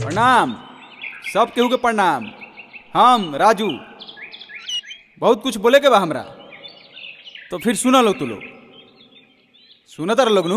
प्रणाम सब केहू के प्रणाम हम राजू बहुत कुछ बोले के बा हमरा तो फिर सुना लो तू लोग सुनत रह लोग नू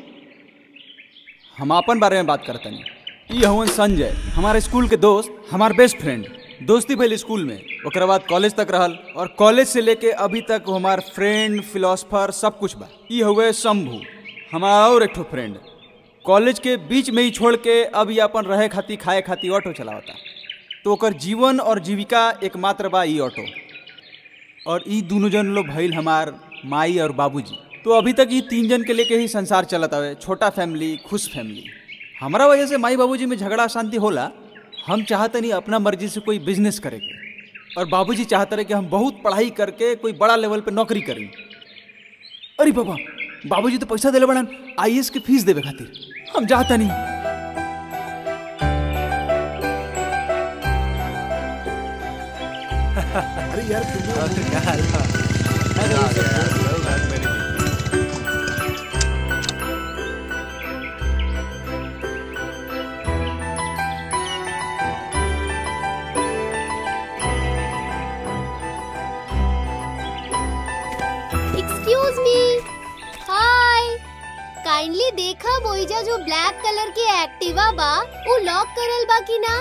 हम अपन बारे में बात करतनी ई हवन संजय हमारे स्कूल के दोस्त हमार बेस्ट फ्रेंड दोस्ती भइल स्कूल में ओकर बाद कॉलेज तक रहल और कॉलेज से लेके अभी तक वो हमार फ्रेंड फिलोसफर सब कुछ बा ई हुए शंभू हमारा और एक ठो फ्रेंड कॉलेज के बीच में ही छोड़ के अब ये अपन रहे खाती खाए खाती ऑटो चलावता तो ओकर जीवन और जीविका एकमात्र बा ई ऑटो और ई दोनों जन लोग भइल हमार माई और बाबूजी तो अभी तक ये तीन जन के लेके ही संसार चलत हवे छोटा फैमिली खुश फैमिली हमारा वजह से माई बाबूजी में झगड़ा शांति होला हम चाहते नहीं अपना मर्जी से कोई बिजनेस करे के और बाबूजी चाहते रहे कि हम बहुत पढ़ाई करके कोई बड़ा लेवल पे नौकरी करी अरे बाबा बाबूजी तो पैसा दिले बड़न आई के फीस देवे खातिर हम चाहता नहीं अरे यार तुम एक्सक्यूज मी हाय काइंडली देखा बोईजा जो ब्लैक कलर की एक्टिवा बा वो लॉक करल बा कि ना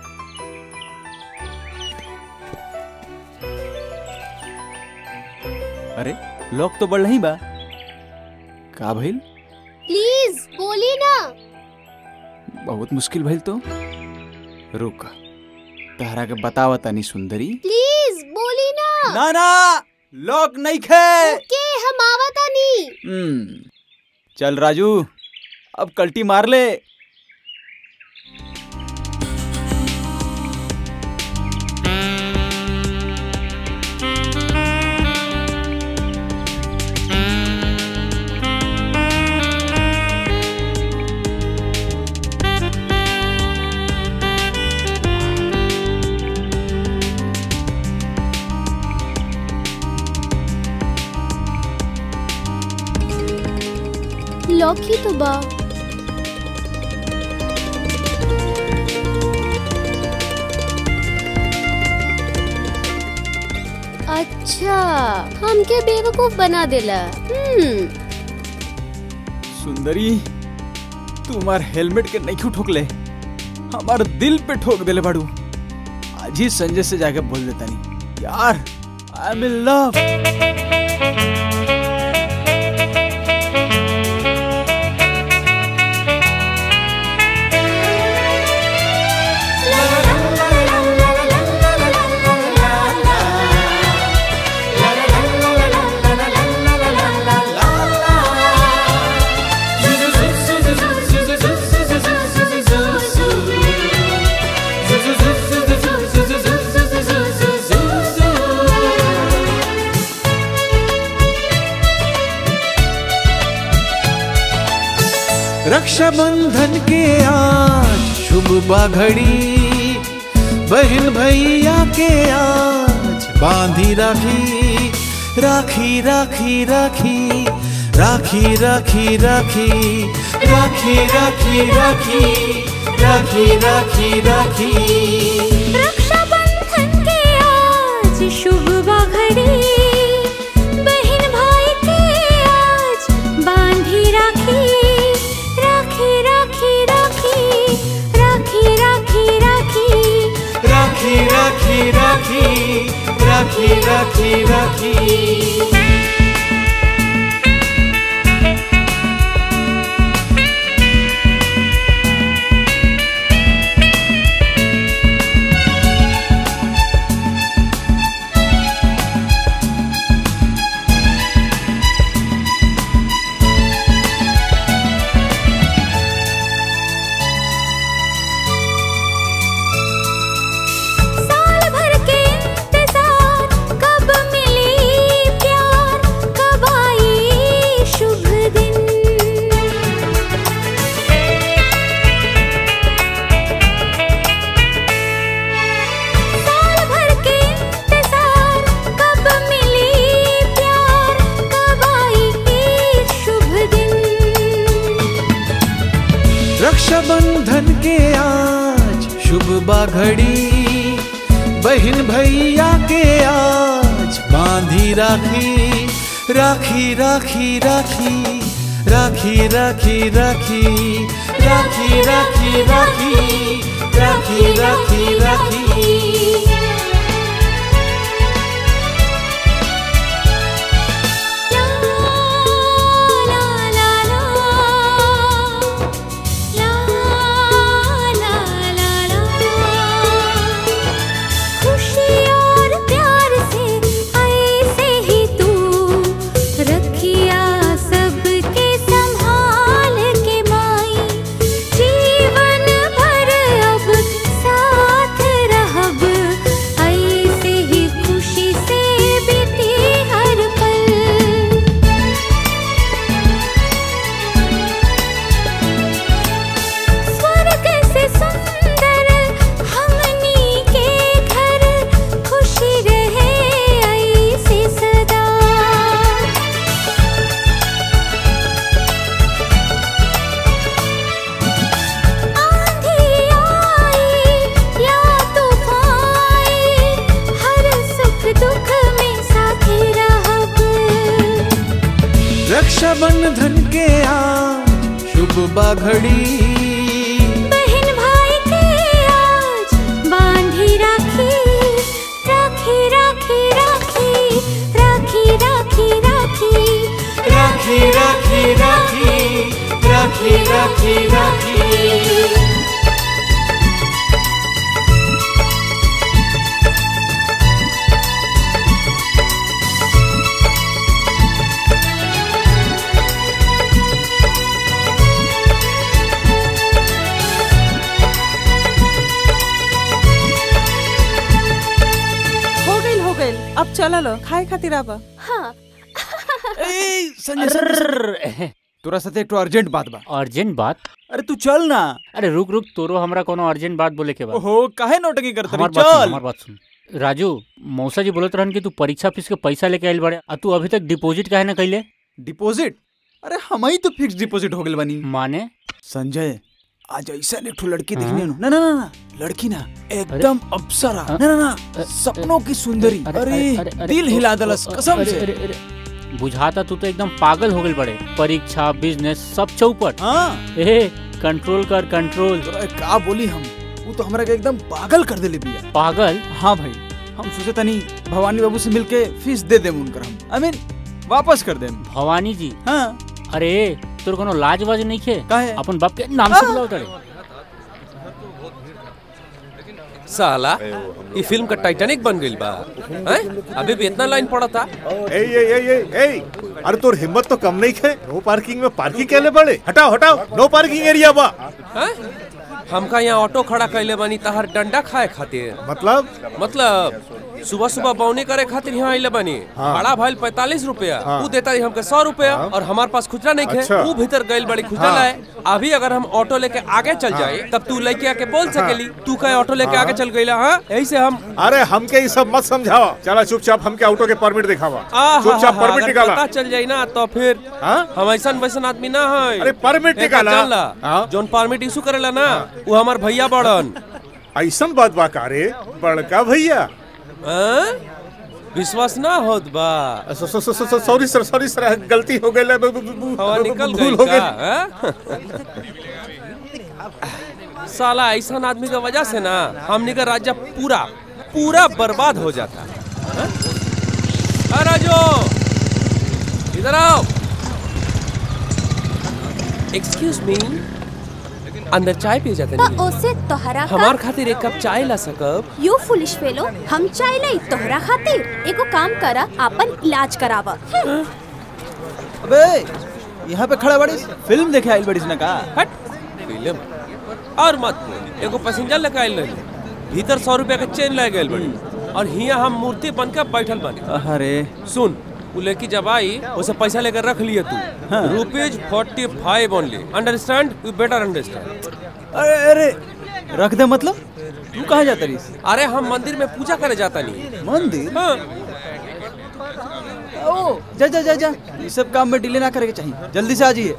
अरे लोग तो बढ़ नहीं बा का भइल प्लीज बोली ना बहुत मुश्किल भइल तो रुक तहरा के बतावा तनी सुंदरी प्लीज बोली ना ना ना लॉक नहीं खे ओके हम आवता नहीं हम्म चल राजू अब कल्टी मार ले लॉक ही तो बा अच्छा हमके बेवकूफ बना देला हम्म सुंदरी तू हमार हेलमेट के नहीं ठोकले हमार दिल पे ठोक देले बाड़ू आज ही संजय से जाके बोल देता नहीं यार I am in love Rakshabandhan के आज शुभ बाघड़ी बहन भैया के आज बांधी राखी राखी राखी राखी राखी राखी राखी राखी राखी राखी राखी राखी राखी रक्षाबंधन के आज शुभ बाघड़ी बहन भाई के आज बांधी राखी राखी राखी राखी राखी राखी राखी राखी राखी राखी राखी राखी राखी साल भर के इंतजार कब मिली प्यार बाघड़ी बहन भैया के आज बांधी राखी राखी राखी राखी राखी राखी राखी राखी राखी राखी राखी राखी राखी ला ला ला ला ला ला ला खुशी और प्यार से ऐसे ही तू रखिया सबके संभाल के माई जीवन भर अब साथ रहब ऐसे ही खुशी से बीती हर पल स्वर्ग से सुंदर हमनी के घर खुशी रहे ऐसे सदा आंधी आई या तूफान हर सुख दुख में साथी रहब रक्षाबंधन के आज शुभ बाघड़ी बहन भाई के आज बांधी राखी राखी राखी राखी राखी राखी राखी राखी राखी राखी राखी राखी राखी हो गइल हो गइल अब चला लो खाए खातिर आब हाँ ए, संजय संजय तोरा साथे एक अर्जेंट बात बा अर्जेंट बात अरे तू चल ना अरे रुक रुक तोरो हमरा कोनो अर्जेंट बात बोले के बा ओहो काहे नौटंकी करत हमार रही बात सुन चल हमार बात सुन राजू मौसा जी बोलत रहन कि तू परीक्षा फीस के पैसा लेके आइल बाड़े आ तू अभी तक डिपॉजिट काहे ना कइले डिपॉजिट अरे हम ही तो फिक्स डिपॉजिट हो गेल बानी माने संजय आज ऐसा एक ठो लड़की देखने नु ना ना ना ना लड़की ना एकदम अप्सरा हाँ? ना ना ना अ- सपनों की सुंदरी अरे, अरे अरे, अरे, अरे, दिल ओ, हिला ओ, दलस ओ, कसम अरे, से अरे, अरे, बुझाता तू तो एकदम पागल हो गेल बड़े परीक्षा बिजनेस सब चौपट हाँ ए कंट्रोल कर कंट्रोल तोरा का बोली हम वो तो हमरा के एकदम पागल कर देले बिया पागल हाँ भाई हम सोचे तनी भवानी बाबू से मिलके फीस दे देम उनकर हम आई मीन वापस कर देम भवानी जी हाँ अरे तोर कोनो लाज वाज नहीं खे काहे? अपन बाप के नाम से बुलाओ तड़े साला ये फिल्म का टाइटैनिक बन गई बा हैं? अभी भी इतना लाइन पड़ा था ए ए ए ए ए अरे तोर हिम्मत तो कम नहीं है नो पार्किंग में पार्किंग कैले बड़े हटाओ हटाओ नो पार्किंग एरिया बा हैं? हमका यहाँ ऑटो खड़ा कैले बानी तहर डंडा खाए खातिर मतलब मतलब सुबह सुबह बौनी करे खातिर यहाँ आइले बानी भाड़ा भइल पैतालीस रुपया वो देता रही हमके सौ रुपया और हमारे पास खुचरा नहीं खे अच्छा। वो भीतर गइल बड़ी खुचरा लाए अभी अगर हम ऑटो लेके आगे चल जाए तब तू लेके आके बोल सकेली तू कहे ऑटो लेके आगे चल गइला हाँ यही से हम अरे हमके ये सब मत समझाओ चला चुपचाप हमके ऑटो के परमिट दिखावा आ, चुपचाप हा, हा, परमिट अगर निकाला पता चल जाई ना तो फिर हाँ? हम ऐसा वैसन आदमी ना है अरे परमिट निकाला। हाँ? जोन परमिट इशू करेला ना वो हमार भैया बड़न ऐसा बात बा का रे बड़का भैया हैं? विश्वास ना होत बा सॉरी सर सॉरी सर गलती हो गई हवा निकल भूल गई हो का गई हैं? साला ऐसा आदमी का वजह से ना हमनी का राज्य पूरा पूरा बर्बाद हो जाता हैं? आ राजू इधर आओ एक्सक्यूज मी अंदर चाय पिए जाते तो नहीं ओसे तोहरा का हमार खातिर एक कप चाय ला सकब यू फुलिश फेलो हम चाय लाई तोहरा खातिर एगो काम करा अपन इलाज करावा अबे यहाँ पे खड़ा बड़ी फिल्म देखे आइल बड़ी ना का हट फिल्म और मत बोल एगो पैसेंजर लेके आइल रही भीतर सौ रुपया के चेन ले गए बड़ी और हिया हम मूर्ति बन के बैठल बनी अरे सुन उ लड़की जब आई उसे पैसा लेकर रख लिए तू rupees forty five only understand you better understand अरे अरे रख दे मतलब तू कहाँ जाता रही अरे हम मंदिर में पूजा करे जाता नहीं मंदिर हाँ ओ जा जा जा जा ये सब काम में डिले ना करे के चाहिए जल्दी से आ जाइए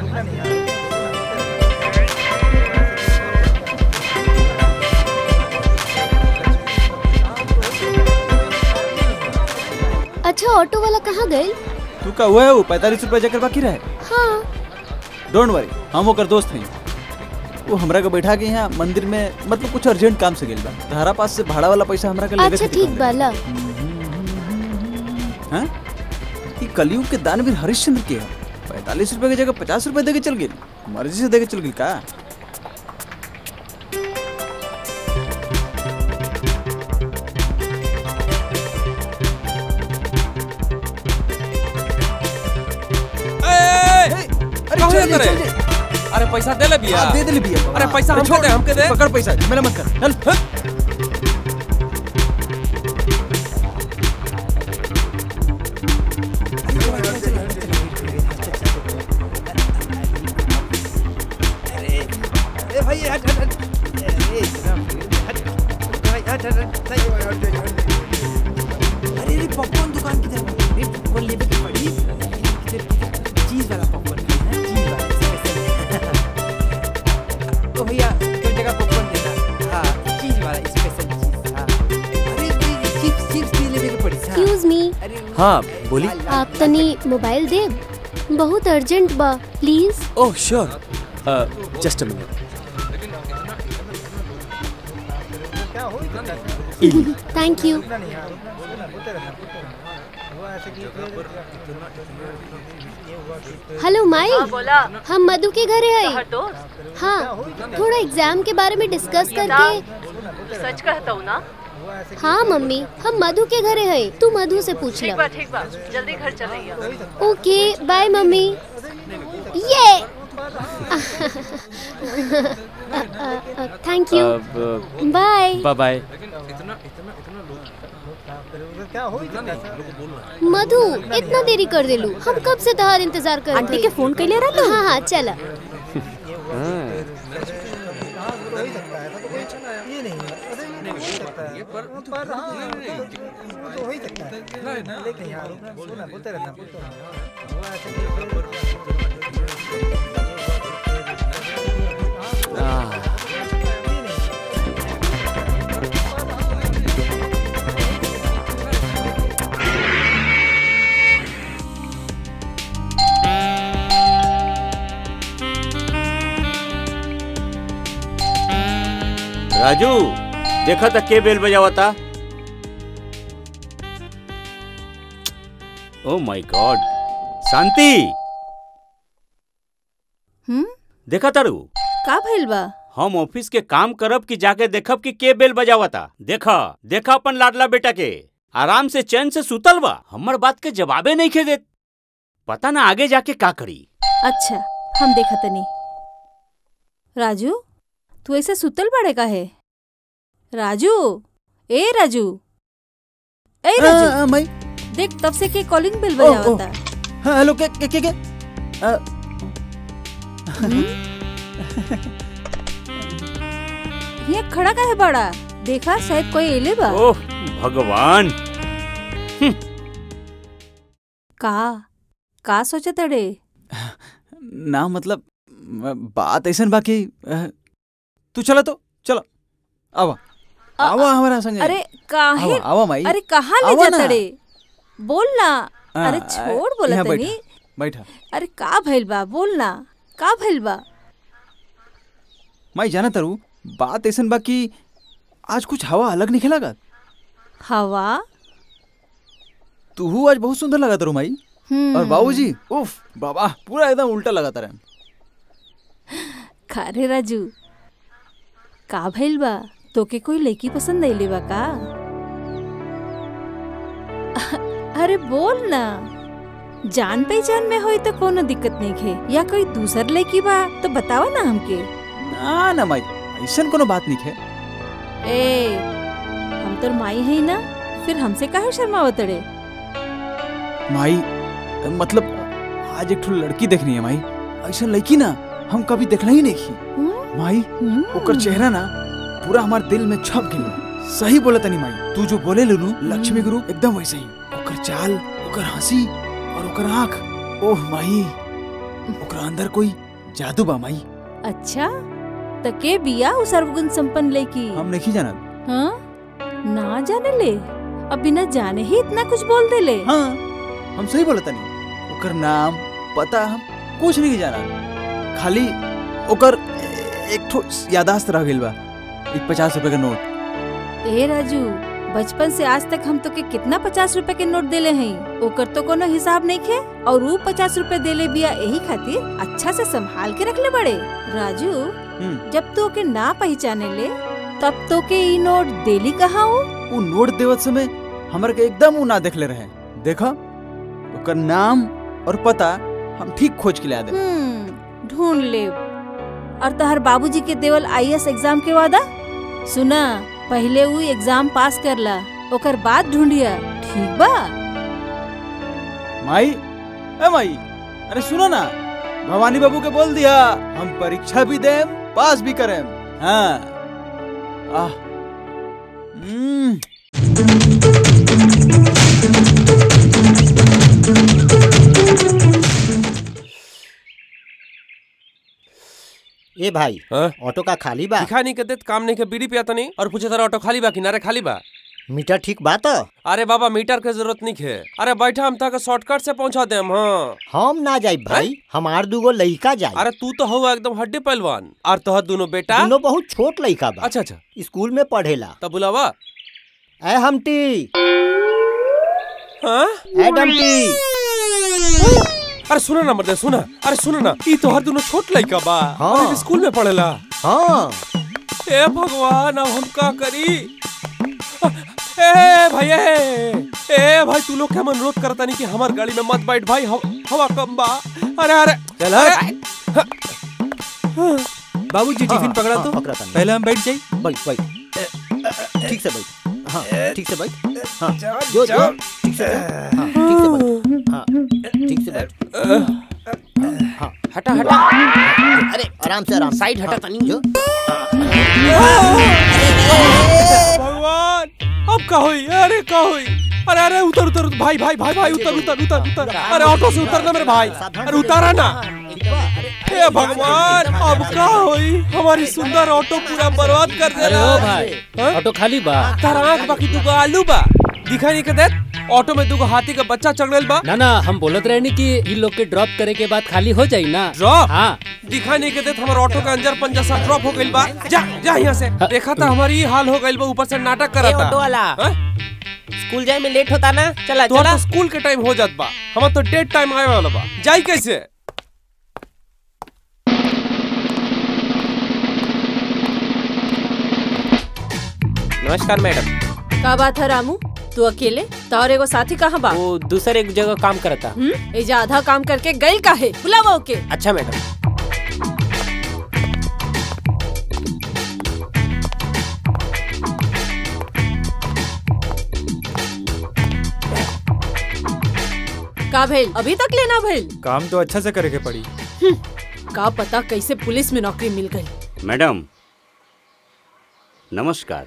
अच्छा ऑटो वाला कहाँ गए तू का हुआ है वो पैंतालीस रुपया जाकर बाकी रहे हाँ डोंट वरी हम ओकर दोस्त हैं वो हमरा के बैठा के यहाँ मंदिर में मतलब कुछ अर्जेंट काम से गेल बा तहरा पास से भाड़ा वाला पैसा हमरा के लेवे अच्छा खातिर ठीक कहले। बाला हैं ई कलयुग के दानवीर हरिश्चंद्र के पैंतालीस रुपए की जगह पचास रुपए दे के चल गेल मर्जी से दे के चल गेल का ए, अरे कहाँ चल जाता दे, रे? चल दे। अरे पैसा दे ले भैया हाँ, दे दे भैया अरे पैसा अरे हमके छोड़, दे हमके दे पकड़ पैसा मेरा मत कर चल हट। एक्सक्यूज मी हाँ बोली आप तनी मोबाइल दे बहुत अर्जेंट बा please oh sure just a minute thank you hello माई बोला हम मधु के घरे है हर दोस्त हाँ थोड़ा एग्जाम के बारे में डिस्कस करके सच कहता हूँ ना हाँ मम्मी हम मधु के घरे है तू मधु से पूछ ठीक ला बा ठीक बा जल्दी घर चलैया ओके बाय मम्मी ये thank you bye bye bye Madhu इतना देरी कर देलू हम कब से तहार इंतजार कर आंटी के फोन कैले रहा हाँ हाँ चला राजू देखा था के बेल बजावता ओ माय गॉड शांति हम्म देखा तारू का भइल बा हम ऑफिस के काम करब कि जाके देखब कि के बेल बजावता देखा देखा अपन लाडला बेटा के आराम से चैन से सुतल बा हमर बात के जवाबे नहीं खे देत पता ना आगे जाके का करी अच्छा हम देखा तनी राजू तू ऐसे सुतल बड़े का है राजू ए राजू ए राजू हाँ, माई देख तब से के कॉलिंग बेल ओ, ओ। बजावता हाँ हेलो के के के, के? अ, ये खड़ा का है बड़ा देखा शायद कोई एले बा ओह भगवान का का सोचे तड़े ना मतलब बात ऐसा बाकी तू चला तो चलो आवा आवा हमारा संग अरे काहे आवा आवा माई अरे कहाँ ले आवा जा ना। तड़े बोल ना हाँ, अरे छोड़ बोला यहाँ तनी बैठा बैठा अरे का भइल बा बोल ना का भइल बा माई जाना तारू बात ऐसा बाकी आज कुछ हवा अलग निकला का हवा तू आज बहुत सुंदर लगा तारू माई हम्म और बाबूजी उफ बाबा पूरा एकदम उल्टा लगा तारा खारे राजू का भइल बा तोके कोई लड़की पसंद आइले बा का अरे बोल ना जान पहचान में होई तो कोनो दिक्कत नहीं है या कोई दूसर लड़की बा तो बतावा ना हमके ना ना माई ऐसा कोनो बात नहीं है ए हम तोर माई है ना फिर हमसे काहे शर्मावत रे माई मतलब आज एक ठो लड़की देखनी है माई ऐसा लड़की ना हम कभी देखना ही नहीं की हम्म? माई हम्म? ओकर चेहरा ना पूरा हमारे दिल में छप गई सही बोला तनी माई तू जो बोले लुनू लक्ष्मी गुरु एकदम वैसे ही ओकर चाल ओकर हंसी और ओकर आँख ओह माई ओकरा अंदर कोई जादू बा माई अच्छा त के बिया उ सर्वगुण संपन्न लड़की हम नहीं जानत हाँ ना जाने ले अब बिना जाने ही इतना कुछ बोल देले हाँ हम सही बोलत नहीं ओकर नाम पता हम कुछ नहीं जाना खाली ओकर एक ठो यादाश्त रह गइल बा एक पचास रुपए का नोट ए राजू बचपन से आज तक हम तो के कितना पचास रुपए के नोट देले हैं ओकर तो कोनो हिसाब नहीं खे और वो पचास रुपए देले बिया यही खातिर अच्छा से संभाल के रखले बड़े राजू हम्म, जब तो के ना पहचाने ले तब तो के ई नोट देली कहाँ हो उ नोट देवत समय हमर के एकदम उ ना देखले रहे देखा ओकर नाम और पता हम ठीक खोज के ला दे हम्म ढूंढ ले और तहर बाबूजी के देवल आईएएस एग्जाम के वादा सुना पहले वो एग्जाम पास करला ओकर बाद ढूंढिया ठीक बा माई ए माई अरे सुनो ना भवानी बाबू के बोल दिया हम परीक्षा भी देम पास भी करें हाँ आह हम्म ए भाई हाँ? ऑटो का खाली बा दिखा नहीं के देत काम नहीं के बीड़ी पिया नहीं और पूछे तारा ऑटो खाली बा किनारे खाली बा मीटर ठीक बा तो अरे बाबा मीटर के जरूरत नहीं है अरे बैठा हम तक शॉर्टकट से पहुंचा देम हाँ हम ना जाई भाई हमार दूगो लइका जाई अरे तू तो हुआ एकदम हड्डी पहलवान और तोहर दोनों बेटा दोनों बहुत छोट लइका बा अच्छा अच्छा स्कूल में पढ़ेला तब बुलावा ए हमटी हाँ ए डमटी अरे सुना ना मर्दे सुना अरे सुना ना ई तोहर दोनों छोट लइका बा हाँ। और ई स्कूल में पढ़ेला हाँ ए भगवान अब हम का करी ए भैया ए भाई तू लोग क्या अनुरोध करता नहीं कि हमार गाड़ी में मत बैठ भाई हव- हवा कम बा अरे अरे चल बाबूजी टिफिन पकड़ा तो पकड़ा तनी। पहले हम बैठ जाई बैठ बैठ ठीक से बैठ हाँ ठीक से बैठ हाँ जो जो ठीक से बैठ हाँ ठीक से बैठ हाँ ठीक से बैठ हाँ हटा हटा अरे आराम से आराम साइड हटा तनी जो भगवान अब का हुई अरे का हुई अरे अरे उतर उतर उतर, भाई भाई भाई भाई उतर उतर उतर उतर अरे ऑटो से उतरना मेरे भाई अरे उतारा ना हे भगवान अब का हुई हमारी सुंदर ऑटो पूरा बर्बाद कर दे अरे रहा ओ भाई ऑटो खाली बा तारा आंख बाकी दुगो आलू बा दिखाई नहीं के देत ऑटो में दुगो हाथी का बच्चा चढ़ गइल बा ना ना हम बोलत रहे नी कि इन लोग के ड्रॉप करे के बाद खाली हो जाई ना ड्रॉप हाँ दिखाई नहीं के देत हमार ऑटो का अंजर पंजा सा ड्रॉप हो गइल बा जा जा यहाँ से देखा था हमारी ये हाल हो गइल बा ऊपर से नाटक करा था ऑटो वाला हाँ? स्कूल जाए में लेट होता ना चला तो तो स्कूल के टाइम हो जात बा हमार तो डेट टाइम आए वाला बा जाई कैसे नमस्कार मैडम का बात है रामू तू अकेले तोहर एगो साथी कहाँ बा वो दूसरे एक जगह काम करता हम्म एजा आधा काम करके गइल काहे बुलावा ओके अच्छा मैडम का भइल अभी तक लेना भइल काम तो अच्छा से करे के पड़ी का पता कैसे पुलिस में नौकरी मिल गई मैडम नमस्कार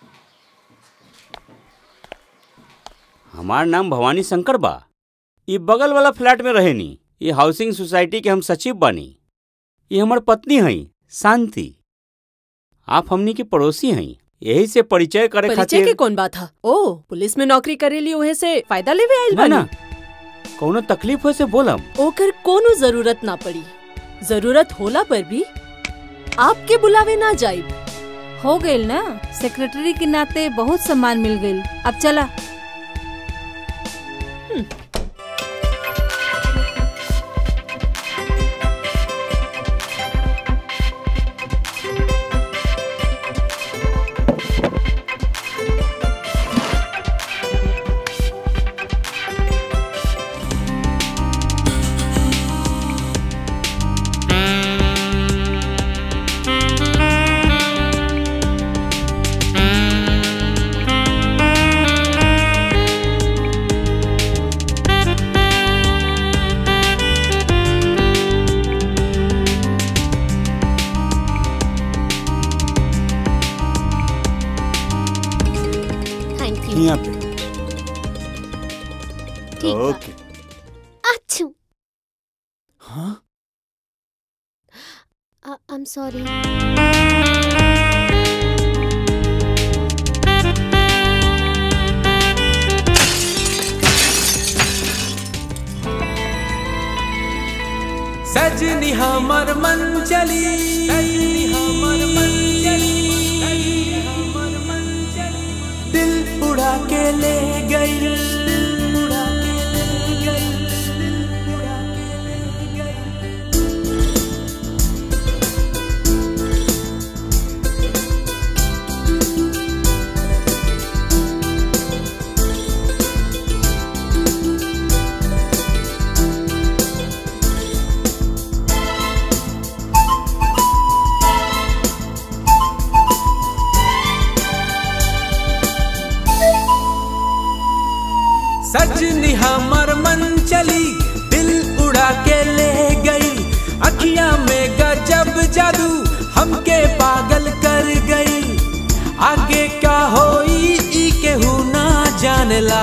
हमार नाम भवानी शंकर बा ये बगल वाला फ्लैट में रहेनी ये हाउसिंग सोसाइटी के हम सचिव बानी ये हमार पत्नी हई शांति आप हमनी के पड़ोसी हई यही से परिचय करे परिचय खातिर के कौन बात है ओ पुलिस में नौकरी करेली ओहे से फायदा लेवे आइल ना ना बानी कौनो तकलीफ हो से बोलम ओकर कोनो जरूरत ना पड़ी जरूरत होला पर भी आपके बुलावे ना जाइब हो गइल ना सेक्रेटरी के नाते बहुत सम्मान मिल गइल अब चला थैंक यू यहाँ पे ठीक बा ओके अच्छू हाँ आई एम सॉरी सजनी हमर मन चली सजनी हमर मन चली सजनी हमर मन चली दिल उड़ा के ले गई दिल उड़ा के ले गई दिल उड़ा के ले गई सजनी हमर मन चली दिल उड़ा के ले गई अखियां में गजब जादू हमके पागल कर गई आगे का होई ई केहू ना जानला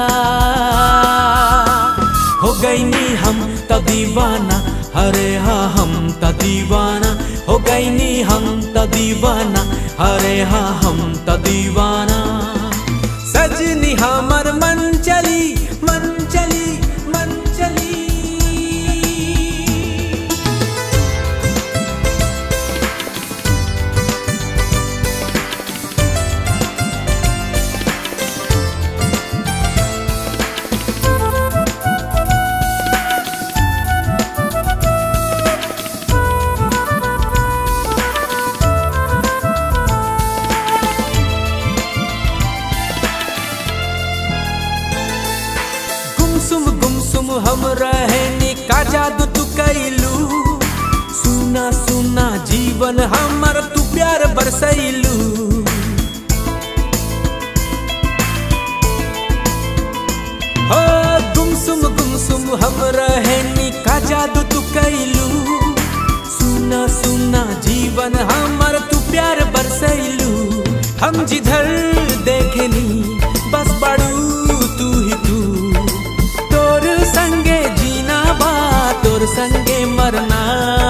हो गई नी हम त दीवाना अरे हाँ हम त दीवाना हो गई नी हम त दीवाना अरे हाँ हम त दीवाना सजनी हमर मन चली मन चली मन चली गुमसुम गुमसुम हम रहनी का जादू तू कैलू सुना सुना जीवन हमर तू प्यार बरसैलू हो गुमसुम गुमसुम हम रहनी का जादू तू कैलू सुना सुना जीवन हमर तू प्यार बरसैलू हम जिधर देखनी बस बड़ू तू ही तू तोर संगे जीना बा तोर संगे मरना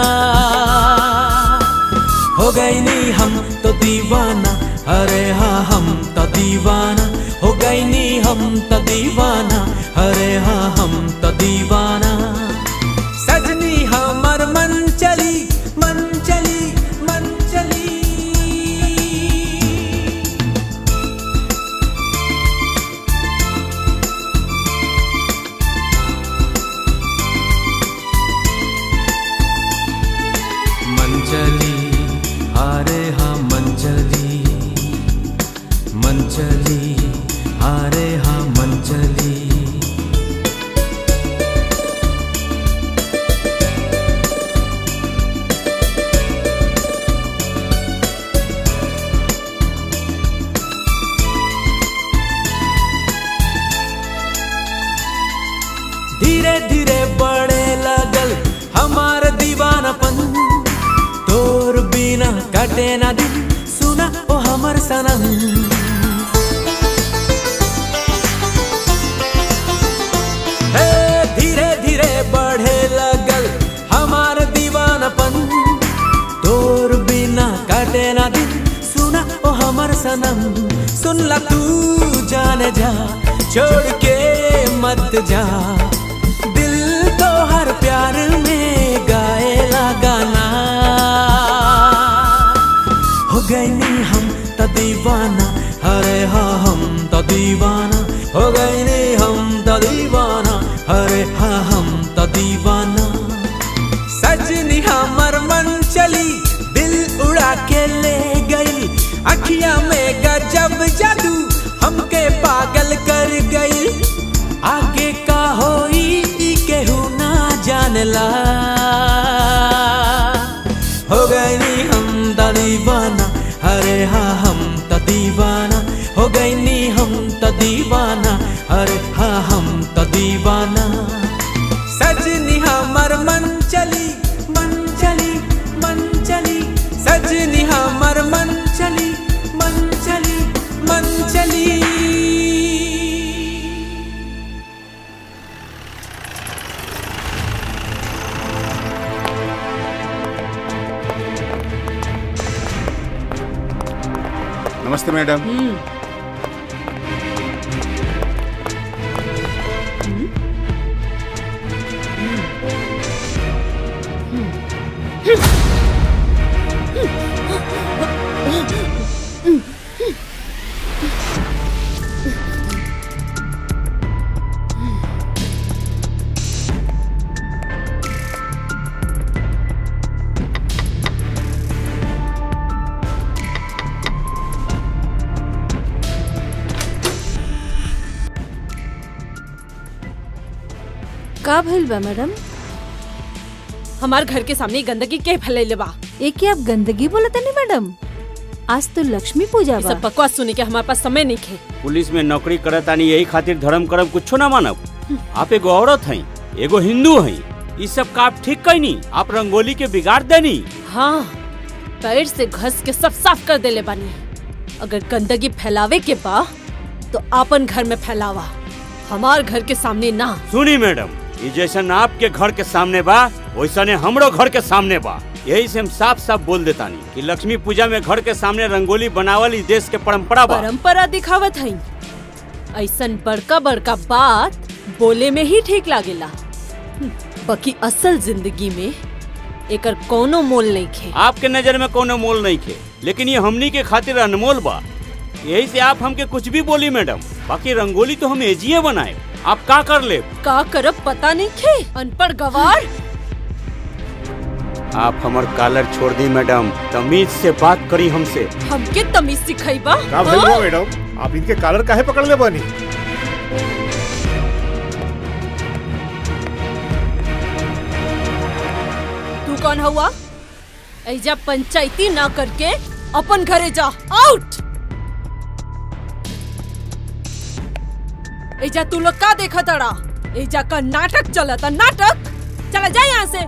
हो गई नी हम तो दीवाना अरे हाँ हम तो दीवाना हो गई नी हम तो दीवाना अरे हाँ हम तो दीवाना सजनी हमर मन चली मन चली मन चली मंजली अरे हाँ मंजली मंजली अरे हाँ मंजली धीरे धीरे बढ़े लगल हमार दीवानापन तोर बिना कटे ना दिन सुना ओ हमर सनम हे धीरे धीरे बढ़े लगल हमार दीवानापन तोर बिना कटे ना दिन सुना ओ हमर सनम सुन ला तू जाने जा छोड़ के मत जा दिल तो हर प्यार में गाएला गाना हो गई नी हम तो दीवाना अरे हाँ हम तो दीवाना हो गई नी हम तो दीवाना अरे हाँ हम तो दीवाना सजनी हमर मन चली दिल उड़ा के ले गई अखियां में गजब जादू हमके पागल कर गई आगे का होई ई केहू ना जानला हो गई नी हम त दीवाना अरे हाँ हम त दीवाना हो गई नी हम त दीवाना अरे हाँ हम त दीवाना सजनी हमर मन चली मन चली मन चली सजनी हमर मन चली मन चली मन चली नमस्ते मैडम हम्म का भइल बा मैडम हमार घर के सामने गंदगी के फैलैले बा ये क्या आप गंदगी बोलत नहीं मैडम आज तो लक्ष्मी पूजा ये बा सब बकवास सुने के हमारे पास समय नहीं खे पुलिस में नौकरी करत आनी यही खातिर धर्म करम कुछो ना मानब आप एगो औरत हैं एगो हिंदू हैं ई सब का आप ठीक कैनी आप रंगोली के बिगाड़ देनी हाँ पैर से घस के सब साफ कर देले बानी अगर गंदगी फैलावे के बा तो आपन घर में फैलावा हमार घर के सामने ना सुनी मैडम ये जैसन आपके घर के सामने बा वैसने हमरो घर के सामने बा यही से हम साफ साफ बोल देतानी कि लक्ष्मी पूजा में घर के सामने रंगोली बनावल इस देश के परंपरा बा परंपरा दिखावत हई ऐसन बड़का बड़का बात बोले में ही ठीक लागेला हम्म, बाकी असल जिंदगी में एकर कोनो मोल नहीं खे आपके नजर में कोनो मोल नहीं खे लेकिन ये हमनी के खातिर अनमोल बा यही से आप हमके कुछ भी बोली मैडम बाकी रंगोली तो हम एजिए बनाए आप का कर ले का करब पता नहीं खे अनपढ़ गवार आप हमार कॉलर छोड़ दी मैडम तमीज से बात करी हमसे हमके तमीज सिखाईबा का भइल हाँ? बा मैडम आप इनके कॉलर काहे पकड़ ले बानी तू कौन हुआ ऐजा पंचायती ना करके अपन घरे जा आउट ऐजा तू लोग का देखा तड़ा ऐजा का नाटक चलता नाटक चला जा यहाँ से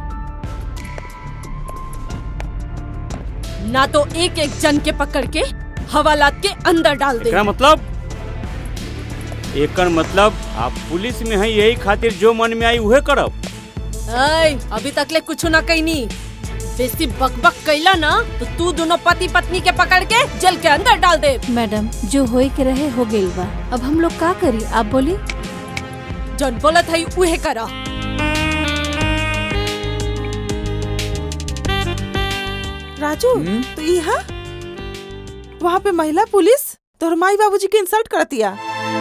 ना तो एक एक जन के पकड़ के हवालात के अंदर डाल दे एकरा मतलब एकर मतलब आप पुलिस में है यही खातिर जो मन में आई उहे करब ऐ, अभी तक ले कुछ ना कहनी बेसी बकबक कैला ना तो तू दोनों पति पत्नी के पकड़ के जेल के अंदर डाल दे मैडम जो होए के रहे हो गेल बा अब हम लोग का करी आप बोली जन बोलत है उहे करा राजू तो यहाँ वहाँ पे महिला पुलिस तोहर माई बाबूजी के इंसल्ट करतिया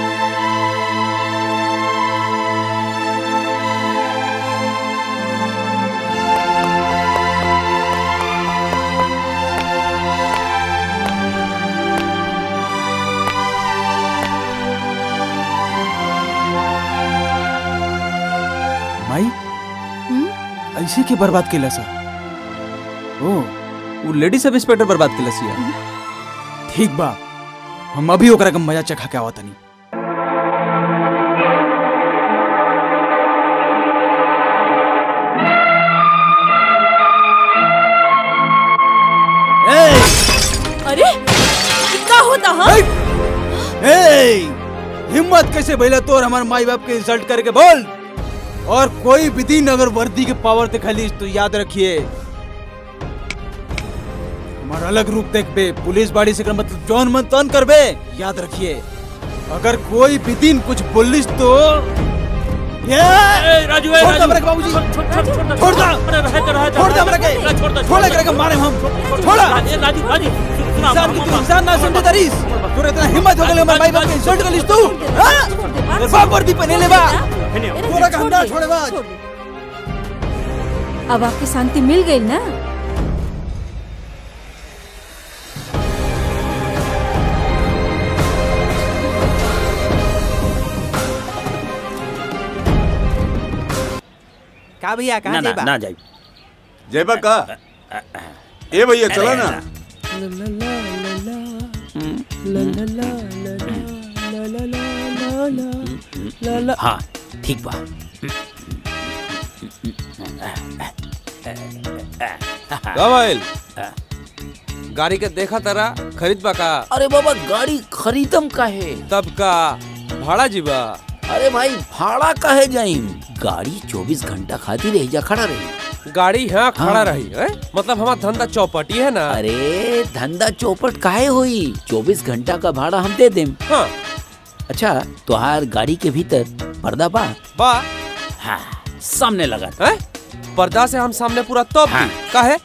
माई ऐसे के बर्बाद केला सा ओ वो लेडी सब इंस्पेक्टर बर्बाद केला सिया ठीक बा हम अभी ओकरा के मजा चखा के आवत तनी अरे ये का होता हाँ ए हिम्मत कैसे भइला तोर हमार माई बाप के इंसल्ट करके बोल और कोई भी दिन अगर वर्दी के पावर दिखाली तो याद रखिए हमारा अलग रूप देखबे पुलिस बाड़ी से कर मतलब जौन मन तन करबे याद रखिए अगर कोई भी दिन कुछ बोलिस तो ये राजू छोड़ दो मेरे को बाबूजी छोड़ दो छोड़ दो मेरे के छोड़ ले के मारे हम छोड़ा राजू राजू इंसान की तू इंसान ना समझे तरीस तोरे इतना हिम्मत हो गेले हमारे भाई बाप के इंसल्ट कर लिस तू हां तेरे बाप वर्दी पहने ले बा तोरा का हम ना छोड़े बाज अब आपकी शांति मिल गई ना का भैया ना कहाँ ना जेबा ना जाई जयबा का ए भैया चला ना हाँ ठीक बा का भाईल गाड़ी के देखा तारा खरीद बा का अरे बाबा गाड़ी खरीदम काहे तब का भाड़ा जीबा अरे भाई भाड़ा काहे जाइम गाड़ी 24 घंटा खातिर एजा खड़ा रही गाड़ी यहाँ खड़ा रही है मतलब हमारा धंधा चौपटी है ना अरे धंधा चौपट काहे होई चौबीस घंटा का भाड़ा हम दे देम हाँ अच्छा तुहार गाड़ी के भीतर पर्दा बा बा हाँ सामने लगा है पर्दा से हम सामने पूरा तोप दी का है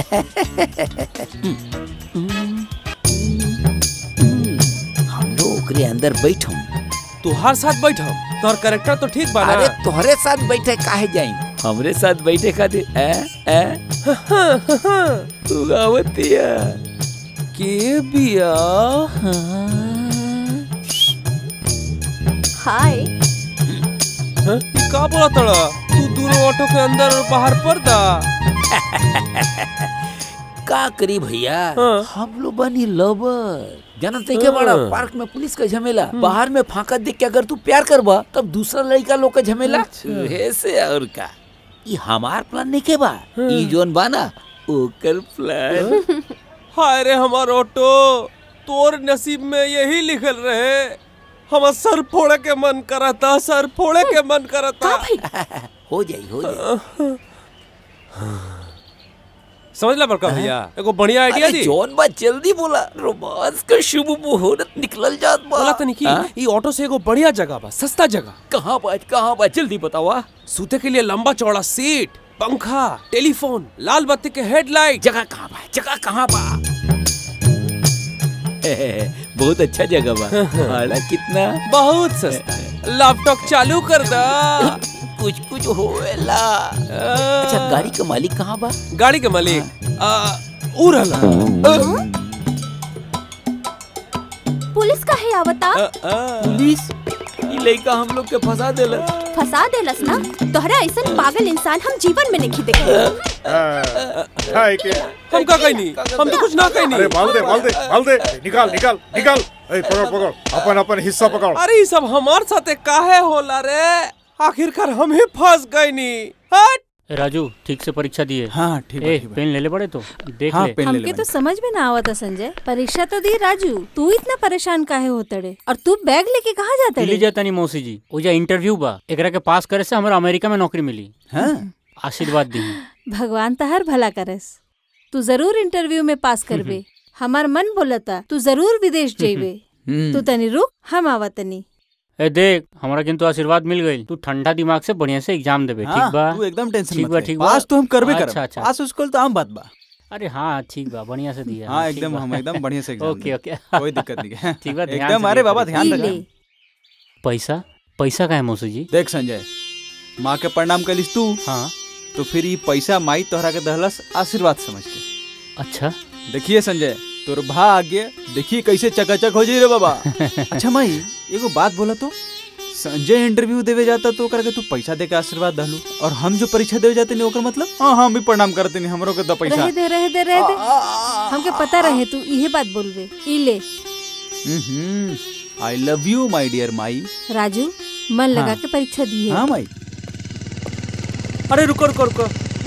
हम लोग ओकरे अंदर बैठम तुहार साथ बैठो तोहर कैरेक्टर तो ठीक बा ना अरे तोहरे साथ बैठे काहे जाई हमरे साथ बैठे खातिर ए ए तू आवतिया के बिया हाय हाँ? ये का बोला तड़ा तू दोनों ऑटो के अंदर और बाहर पर्दा का करी भैया हम लोग बनी लवर जानते के बड़ा पार्क में पुलिस का झमेला बाहर में फांका देख के अगर तू प्यार करबा तब दूसरा लड़का लोग का झमेला ऐसे और का ये हमार प्लान नहीं के बा ई जोन बाना ओकर प्लान हाय रे हमार ऑटो तोर नसीब में यही लिखल रहे हमार सर फोड़े के मन करता सर फोड़े के मन करता हो जाई हो जाई समझ ला बड़का भैया एगो बढ़िया आइडिया अरे दी जौन बात जल्दी बोला रोमांस का शुभ मुहूर्त निकलल जात बा बोला तनी की हाँ? ये ऑटो से एगो बढ़िया जगह बा सस्ता जगह कहाँ बा कहाँ बा जल्दी बतावा सूते के लिए लंबा चौड़ा सीट पंखा टेलीफोन लाल बत्ती के हेडलाइट जगह कहाँ बा जगह कहाँ बा बहुत अच्छा जगह बा भाड़ा कितना बहुत सस्ता लैपटॉप चालू कर दा कुछ कुछ होएला अच्छा गाड़ी का मालिक कहाँ बा गाड़ी के मालिक आ, ऊ रहला पुलिस का है आवता पुलिस ई लड़का हम लोग के फंसा देला फंसा देलस ना तोहरा ऐसा पागल इंसान हम जीवन में नहीं देखे हाय के हम का कहीं नहीं हम तो कुछ ना कहीं अरे नहीं माल दे माल दे माल दे निकाल निकाल निकाल ए पकड़ पकड़ अपन अपन हिस्सा पकड़ अरे ये सब हमार साथे काहे होला रे आखिरकार हम ही फंस गए नी हट राजू ठीक से परीक्षा दिए हाँ ठीक ए पेन ले ले बड़े तो देख हाँ, ले पेन ले ले हमके तो समझ में ना आवता संजय परीक्षा तो दी राजू तू इतना परेशान काहे होतड़े और तू बैग लेके कहाँ जाता दिल्ली जाता नहीं मौसी जी ओजा इंटरव्यू बा एकरा के पास करे से हमरा अमेरिका में नौकरी मिली हाँ आशीर्वाद दी भगवान तहर भला करस तू जरूर इंटरव्यू में पास करबे हमार मन बोलता तू जरूर विदेश जेबे हम्म। तू तनी रुक हम आवतनी ए देख हमरा किंतु आशीर्वाद मिल गई तू ठंडा दिमाग से बढ़िया से एग्जाम देबे हाँ, ठीक बा तू एकदम टेंशन ठीक मत बा ले। ठीक बा पास तो हम करबे करब। अच्छा अच्छा पास उसको तो आम बात बा अरे हाँ ठीक बा बढ़िया से दिया हाँ ठीक एकदम बा। हम एकदम बढ़िया से एग्जाम ओके देंगे। ओके कोई दिक्कत नहीं है ठीक बा ध्यान एकदम से अरे दिया बाबा करिए। ध्यान ई रखना ले। पैसा पैसा का है मौसी जी देख संजय माँ के प्रणाम कलिस तू हाँ तो फिर ये पैसा माई तोहरा के दहलस आशीर्वाद समझ के अच्छा देखिए संजय तोर भाग्य देखिए कैसे चकाचक हो जाई रे बाबा अच्छा माई एगो बात बोला तो संजय इंटरव्यू देवे जाता तो ओकरा के तू पैसा दे के आशीर्वाद दहलू और हम जो परीक्षा देवे जाते नहीं ओकर मतलब हाँ हाँ हम भी प्रणाम करते नहीं हमरो के द पैसा रहे दे रहे दे रहे दे हमके पता रहे तू इहे बात बोलबे ई ले I love you my dear my Raju मन लगा हाँ। के परीक्षा दी है हाँ माई अरे रुको रुको रुको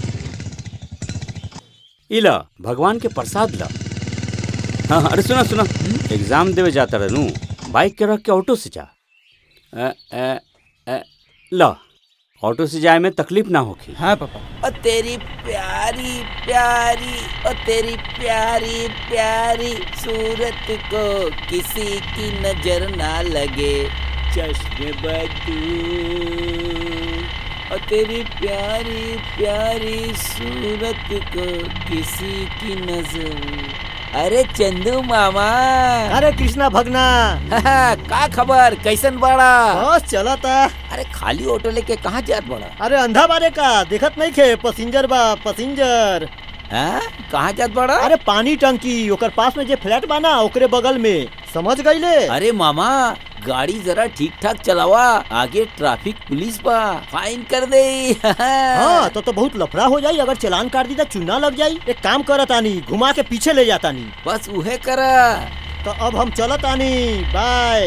इला भगवान के प्रसाद ला हाँ हाँ, अरे सुना सुना एग्जाम देवे जाता रहनू बाइक के रख के ऑटो से जा अ, अ, अ, ला ऑटो से जाए में तकलीफ ना होगी हाँ पापा और तेरी प्यारी प्यारी और तेरी प्यारी प्यारी सूरत को किसी की नजर ना लगे चश्मे बदू और तेरी प्यारी प्यारी सूरत को किसी की नजर अरे चंदू मामा अरे कृष्णा भगना का खबर कैसन बड़ा बस चला था अरे खाली ऑटो लेके कहाँ जात बड़ा अरे अंधा बारे का देखत नहीं खे पसिंजर बा पसिंजर हाँ? कहाँ जात बड़ा अरे पानी टंकी ओकर पास में जे फ्लैट बा ना ओकरे बगल में समझ गईले अरे मामा गाड़ी जरा ठीक ठाक चलावा आगे ट्रैफिक पुलिस बा फाइन कर दे हाँ तो तो बहुत लफड़ा हो जाई अगर चलान काट दी तो चुना लग जाई एक काम करत आनी घुमा के पीछे ले जाता नी बस उहे करा तो अब हम चलत आनी बाय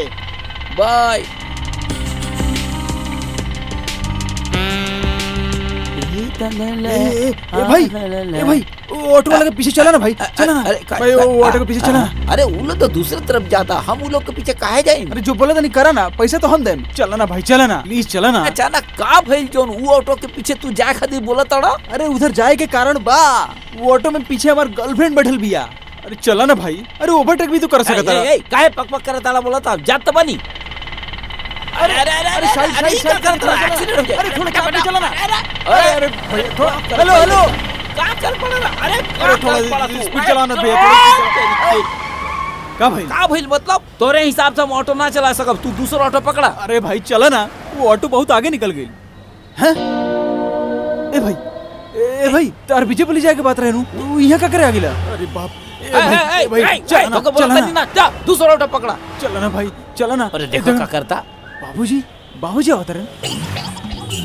बाय ए ए भाई ए भाई वो ऑटो वाले के पीछे चला ना भाई चला ना भाई वो ऑटो के पीछे चला ना अरे वो लोग तो दूसरी तरफ जाता हम उन लोग के पीछे काहे जाए अरे जो बोला था नहीं करा ना पैसा तो हम देम चला ना भाई चला ना प्लीज चला ना अचानक का भइल जोन वो ऑटो के पीछे तू जाए खातिर बोला तड़ा अरे उधर जाए के कारण बा वो ऑटो में पीछे हमार गर्लफ्रेंड बैठल बिया अरे चला ना भाई अरे ओवरटेक भी तो कर सकता ए, ए, काहे पक पक करत ताड़ा बोला था जात तो बनी अरे अरे अरे अरे साइड साइड साइड कर कर एक्सीडेंट हो जाए अरे थोड़ा चाप चला ना अरे अरे भैया थोड़ा हेलो हेलो का कर पड़ा ना अरे अरे थोड़ा स्पीड चलाना भैया का भाई का भइल मतलब तोरे हिसाब से हम ऑटो ना चला सकब तू दूसरा ऑटो पकड़ा अरे भाई चला ना वो ऑटो बहुत आगे निकल गई हैं ए भाई ए भाई तार पीछे पुलिस जाके बात रहे नु तू यहाँ का करे आगिला अरे बाप ए भाई ए भाई चला ना चला ना जा दूसरा ऑटो पकड़ा चला ना भाई चला ना अरे देखो का करता बाबूजी बाबूजी आवत रहे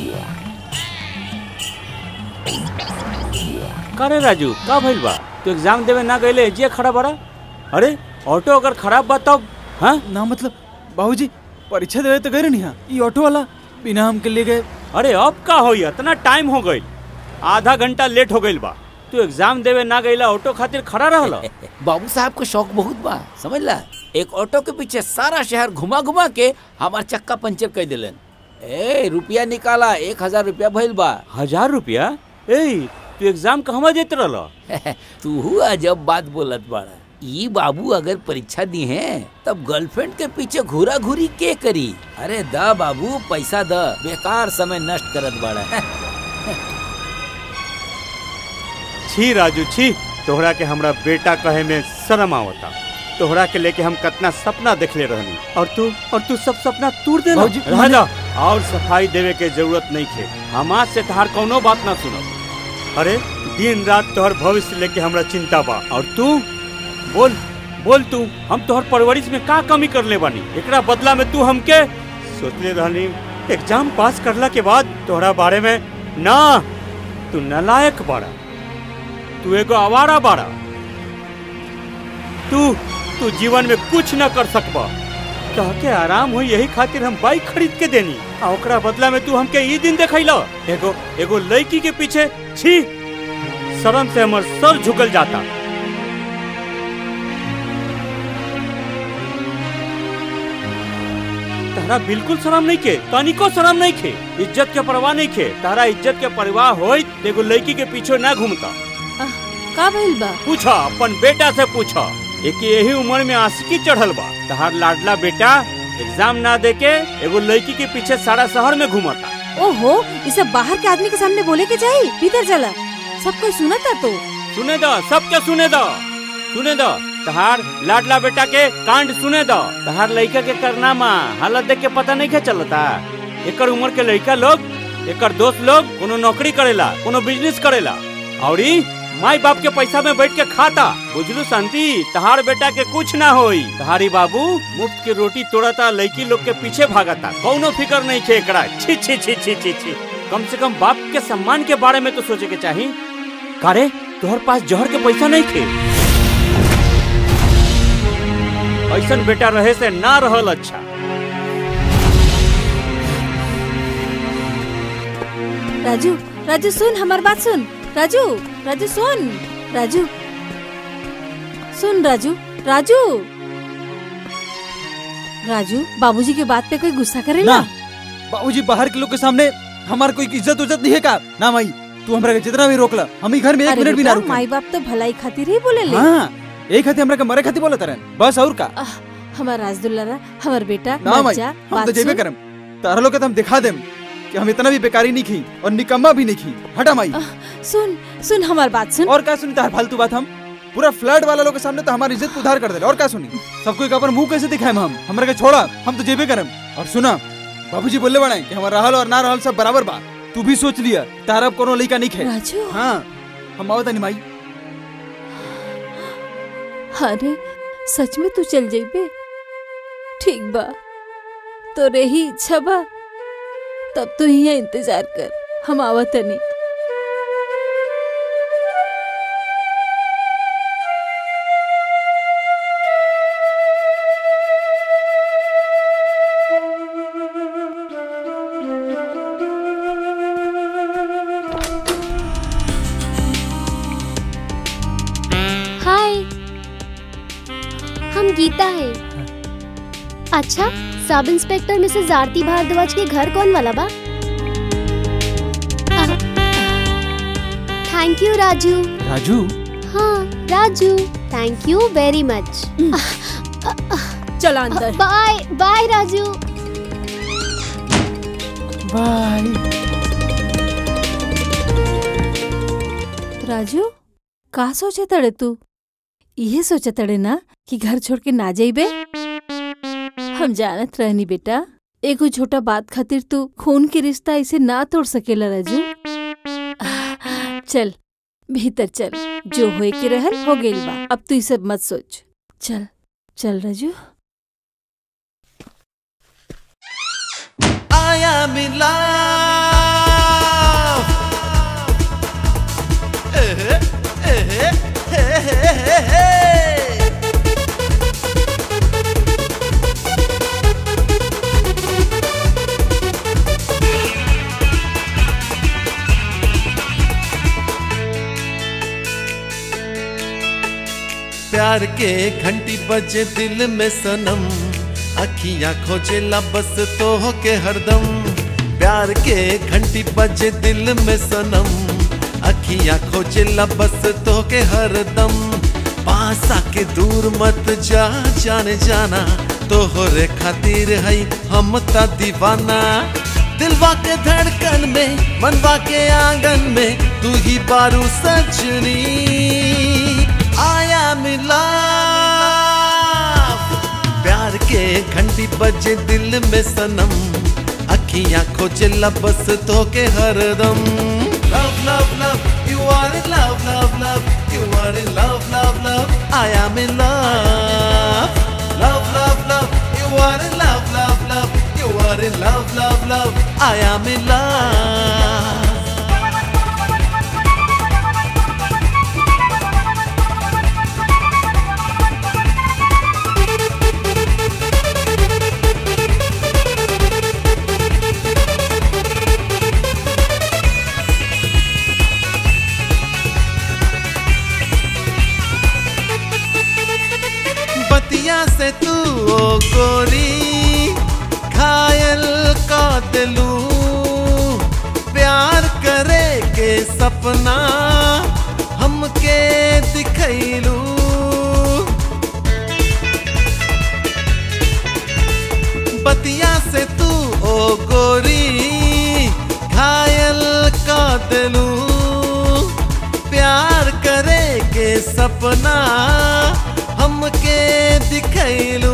का रे राजू का भइल बा तू एग्जाम देवे ना गइले जे खड़ा बड़ा अरे ऑटो अगर खराब बा तब हाँ ना मतलब बाबूजी परीक्षा देवे तो गए नहीं हाँ ये ऑटो वाला बिना हम के लिए गए अरे अब का होई इतना टाइम हो गइल आधा घंटा लेट हो गइल बा तू एग्जाम देवे ना गइला ऑटो खातिर खड़ा रहल बाबू साहब को शौक बहुत बा समझ ला एक ऑटो के पीछे सारा शहर घुमा घुमा के हमार चक्का पंचर कर दिलन ए रुपया निकाला एक हजार रुपया भइल बा हजार रुपया ए तू एग्जाम कहवा देत रहल तू अजब बात बोलत बाड़ा ई बाबू अगर परीक्षा दी है तब गर्लफ्रेंड के पीछे घूरा घूरी के करी अरे द बाबू पैसा द बेकार समय नष्ट करत बाड़ा छी राजू छी तोहरा के हमरा बेटा कहे में शर्म आवता तोहरा के लेके हम कितना सपना देखले रहनी और तू और तू सब सपना तोड़ देना बाबूजी, रह जा और सफाई देवे के जरूरत नहीं थे हम आज से तहार कोनो बात ना सुनब अरे दिन रात तोहर भविष्य लेके हमरा चिंता बा और तू बोल बोल तू हम तोहर परवरिश में का कमी कर ले बानी एकरा बदला में तू हमके सोचले रहनी एग्जाम पास करला के बाद तोहरा बारे में ना तू नलायक बाड़ा तू एगो आवारा बाड़ा तू तू जीवन में कुछ न कर सकबा कह के आराम हो यही खातिर हम बाइक खरीद के देनी आ ओकरा बदला में तू हमके ई दिन देखैला एगो एगो लड़की के पीछे छी शर्म से हमर सर झुकल जाता तारा बिल्कुल शर्म नहीं के तनिको शर्म नहीं खे इज्जत के परवाह नहीं खे तारा इज्जत के परवाह होई एगो लड़की के पीछे ना घूमता का भइल बा पूछा अपन बेटा से पूछा एक यही उम्र में आशिकी चढ़ल बा तहार लाडला बेटा एग्जाम ना दे के एगो लड़की के पीछे सारा शहर में घूमता ओहो ये सब बाहर के आदमी के सामने बोले के जाई भीतर चला सब कोई सुनता तो सुने दो सबके सुने दो सुने दो तहार लाडला बेटा के कांड सुने दो तहार लड़का के करनामा हालत देख के पता नहीं के चलता एकर उम्र के लड़का लोग एकर दोस्त लोग कोनो नौकरी करेला कोनो बिजनेस करेला और ई माई बाप के पैसा में बैठ के खाता बुझलू शांति तहार बेटा के कुछ ना होई तहारी बाबू मुफ्त की रोटी तोड़ता लड़की लोग के पीछे भागता कौनो फिकर नहीं खे एकरा छी छी छी छी छी छी कम से कम बाप के सम्मान के बारे में तो सोचे के चाहिए कारे तोहर पास जहर के पैसा नहीं थे ऐसन बेटा रहे से ना रहल अच्छा राजू राजू सुन हमार बात सुन राजू राजू सुन राजू सुन राजू राजू राजू बाबूजी के बात पे कोई गुस्सा करेला ना बाबूजी बाहर के लोग के सामने हमार कोई इज्जत उज्जत नहीं है का ना माई तू हमरा के जितना भी रोकला हम ही घर में एक अरे मिनट भी ना बेटा, रुके माई बाप तो भलाई खातिर ही बोले ले हाँ एक हाथी हमरा के मरे खाती बोला तरन बस और का हमार राजदुल्ला हमार बेटा ना मत माई जा हम बात तो जेबे सुन। करम तारा लोग के तो हम दिखा देम कि हम इतना भी बेकारी नहीं खी और निकम्मा भी नहीं खी हटा माई सुन सुन हमार बात सुन और का सुनी तार फालतू बात हम पूरा फ्लड वाला लोग के सामने तो हमारी इज्जत को उधार कर दे और का सुनी सबको एक अपन मुंह कैसे दिखाए हम हमरा के छोड़ा हम तो जेबे करम और सुना बाबूजी बोले बड़ा कि हमारा रहल और ना रहल सब बराबर बा तू भी सोच लिया तारा अब कोनो लइका नहीं खे राजू हाँ हम आवत नहीं माई अरे सच में तू चल जाइबे ठीक बा तो रही इच्छा बा तब तो यहाँ इंतजार कर हम आवत नहीं गीता है अच्छा सब इंस्पेक्टर मिसेस आरती भारद्वाज के घर कौन वाला बा थैंक यू राजू राजू हाँ Raju thank you very much चल अंदर bye bye Raju bye Raju का सोचे तड़े तू इहे सोचे तड़े ना कि घर छोड़ के ना जाइबे हम जानत रहनी बेटा एगो छोटा बात खातिर तू खून के रिश्ता ऐसे ना तोड़ सकेला राजू चल भीतर चल जो होए के रहल हो गइल बा अब तू ई सब मत सोच चल चल राजू आया मिला एहे, एहे, हे, हे, हे, हे। प्यार के घंटी बजे दिल में सनम अखियां खोजेला बस तो के हरदम प्यार के घंटी बजे दिल में सनम अखियां खोजेला बस तो के हरदम पास आके दूर मत जा जाने जाना तोहरे खातिर है हम ता दीवाना दिलवा के धड़कन में मनवा के आंगन में तू ही बारू सजनी आया मिला प्यार के घंटी बजे दिल में सनम अखियां खोजे बस तो के हरदम love love love you are in love love love you are in love love love I am in love love love love you are in love love love you are in love love love I am in love बतिया से तू ओ गोरी घायल का दिलू प्यार करे के सपना हमके दिखैलू बतिया से तू ओ गोरी घायल का दिलू प्यार करे के सपना हमके दिखैलू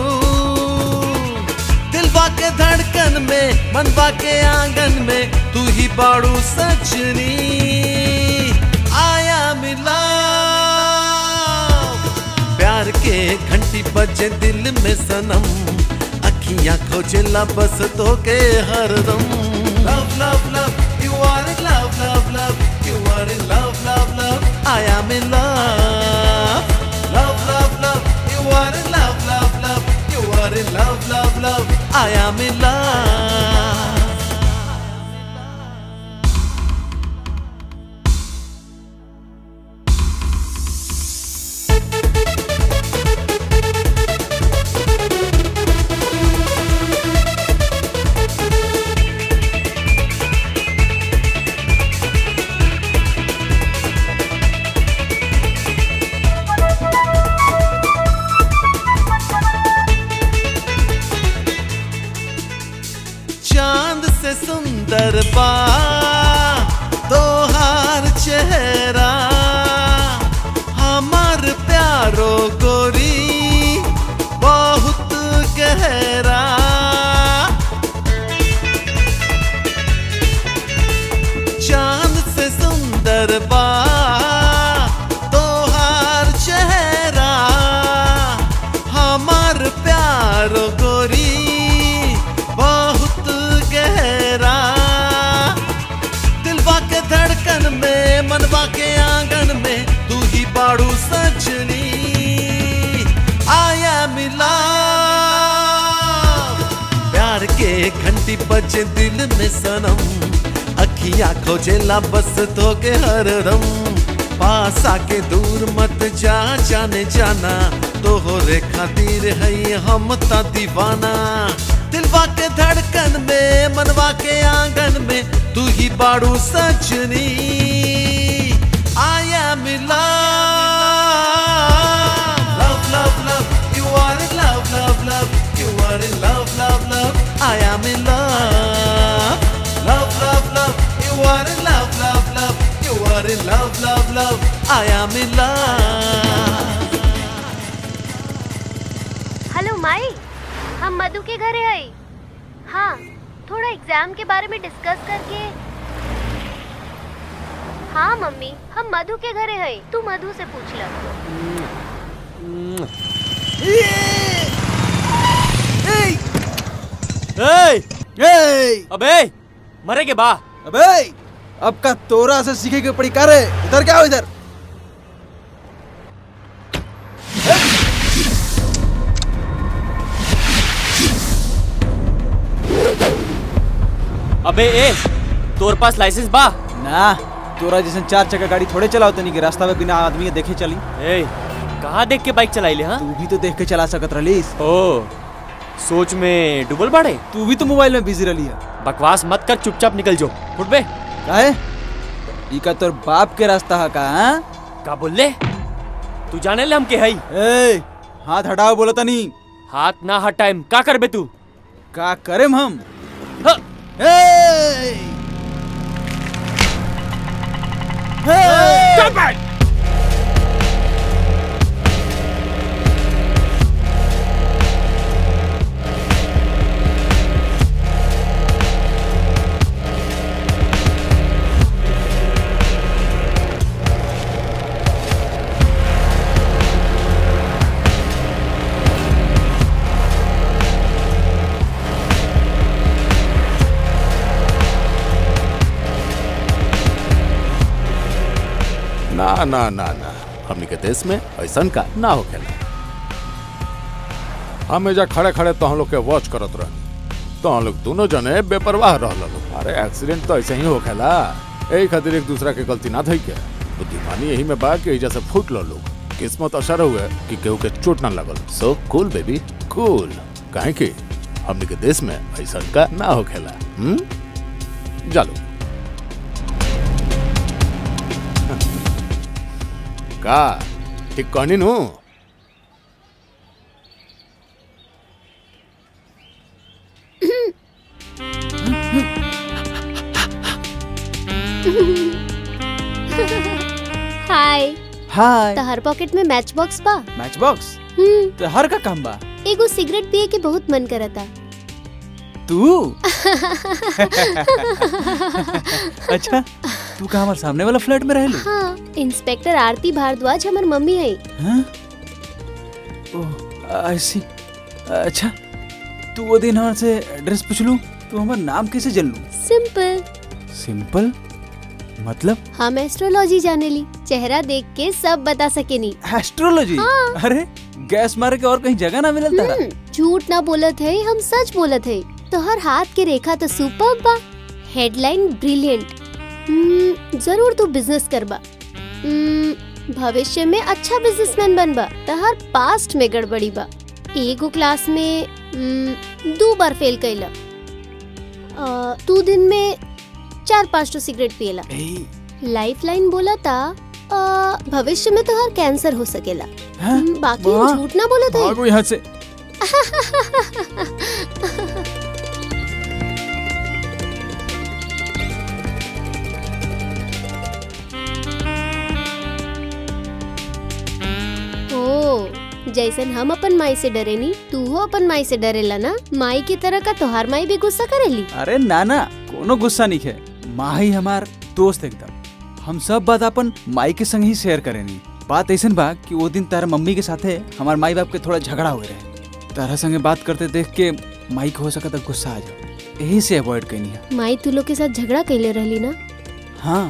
दिलवा के धड़कन में मनवा के आंगन में तू ही बाड़ू सजनी आया मिला प्यार के घंटी बजे दिल में सनम अखियां खोजेला बस तो के हरदम love love love you are in love love love you are in love love love I am in love love, love, love. You are in love, love, love. You are in love, love, love. I am in love. चांद से सुंदर बा तोहार चेहरा हमार प्यारो गोरी बहुत गहरा चांद से सुंदर बा तोहार चेहरा हमार प्यारो गोरी बहुत गहरा दिलवा के धड़कन में मनवा के आंगन में तू ही बाड़ू सजनी आया मिला प्यार के घंटी बजे दिल में सनम अखियां खोजेला बस तो के हरदम पास आके दूर मत जा जाने जाना तोहरे खातिर है हम ता दीवाना दिलवा के धड़कन में मनवा के आंगन में तू ही बाड़ू सजनी I am in love love love you are in love love love you are in love love love I am in love love love love you are in love love love you are in love love love I am in love hello माई हम मधु के घरे आई हाँ थोड़ा exam के बारे में discuss करके हाँ मम्मी हम मधु के घरे आई तू मधु से पूछ ल ए, ए, अबे मरे के बा अबे अब का तोरा से सीखे के पड़ी करे इधर क्या हो इधर अबे ए तोर पास लाइसेंस बा ना तोरा जैसे चार चक्का गाड़ी थोड़े चलाओ तनी के रास्ता में बिना आदमी के देखे चली ए कहाँ देख के बाइक चलाई ले हाँ तू भी तो देख के चला सकत रलीस ओ सोच में डुबल बाड़े तू भी तो मोबाइल में बिजी रही है बकवास मत कर चुपचाप निकल जो उठ बे काहे ई का तोर बाप के रास्ता है का हाँ? का बोल ले तू जाने ले हम के हई ए हाथ हटाओ बोलो तनी हाथ ना हटाएम का करबे तू का करेम हम ह, ए! ए! ना ना ना ना हमनी के देश में ऐसा का ना होखेला हमेशा खड़े खड़े तो हम लोग के वॉच करत रहनी तो हम लोग दोनों जने बेपरवाह रहल लोग अरे एक्सीडेंट तो ऐसे ही होखेला यही खातिर एक दूसरा के गलती ना धई के बुद्धिमानी यही में बा कि एजा से फूट लो लोग किस्मत असर हुए कि केहू के चोट ना लगल सो कूल बेबी कूल काहे कि हमनी के देश में ऐसा का ना होखेला हम्म चलो का ठीक कहनी नु हाय हाय तहर पॉकेट में मैच बॉक्स बा मैच बॉक्स हम्म तो हर का काम बा एगो सिगरेट पिए के बहुत मन करता तू अच्छा तू का हमारे सामने वाला फ्लैट में रहलू हाँ इंस्पेक्टर आरती भारद्वाज हमार मम्मी है हाँ? ओह ऐसी अच्छा तू वो दिन हमारे से एड्रेस पूछ लू तू हमारा नाम कैसे जल लू सिंपल सिंपल मतलब हम एस्ट्रोलॉजी जाने ली चेहरा देख के सब बता सके नी एस्ट्रोलॉजी हाँ। अरे गैस मारे के और कहीं जगह ना मिलल तारा हम्म, झूठ ना बोलत है हम सच बोलत है तो हर हाथ के रेखा तो सुपर बा हेडलाइन ब्रिलियंट जरूर तू बिजनेस करबा हम्म, भविष्य में अच्छा बिजनेसमैन बनबा तो हर पास्ट में गड़बड़ी बा एगो क्लास में हम्म, दो बार फेल कैला अ, तू दिन में चार पाँच तो सिगरेट पिएला लाइफ लाइन बोला था अ, भविष्य में तो हर कैंसर हो सकेला हम्म, बाकी हम वाह। झूठ ना बोलत है भागो यहाँ से ओ जैसन हम अपन माई से डरेनी तू हो अपन माई से डरेला ना माई की तरह का तोहार माई भी गुस्सा करेली अरे नाना कोनो गुस्सा नहीं है माँ ही हमार दोस्त एकदम हम सब बात अपन माई के संग ही शेयर करेनी बात ऐसन बा कि वो दिन तारा मम्मी के साथे हमार माई बाप के थोड़ा झगड़ा हुए रहे तारा संगे बात करते देख के माई को हो सका था गुस्सा आ जाए यही से अवॉइड करनी है माई तू लोग के साथ झगड़ा कैले रहली ना हाँ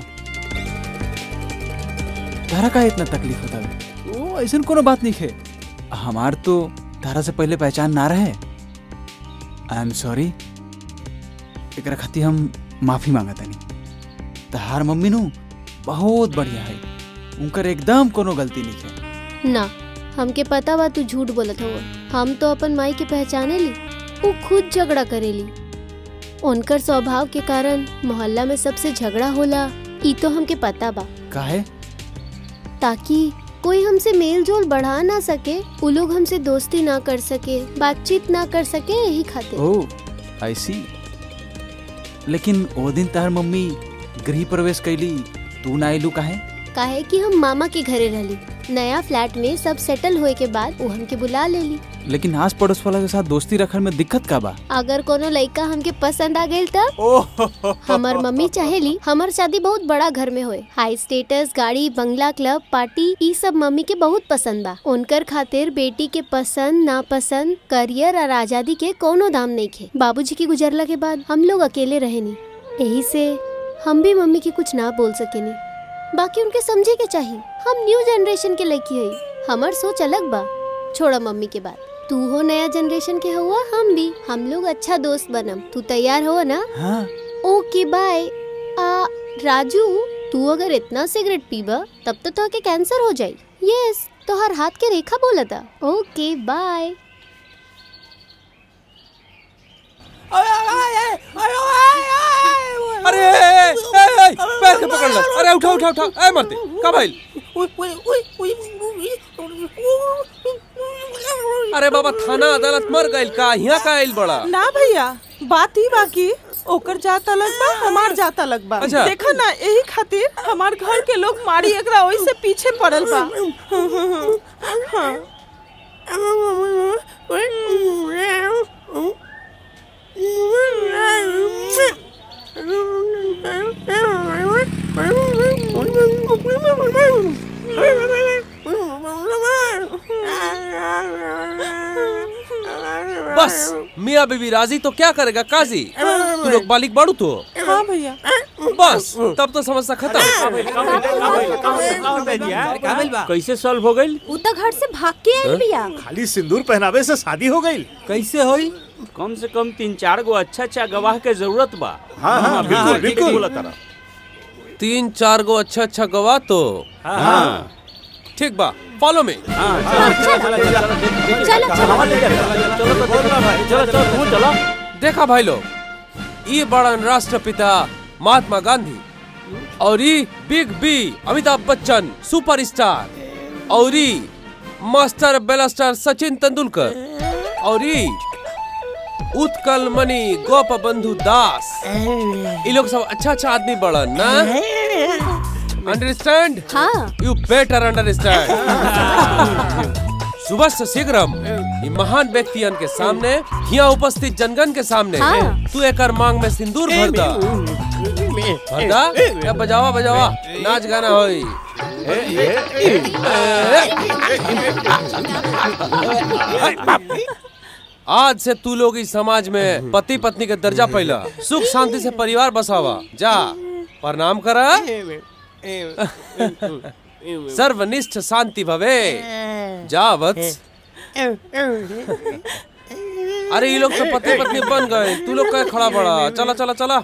तारा का इतना तकलीफ होता है वो ऐसा कोनो बात नहीं है हमार तो तारा से पहले पहचान ना रहे आई एम सॉरी एक खातिर हम माफी मांगता नहीं तहार मम्मी नु बहुत बढ़िया है उनकर एकदम कोनो गलती नहीं है ना हमके पता बा तू झूठ बोलत हो हम तो अपन माई के पहचाने ली वो खुद झगड़ा करेली उनकर स्वभाव के कारण मोहल्ला में सबसे झगड़ा होला ई तो हमके पता बा काहे ताकि कोई हमसे मेल जोल बढ़ा ना सके वो लोग हमसे दोस्ती ना कर सके बातचीत ना कर सके यही खातिर ओह आई सी लेकिन वो दिन तार मम्मी गृह प्रवेश कैली तू ना आइलू काहे काहे कि हम मामा के घरे रहली नया फ्लैट में सब सेटल होए के बाद वो हमके बुला लेली लेकिन आस पड़ोस वाला के साथ दोस्ती रखल में दिक्कत का बा अगर कोनो लड़का हमके पसंद आ गइल तब हमार मम्मी चाहेली हमार शादी बहुत बड़ा घर में होए हाई स्टेटस गाड़ी बंगला क्लब पार्टी ई सब मम्मी के बहुत पसंद बा उनकर खातिर बेटी के पसंद नापसंद करियर और आजादी के कोनो दाम नहीं खे बाबूजी के गुजरला के बाद हम लोग अकेले रहेनी यही से हम भी मम्मी के कुछ ना बोल सकेनी बाकी उनके समझे के चाहिए हम न्यू जनरेशन के लड़की है हमार सोच अलग बा छोड़ा मम्मी के बात तू हो नया जनरेशन के हुआ हम भी हम लोग अच्छा दोस्त बनम तू तैयार हो ना हाँ ओके बाय आ राजू तू अगर इतना सिगरेट पीबा तब तो तोहके कैंसर हो जाई यस तो हर हाथ के रेखा बोला था ओके बाय अरे ए, ए, ए, पैर के पकड़ लो अरे उठा उठा उठा ए मरते का भाई अरे बाबा थाना अदालत मर गइल का यहाँ का आइल बड़ा ना भैया बात ही बाकी ओकर जात अलग बा हमार जात अलग बा अच्छा। देखा ना यही खातिर हमार घर के लोग मारी एकरा ओई से पीछे पड़ल बा हाँ। बस मियाँ बीबी राजी तो क्या करेगा काजी तू लोग बालिक बाड़ू तो हाँ भैया बस तब तो समस्या खत्म कैसे सॉल्व हो गई उ तो घर से भाग के आइल बिया खाली सिंदूर पहनावे से शादी हो गई कैसे होई कम से कम तीन चार गो अच्छा अच्छा गवाह के जरूरत बा हाँ, हाँ, बिल्कुल, ठीक बिल्कुल। बोला तारा तीन चार गो अच्छा अच्छा गवाह तो हाँ। ठीक बा फॉलो में देखा भाई लोग ये बड़न राष्ट्रपिता महात्मा गांधी और ये big B Amitabh Bachchan superstar और ये मास्टर बेलास्टर सचिन तेंदुलकर और ये उत्कल मणि गोप बंधु दास ये लोग सब अच्छा अच्छा आदमी बड़न ना अंडरस्टैंड हाँ यू बेटर अंडरस्टैंड सुबह से शीघ्रम ये महान व्यक्तियन के सामने यहाँ उपस्थित जनगण के सामने हाँ। तू एकर मांग में सिंदूर भर दा भर दा या बजावा बजावा नाच गाना होई आज से तू लोग इस समाज में पति पत्नी के दर्जा पैला सुख शांति से परिवार बसावा जा प्रणाम करा सर्वनिष्ठ शांति भवे जा वत्स अरे ये लोग तो पति पत्नी बन गए तू लोग कहे खड़ा बड़ा चला चला चला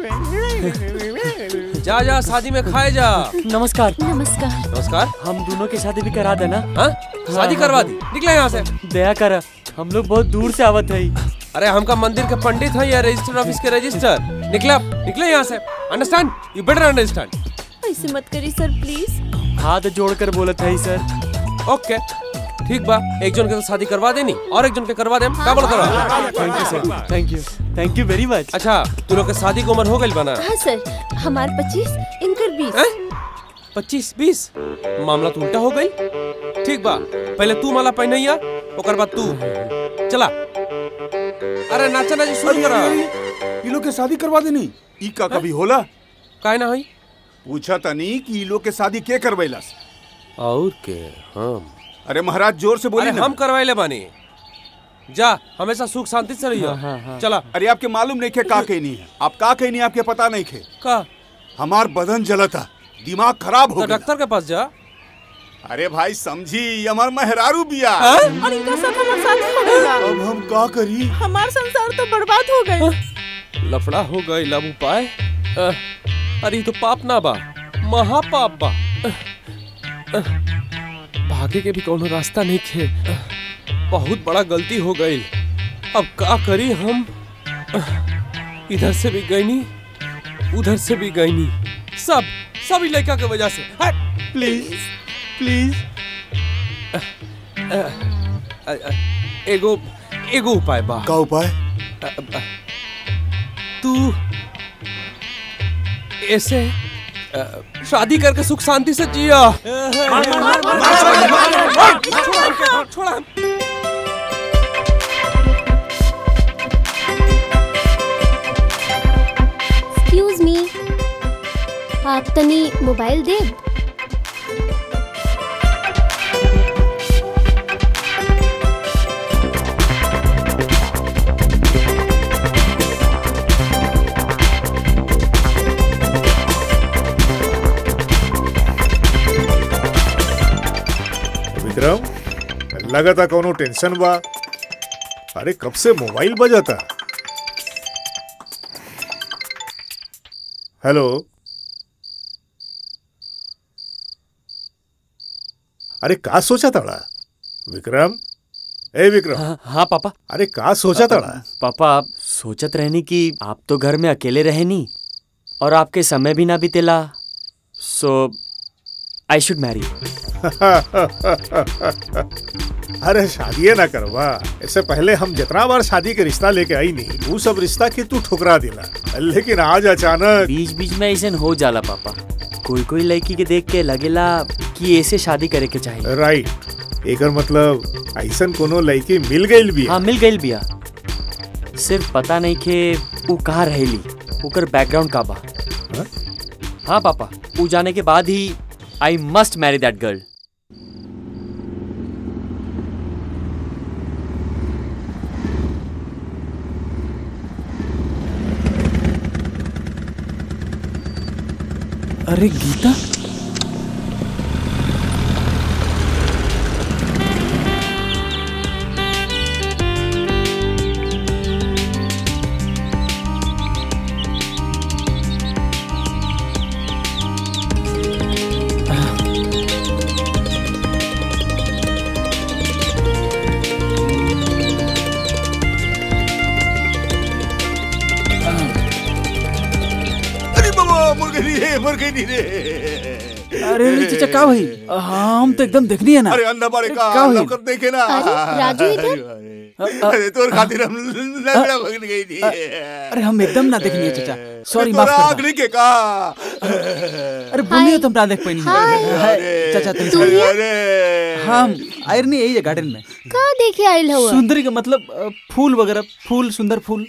जा जा शादी में खाए जा नमस्कार नमस्कार नमस्कार हम दोनों की शादी भी करा देना हाँ शादी करवा दी निकले यहाँ से दया कर हम लोग बहुत दूर से आवत है अरे हमका मंदिर के पंडित है या रजिस्टर ऑफिस के रजिस्टर निकले निकले यहाँ से अंडरस्टैंड यू बेटर अंडरस्टैंड ऐसे मत करी सर प्लीज हाथ जोड़कर बोलत है सर ओके ठीक बा एक जन के तो शादी करवा देनी और एक जन के करवा देम का बोल करो thank you sir thank you thank you very much अच्छा तू लोग के शादी की उम्र हो गई बना हाँ सर हमार पच्चीस इनकर बीस पच्चीस बीस मामला तो उल्टा हो गई ठीक बा पहले तू माला पहनैया ओकर बाद तू चला अरे नाचा नाची शुरू करा ये लोग के शादी करवा देनी ई का कभी होला काहे ना होई पूछा तनी कि ई लोग के शादी के करवैलस और के हम अरे महाराज जोर से बोली अरे ना हम करवाइले बानी जा हमेशा सुख शांति से रहियो चला अरे आपके मालूम नहीं खे का कहनी है आप का कहनी आपके पता नहीं खे का हमार बदन जलता दिमाग खराब हो तो गया डॉक्टर के पास जा अरे भाई समझी ये हमार मेहरारू बिया और इनका साथ हमार शादी हो गइला अब हम का करी हमार संसार तो बर्बाद हो गई लफड़ा हो गई लब उपाय अ, अरे ये तो पाप ना बा महापाप बा अ, अ, भागे के भी कोनो रास्ता नहीं खे बहुत बड़ा गलती हो गई अब का करी हम इधर से भी गई नहीं उधर से भी गई नहीं सब सब ई लड़का के वजह से प्लीज प्लीज एगो एगो उपाय बा का उपाय तू ऐसे अ, शादी करके सुख शांति से जिया छोड़ा हम एक्सक्यूज मी आप तनी मोबाइल दे विक्रम लगाता कोनो टेंशन बा अरे कब से मोबाइल बजाता हेलो अरे का सोचा ताड़ा विक्रम ए विक्रम हाँ, हाँ पापा अरे का सोचा ताड़ा पापा आप सोचत रहनी कि आप तो घर में अकेले रहे नी और आपके समय भी ना बीतेला सो आई शुड मैरी अरे शादी ना करवा इससे पहले हम जितना बार शादी के रिश्ता लेके आई नहीं वो सब रिश्ता के तू ठुकरा दिला लेकिन आज अचानक बीच बीच में ऐसे हो जाला पापा कोई कोई लड़की के देख के लगेला कि ऐसे शादी करे के चाहिए राइट एकर मतलब ऐसन कोनो लड़की मिल गई भी हाँ मिल गई बिया सिर्फ पता नहीं के वो कहाँ रहेली ओकर बैकग्राउंड का बा हाँ पापा वो जाने के बाद ही I must marry that girl अरे गीता अरे बाबा मुर गई रे मुर गई रे अरे अरे चचा का भाई हम तो एकदम देखनी है ना अरे अंधा बाड़े का का अंधा हुई? कर देखे ना अरे, राजू इधर? अरे तोर खातिर हम लंगड़ा भगन गई थी अरे हम एकदम ना देखनी है चचा सॉरी माफ तोरा करना आखिरी के का अरे बोलिए तो हम ना देख पाई नहीं चाचा तुम तू ही है? हम आयर नहीं यही है गार्डन में का देखे आइल हुआ सुंदरी का मतलब अ, फूल वगैरह फूल सुंदर फूल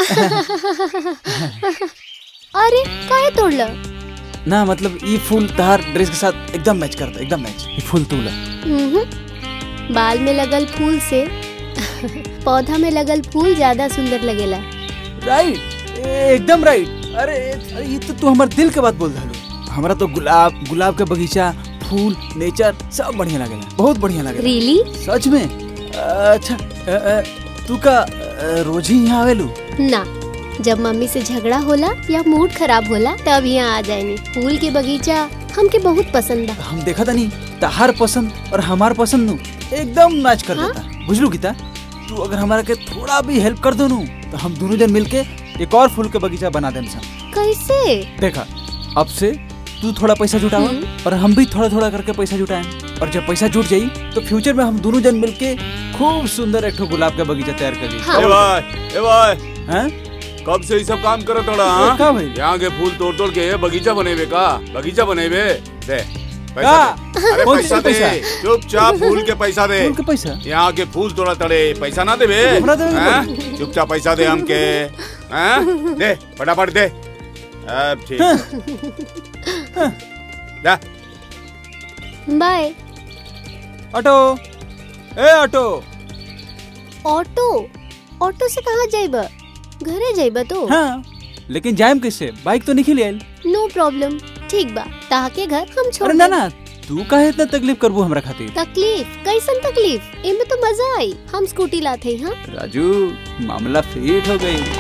अरे काहे तोड़ला ना मतलब ये फूल तहार ड्रेस के साथ एकदम मैच करता एकदम मैच ये फूल तूला हम्म। बाल में लगल फूल से पौधा में लगल फूल ज्यादा सुंदर लगेला राइट एकदम राइट अरे अरे ये तो तू हमारे दिल के बात बोल रहा हमारा तो गुलाब गुलाब का बगीचा फूल नेचर सब बढ़िया लगेला बहुत बढ़िया लगेला Really? सच में अच्छा अ, अ, तू का अ, रोज ही यहाँ आवेलू ना जब मम्मी से झगड़ा होला या मूड खराब होला तब यहाँ आ जाएनी फूल के बगीचा हमके बहुत पसंद बा हम देखा था नहीं तहार पसंद और हमार पसंद नु एकदम मैच कर देता बुझलू गीता तू अगर हमारा के थोड़ा भी हेल्प कर दो नु तो हम दोनों जन मिलके एक और फूल के बगीचा बना दें सन कैसे देखा अब से तू थोड़ा पैसा जुटावा और हम भी थोड़ा थोड़ा करके पैसा जुटाएं और जब पैसा जुट जाई तो फ्यूचर में हम दोनों जन मिलके खूब सुंदर एक ठो गुलाब का बगीचा तैयार कर ली ए भाई ए भाई हैं कब से ये सब काम करत तोड़ा ए, हाँ? का भाई? यहाँ के फूल तोड़ तोड़ के बगीचा बनेबे का बगीचा बनेबे दे पैसा का? दे। अरे कौन पैसा सी दे पैसा? चुपचाप फूल के पैसा दे फूल के पैसा यहाँ के फूल तोड़ा तड़े पैसा ना देबे हमरा देबे हैं? चुपचाप पैसा दे हमके हैं? दे फटाफट दे अब ठीक ला बाय ऑटो ए ऑटो ऑटो ऑटो से कहाँ जाइबा घरे जाइबा तो हाँ लेकिन जाएम कैसे बाइक तो निकल आयल नो प्रॉब्लम ठीक बा ताके घर हम छोड़ अरे ना देब। ना तू काहे इतना तकलीफ करबू हमरा खातिर तकलीफ कैसन तकलीफ इनमें तो मजा आई हम स्कूटी लाते हैं हाँ राजू मामला फिट हो गई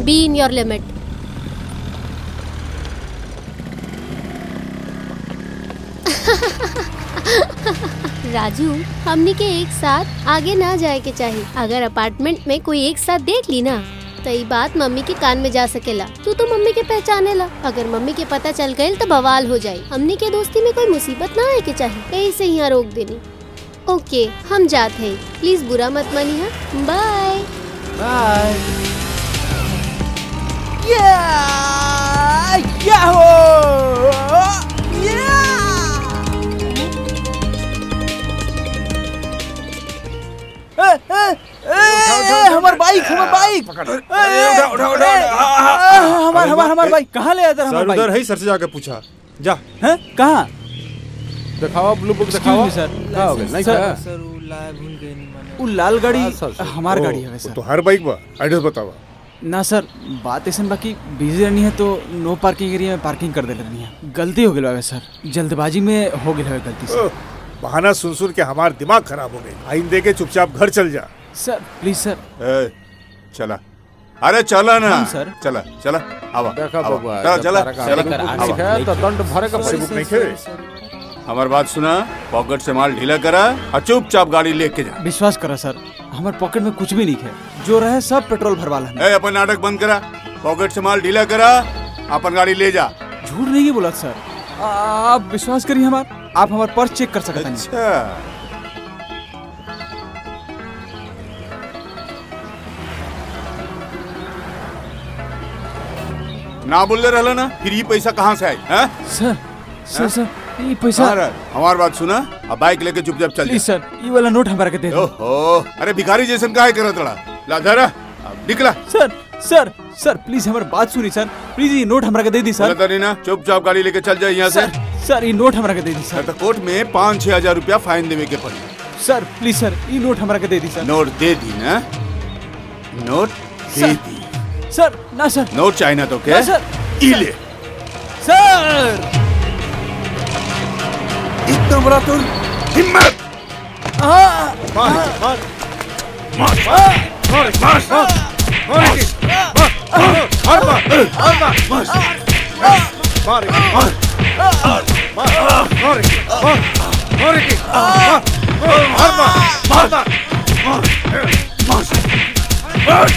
be in your limit Raju हमनी के एक साथ आगे ना जाए के चाहिए अगर अपार्टमेंट में कोई एक साथ देख ली ना तो ये बात मम्मी के कान में जा सकेला तू तो मम्मी के पहचाने ला अगर मम्मी के पता चल गई तो बवाल हो जाए हमनी के दोस्ती में कोई मुसीबत ना आए के चाहिए यही से यहाँ रोक देनी ओके हम जाते हैं प्लीज बुरा मत मानी हाँ बाय बाय हमार बाइक हमार बाइक हमार हमार हमार बाइक कहाँ ले आया हमार सर बाइक उधर है सर से जाकर पूछा जा हैं कहाँ दिखाओ ब्लू बुक Excuse me, दिखाओ sir. क्या हो गया नहीं सर, क्या वो लाल गाड़ी हमार ओ, गाड़ी है वो सर तो हर बाइक बा एड्रेस बतावा ना सर बात ऐसा बाकी बिजी रहनी है तो नो पार्किंग एरिया में पार्किंग कर दे रहनी है गलती हो गई सर जल्दबाजी में हो गई है गलती से ओह, बहाना सुन सुन के हमार दिमाग खराब हो गई आइन दे के चुपचाप घर चल जा सर प्लीज सर ए, चला अरे चला ना हम, सर। चला चला आवा देखा आवा। बबुआ, चला जब चला तारा का चला आगे आवा। बुक नहीं है, तो दंड भरे का पड़ी बुक नहीं है हमार बात सुना पॉकेट से माल ढीला करा और चुपचाप गाड़ी लेके जा विश्वास करा सर हमारे पॉकेट में कुछ भी नहीं है जो रहे सब पेट्रोल भरवा लेना ए, अपन नाटक बंद करा पॉकेट से माल ढीला करा अपन गाड़ी ले जा झूठ नहीं बोला सर आप विश्वास करिए हमार आप हमारा पर्स चेक कर सकते हैं अच्छा ना बोलले रहला ना फिर ये पैसा कहाँ से आई हैं? सर सर हैं? सर ये पैसा कहाँ रहा? हमार बात सुना अब बाइक लेके चुपचाप चल प्लीज सर ये वाला नोट हमारा के दे दो ओहो अरे भिखारी जैसन काहे करत रहा ला धरा अब निकला सर सर सर प्लीज हमारी बात सुनी सर प्लीज ये नोट हमारा के दे दी सर बोला तारी ना चुपचाप गाड़ी लेके चल जाए यहाँ से सर सर ये नोट हमारा के दे दी सर तो कोर्ट में पाँच छह हजार रुपया फाइन देवे के पड़ी सर प्लीज सर ये नोट हमारा के दे दी सर नोट दे दी ना नोट दे सर। दी सर ना सर नोट चाहिए ना तो क्या ना, सर। ई ले सर इतना बड़ा तो हिम्मत हाँ मार मार मार मार मार मार मार के मार मार मार मार मार मार मार मार मार मार के मार मार के मार मार मार मार मार मार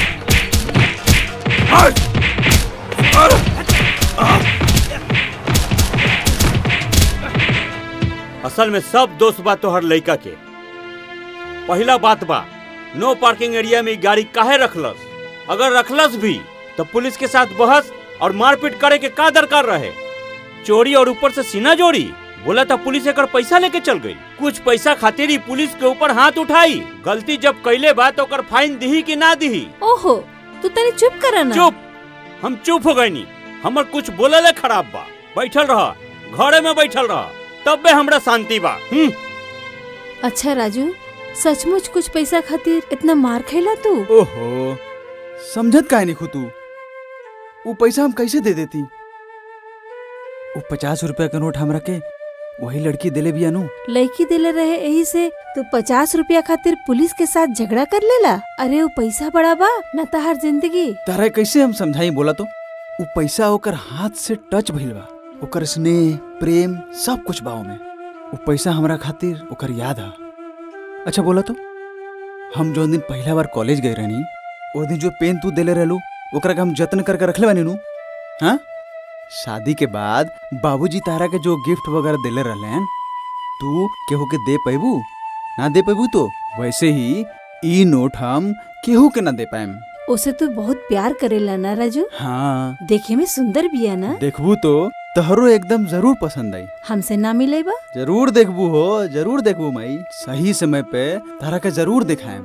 असल में सब दोस्त बा तोहर लइका के पहला बात बा नो पार्किंग एरिया में इ गाड़ी काहे रखलस अगर रखलस भी तो पुलिस के साथ बहस और मारपीट करे के का दरकार रहे चोरी और ऊपर से सीना जोड़ी बोला था पुलिस एकर पैसा लेके चल गई कुछ पैसा खातिर ही पुलिस के ऊपर हाथ उठाई गलती जब कैले बा तो ओकर फाइन दिही कि ना दिही ओहो तू तनी चुप कर ना चुप हम चुप हो गए नी हमर कुछ बोलले खराब बा बैठल रह घरे में बैठल रह तब हमरा शांति बा हम्म अच्छा राजू सचमुच कुछ पैसा खातिर इतना मार खैला तू ओहो समझत काहे नहीं तू वो पैसा हम कैसे दे देती वो पचास रुपया का नोट हमरा के वही लड़की दिले भी अनु लड़की दिले रहे यही से तू पचास रुपया खातिर पुलिस के साथ झगड़ा कर लेला अरे वो पैसा बड़ा बा न तहार जिंदगी तारा कैसे हम समझाई बोला तो वो पैसा ओकर हाथ से टच भइल बा ओकर स्नेह प्रेम सब कुछ बा में वो पैसा हमरा खातिर ओकर याद है अच्छा बोला तो हम जो दिन पहला बार कॉलेज गए रहनी वो दिन जो पेन तू देले रहलू ओकरा के हम जतन करके रखले बानी नु हाँ शादी के बाद बाबूजी तारा के जो गिफ्ट वगैरह देले रहलन तू केहू के दे पैबू ना दे पैबू तो वैसे ही ई नोट हम केहू के ना दे पाएम उसे तू बहुत प्यार करेला ना राजू हाँ देखे में सुंदर भी है ना देखबू तो तहरो एकदम जरूर पसंद आई हमसे ना मिले बा जरूर देखबू हो जरूर देखबू माई सही समय पे तारा के जरूर दिखाएम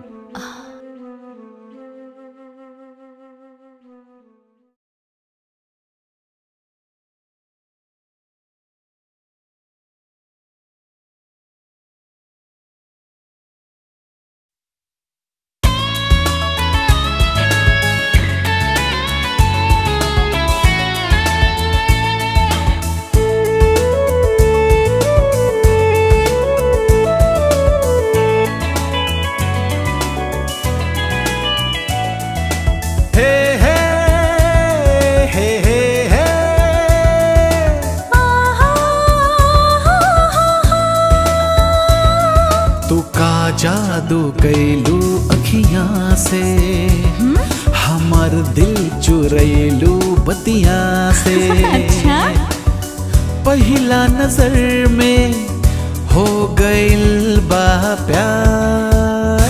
जादू कैलू अखियां से हमर दिल चुरैलू बतिया से अच्छा? पहिला नजर में हो गइल बा प्यार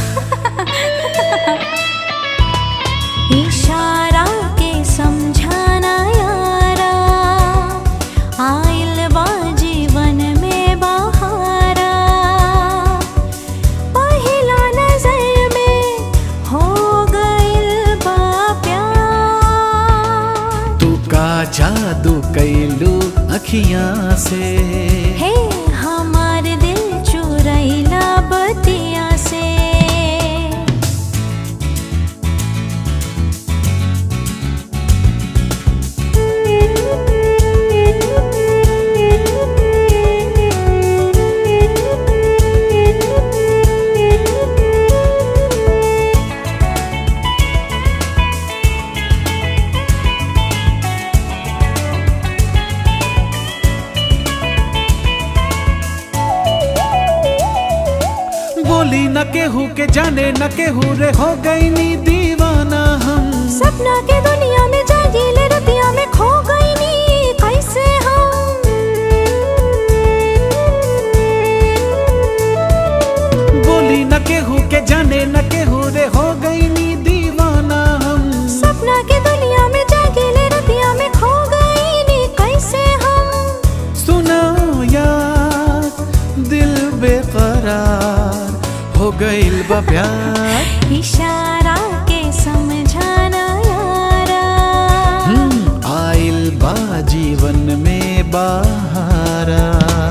इशारा के समझाना यारा आइल बा जीवन में बहारा पहिला नजर में हो गइल बा प्यार तू का जादू कैलू अखियां से हे हमार दिल चुरैला बतिया से बोली न केहू के जाने न केहू रे हो गई नी दीवाना हम सपना के दुनिया में जागीले रतिया में खो गई नी कैसे हम बोली न केहू के जाने न केहू रे हो गई नी दीवाना हम सपना के दुनिया में जागीले रतिया में खो गई नी कैसे हम सुना यार दिल बेकरार हो गइल बा प्यार इशारा के समझाना यारा हम्म, आइल बा जीवन में बहारा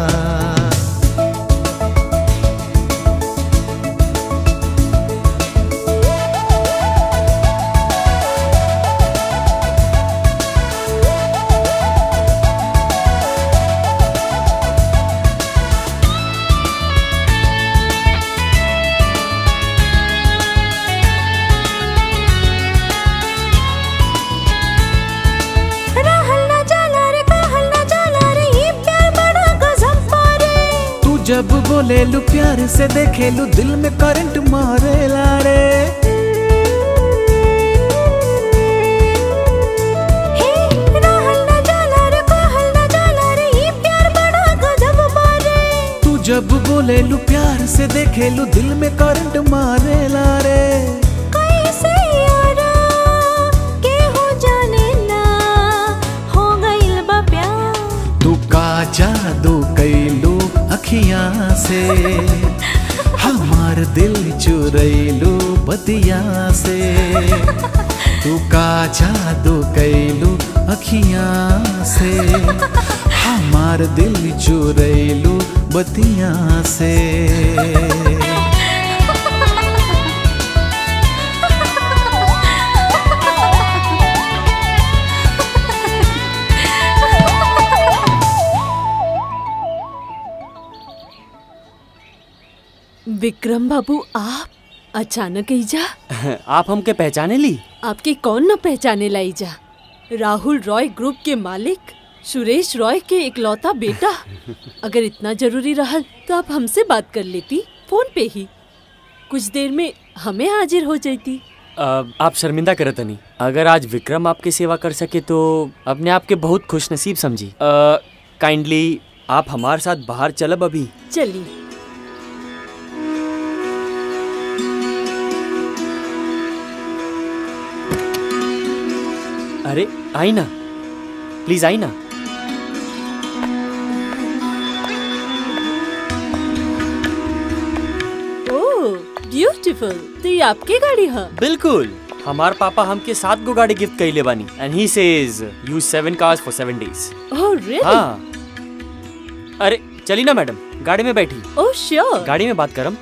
रहल ना जाला रे कहल ना जाला रे ये प्यार बड़ा गजब पारे तू जब बोले लू प्यार से देखे लू दिल में करंट मारेला रे हे रहल ना जाला रे कहल ना जाला रे ये प्यार बड़ा गजब पारे तू जब बोले लू प्यार से देखे लू दिल में करंट मारेला रे कैसे यारा के हो जाने ना हो गइल बा प्यार तू का जादू कैलू अखियां से हमार दिल चुरैलू बतिया से तू का जादू कैलू अखियां से हमार दिल चुरैलू बतिया से विक्रम बाबू आप अचानक ईजा आप हमके पहचाने ली आपके कौन न पहचाने लाई जा राहुल रॉय ग्रुप के मालिक सुरेश रॉय के इकलौता बेटा अगर इतना जरूरी रहल तो आप हमसे बात कर लेती फोन पे ही कुछ देर में हमें हाजिर हो जाती अ, आप शर्मिंदा करत नहीं अगर आज विक्रम आपकी सेवा कर सके तो अपने आप के बहुत खुश नसीब समझी काइंडली आप हमारे साथ बाहर चलब अभी चली अरे आई ना प्लीज आई ना ओह ब्यूटीफुल तो ये आपकी गाड़ी है बिल्कुल हमार पापा हमके सात गो गाड़ी गिफ्ट कइले बानी and he says uses seven cars for seven days oh really हाँ अरे चली ना मैडम गाड़ी में बैठी ओह श्योर गाड़ी में बात करम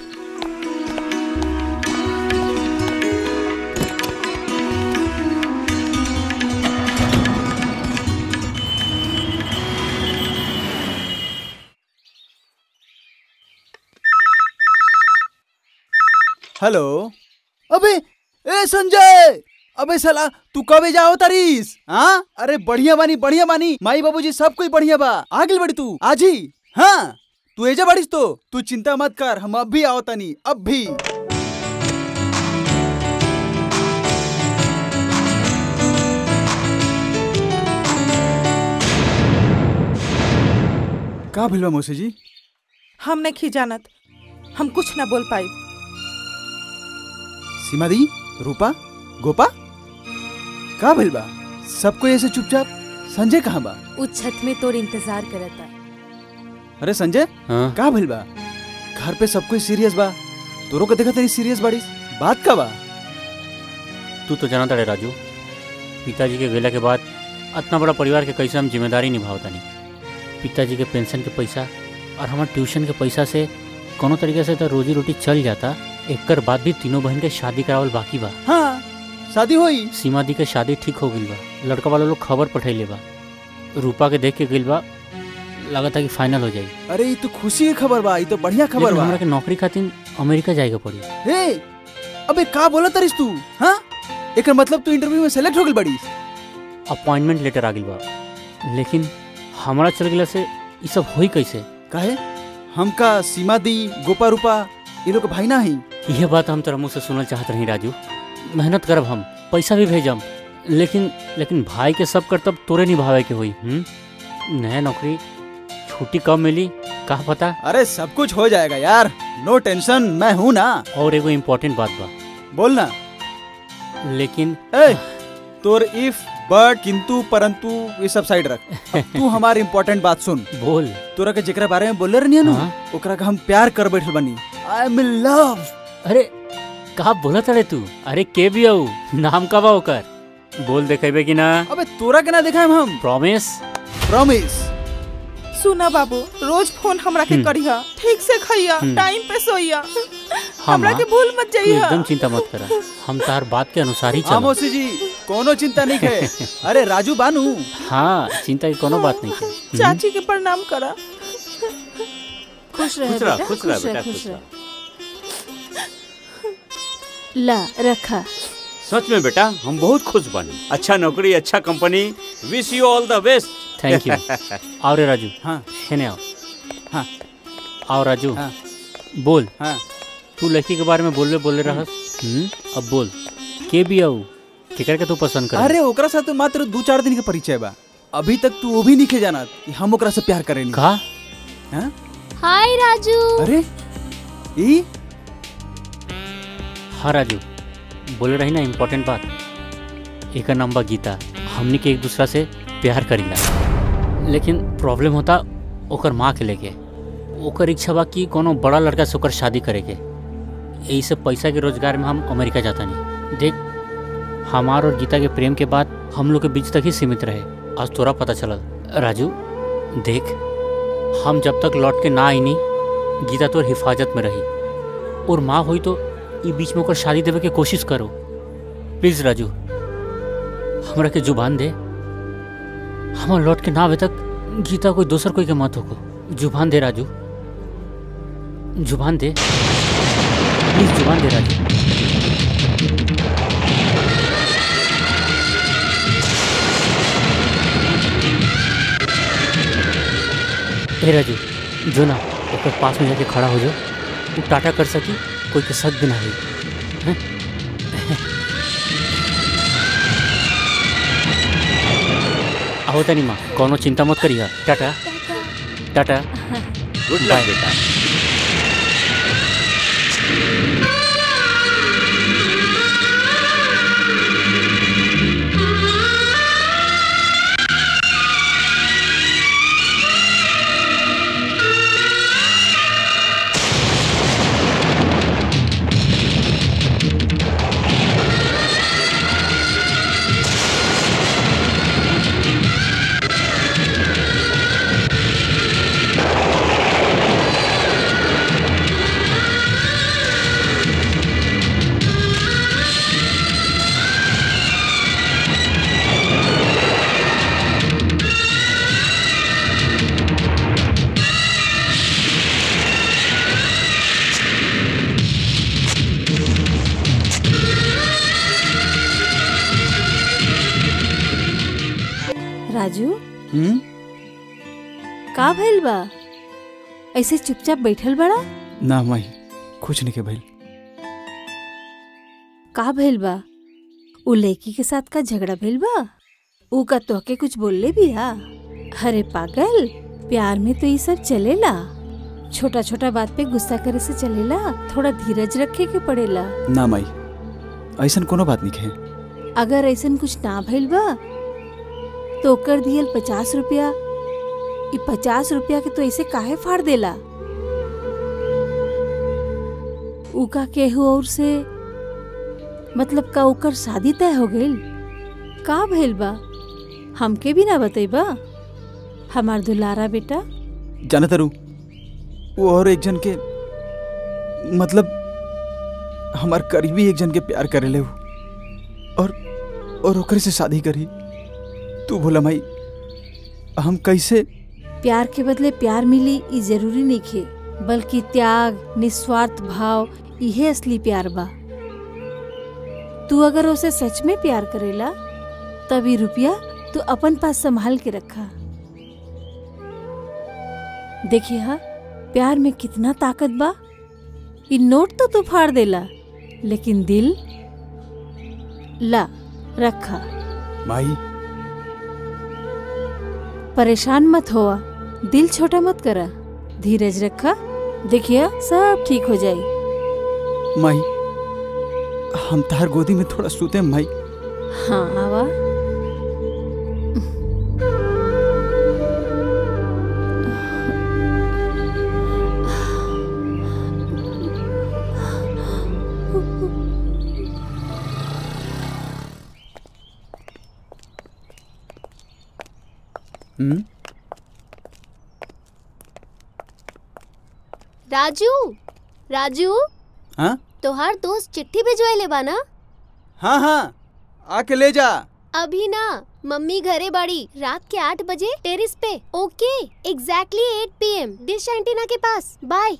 हेलो अबे ए संजय अबे साला तू कबे जाओ तारीस हाँ अरे बढ़िया बानी बढ़िया बानी माई बाबूजी सब कोई बढ़िया बा आगे बड़ी तू आज ही हाँ तू एजा बाड़ीस तो तू चिंता मत कर हम अब भी आओ तनी अब भी का भिलवा मौसी जी हम नहीं जानत हम कुछ ना बोल पाई सीमा दी रूपा गोपा का भइल बा सबको ऐसे चुपचाप संजय कहाँ बा उस छत में तोर इंतजार करता अरे संजय हाँ? का भइल बा घर पे सब कोई सीरियस बा तोरो के देखा तेरी सीरियस बाड़ीस बात का बा तू तो जानता रे राजू पिताजी के गेला के बाद इतना बड़ा परिवार के कैसे हम जिम्मेदारी निभावतानी पिताजी के पेंशन के पैसा और हमारे ट्यूशन के पैसा से कोनो तरीके से तो रोजी रोटी चल जाता एकर बाद भी तीनों बहन के शादी करावल बाकी बा हाँ शादी होई सीमा दी के शादी ठीक हो गई बा लड़का वाला लोग खबर पठैले बा रूपा के देख के गइल बा लगता कि फाइनल हो जाई अरे ये तो खुशी की खबर बा ये तो बढ़िया खबर लेकिन बा हमरा के नौकरी खातिर अमेरिका जाएगा पड़ी हे अबे का बोला तरिस तू हाँ एकर मतलब तू इंटरव्यू में सेलेक्ट हो गइल बड़ी अपॉइंटमेंट लेटर आ गइल बा लेकिन हमरा चल गेला से ई सब होई कैसे काहे हमका सीमा दी गोपा रूपा ये लोग के भाई ना ही यह बात हम तोरा मुँह से सुनल चाहत रही राजू मेहनत करब हम पैसा भी भेजम लेकिन लेकिन भाई के सब कर्तव्य तोरे निभावे के होई हम्म नया नौकरी छुट्टी कब मिली का पता अरे सब कुछ हो जाएगा यार नो टेंशन मैं हूँ ना और एगो इम्पोर्टेंट बात बा बोलना लेकिन ए तोर इफ बट किंतु परंतु ये सब साइड रख अब तू हमार इम्पोर्टेंट बात सुन बोल तोरा के जेकरा बारे में बोले रहनी ना ओकरा का हम प्यार कर बैठल बनी आई एम इन लव अरे का बोला तड़े तू अरे के भी आऊ नाम का बा ओकर बोल देखेबे कि ना अबे तोरा के ना देखा हम प्रॉमिस प्रॉमिस सुना बाबू रोज फोन हमरा के हम्म। करिया ठीक से खइया हम्म। टाइम पे सोइया हाँ हमरा माँ, के भूल मत तू जाइया एकदम चिंता मत करा हम तार बात के अनुसार ही हाँ चलो मौसी जी कोनो चिंता नहीं है अरे राजू बानू हाँ चिंता की कोनो बात नहीं है हम्म। चाची के प्रणाम करा खुश रह खुश रह, बेटा खुश रह खुश रह बेटा, खुश खुश रह ला रखा सच में बेटा हम बहुत खुश बनी अच्छा नौकरी अच्छा company wish you all the best thank you आओ रे राजू हाँ है आओ हाँ आओ राजू हाँ बोल हाँ तू लड़की के बारे में बोले बोले रहस हम्म अब बोल के भी आऊ केकर के तू पसंद कर अरे ओकरा साथ तो मात्र दो चार दिन के परिचय बा अभी तक तू वो भी नहीं जाना कि हम ओकरा से प्यार करेनी का हाँ? हाय राजू अरे ई हाँ राजू बोले रही ना इम्पोर्टेंट बात एक नाम बा गीता हमनी के एक दूसरा से प्यार करीला लेकिन प्रॉब्लम होता ओकर माँ के लेके ओकर इच्छा बा कि कोनो बड़ा लड़का से ओकर शादी करे के यही से पैसा के रोजगार में हम अमेरिका जाता नहीं देख हमार और गीता के प्रेम के बाद हम लोग के बीच तक ही सीमित रहे आज तोरा पता चलल राजू देख हम जब तक लौट के ना आईनी गीता तोर हिफाजत में रही और माँ हुई तो ई बीच में ओकर शादी देवे के कोशिश करो प्लीज राजू हमरा के जुबान दे हमार लौट के ना आवे तक गीता कोई दोसर कोई के मत होको जुबान दे राजू जुबान दे प्लीज जुबान दे राजू ए राजू जो ना ओकर पास में जाके खड़ा हो जाओ तू टाटा कर सकी कोई के शक भी ना हुई हैं? आओ तनी माँ कोनो चिंता मत करिए tata tata good bye. Luck बेटा राजू हम्म का भइल बा ऐसे चुपचाप बैठल बड़ा ना माई कुछ नहीं के भइल का भइल बा उ लड़की के साथ का झगड़ा भइल बा उ का तोहके कुछ बोलले भी हा अरे पागल प्यार में तो ये सब चलेला छोटा छोटा बात पे गुस्सा करे से चलेला थोड़ा धीरज रखे के पड़ेला ना माई ऐसन कोनो बात नहीं है अगर ऐसन कुछ ना भइल बा तो ओकर दियल पचास रुपया ई पचास रुपया के तो ऐसे काहे फाड़ देला उका केहू और से मतलब का ओकर शादी तय हो गइल का भइल बा हमके भी ना बतैबा हमार दुलारा बेटा जाना तारू वो और एक जन के मतलब हमार करीबी एक जन के प्यार करे ले और और ओकरे से शादी करी तू बोला माई हम कैसे प्यार के बदले प्यार मिली ई जरूरी नहीं खे बल्कि त्याग निस्वार्थ भाव इहे असली प्यार बा तू अगर उसे सच में प्यार करेला तभी रुपया तू अपन पास संभाल के रखा देखिए हा प्यार में कितना ताकत बा ई नोट तो तू फाड़ देला लेकिन दिल ला रखा माई परेशान मत होआ दिल छोटा मत करा धीरज रखा देखिए सब ठीक हो जाए माई हम तार गोदी में थोड़ा सूते हैं, माई हाँ आवा हम्म राजू राजू हाँ तोहार दोस्त चिट्ठी भिजवाइले बा ना हाँ हाँ आके ले जा अभी ना मम्मी घरे बाड़ी रात के आठ बजे टेरिस पे okay exactly eight P M dish antenna के पास बाय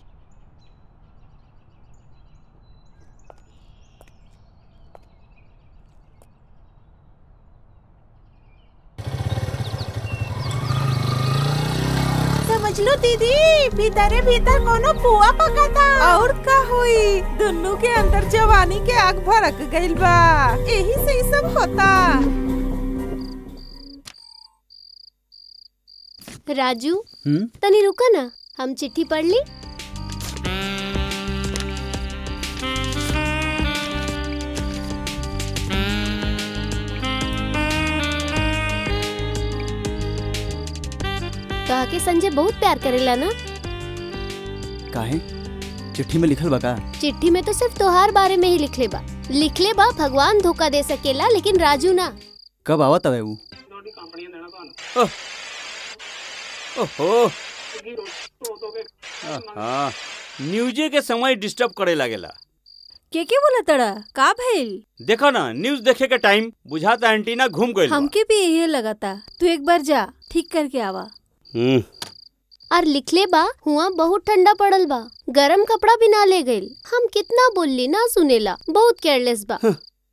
समझ लो दीदी भीतरे भीतर कोनो पुआ पका था और का हुई दुन्नु के अंदर जवानी के आग भड़क गइल बा यही से ई सब होता राजू हम्म तनी रुका ना हम चिट्ठी पढ़ ली कहा के संजय बहुत प्यार करेला ना काहे चिट्ठी में लिखल बा का चिट्ठी में तो सिर्फ तोहार बारे में ही लिखले बा लिखले बा भगवान धोखा दे सकेला लेकिन राजू ना कब आवत हवे ऊ ओहो हाँ न्यूजे के समय डिस्टर्ब करे लागेला के के बोला तड़ा का भइल देखो ना न्यूज देखे के टाइम बुझाता एंटीना घूम गइल बा। हमके भी यही लगाता तू एक बार जा ठीक करके आवा हम्म और लिखले बा हुआ बहुत ठंडा पड़ल बा गरम कपड़ा भी ना ले गइल हम कितना बोलली ना सुनेला बहुत केयरलेस बा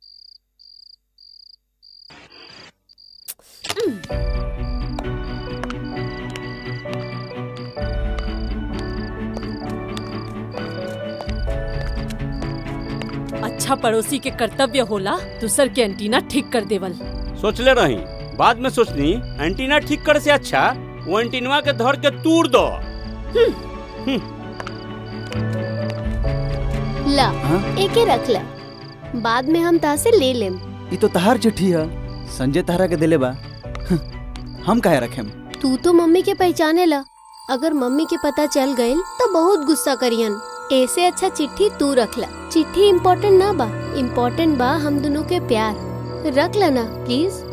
अच्छा पड़ोसी के कर्तव्य होला दूसर के एंटीना ठीक कर देवल सोचले रही बाद में सोचनी एंटीना ठीक करे से अच्छा वो एंटीनवा के धर के तूर दो ला एके रख ला बाद में हम ता से ले लेम ई तो तहार चिट्ठी है संजय तहरा के दिले बा हम काहे रखेम तू तो मम्मी के पहचाने ला अगर मम्मी के पता चल गइल तो बहुत गुस्सा करियन ऐसे अच्छा चिट्ठी तू रख ला चिट्ठी इम्पोर्टेंट ना बा इम्पोर्टेंट बा हम दोनों के प्यार रख ला ना प्लीज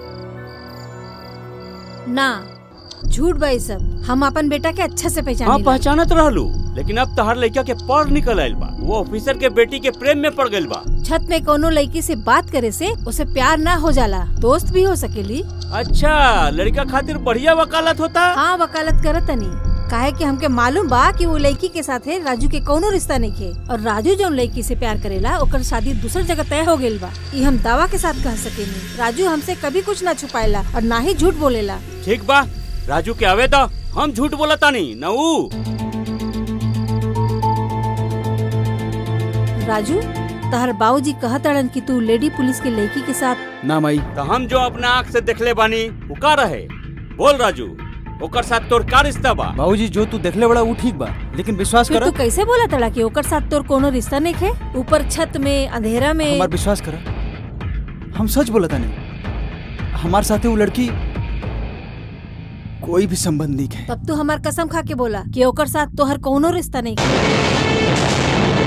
ना झूठ बा ई सब हम अपन बेटा के अच्छा से हाँ पहचान पहचानत रहलू लेकिन अब तहार लड़का के पढ़ निकल आइल बा वो ऑफिसर के बेटी के प्रेम में पड़ गइल बा छत में कोनो लड़की से बात करे से उसे प्यार ना हो जाला दोस्त भी हो सकेली अच्छा लड़का खातिर बढ़िया वकालत होता हाँ वकालत करत तनी काहे कि हमके मालूम बा कि वो लड़की के साथ है राजू के कोनो रिश्ता नहीं है और राजू जो लड़की से प्यार करेला ओकर शादी दूसर जगह तय हो गइल बा ई हम दावा के साथ कह सकेनी राजू हमसे कभी कुछ ना छुपाएला और ना ही झूठ बोलेला ठीक बा राजू के आवे तो हम झूठ बोला तानी न ऊ राजू तहर बाबूजी कहतड़न कि तू लेडी पुलिस के लड़की के साथ ना माई तो हम जो अपना आँख से देखले बानी वो का रहे बोल राजू ओकर साथ तोर का रिश्ता बा बाबूजी जो तू देखले बड़ा वो ठीक बा लेकिन विश्वास फिर कर तू कैसे बोला तड़ा कि ओकर साथ तोर कोनो रिश्ता नहीं है ऊपर छत में अंधेरा में हमार विश्वास कर हम सच बोला था नहीं हमारे साथे वो लड़की कोई भी संबंध नहीं है तब तू हमार कसम खा के बोला कि ओकर साथ तोहर कोनो रिश्ता नहीं है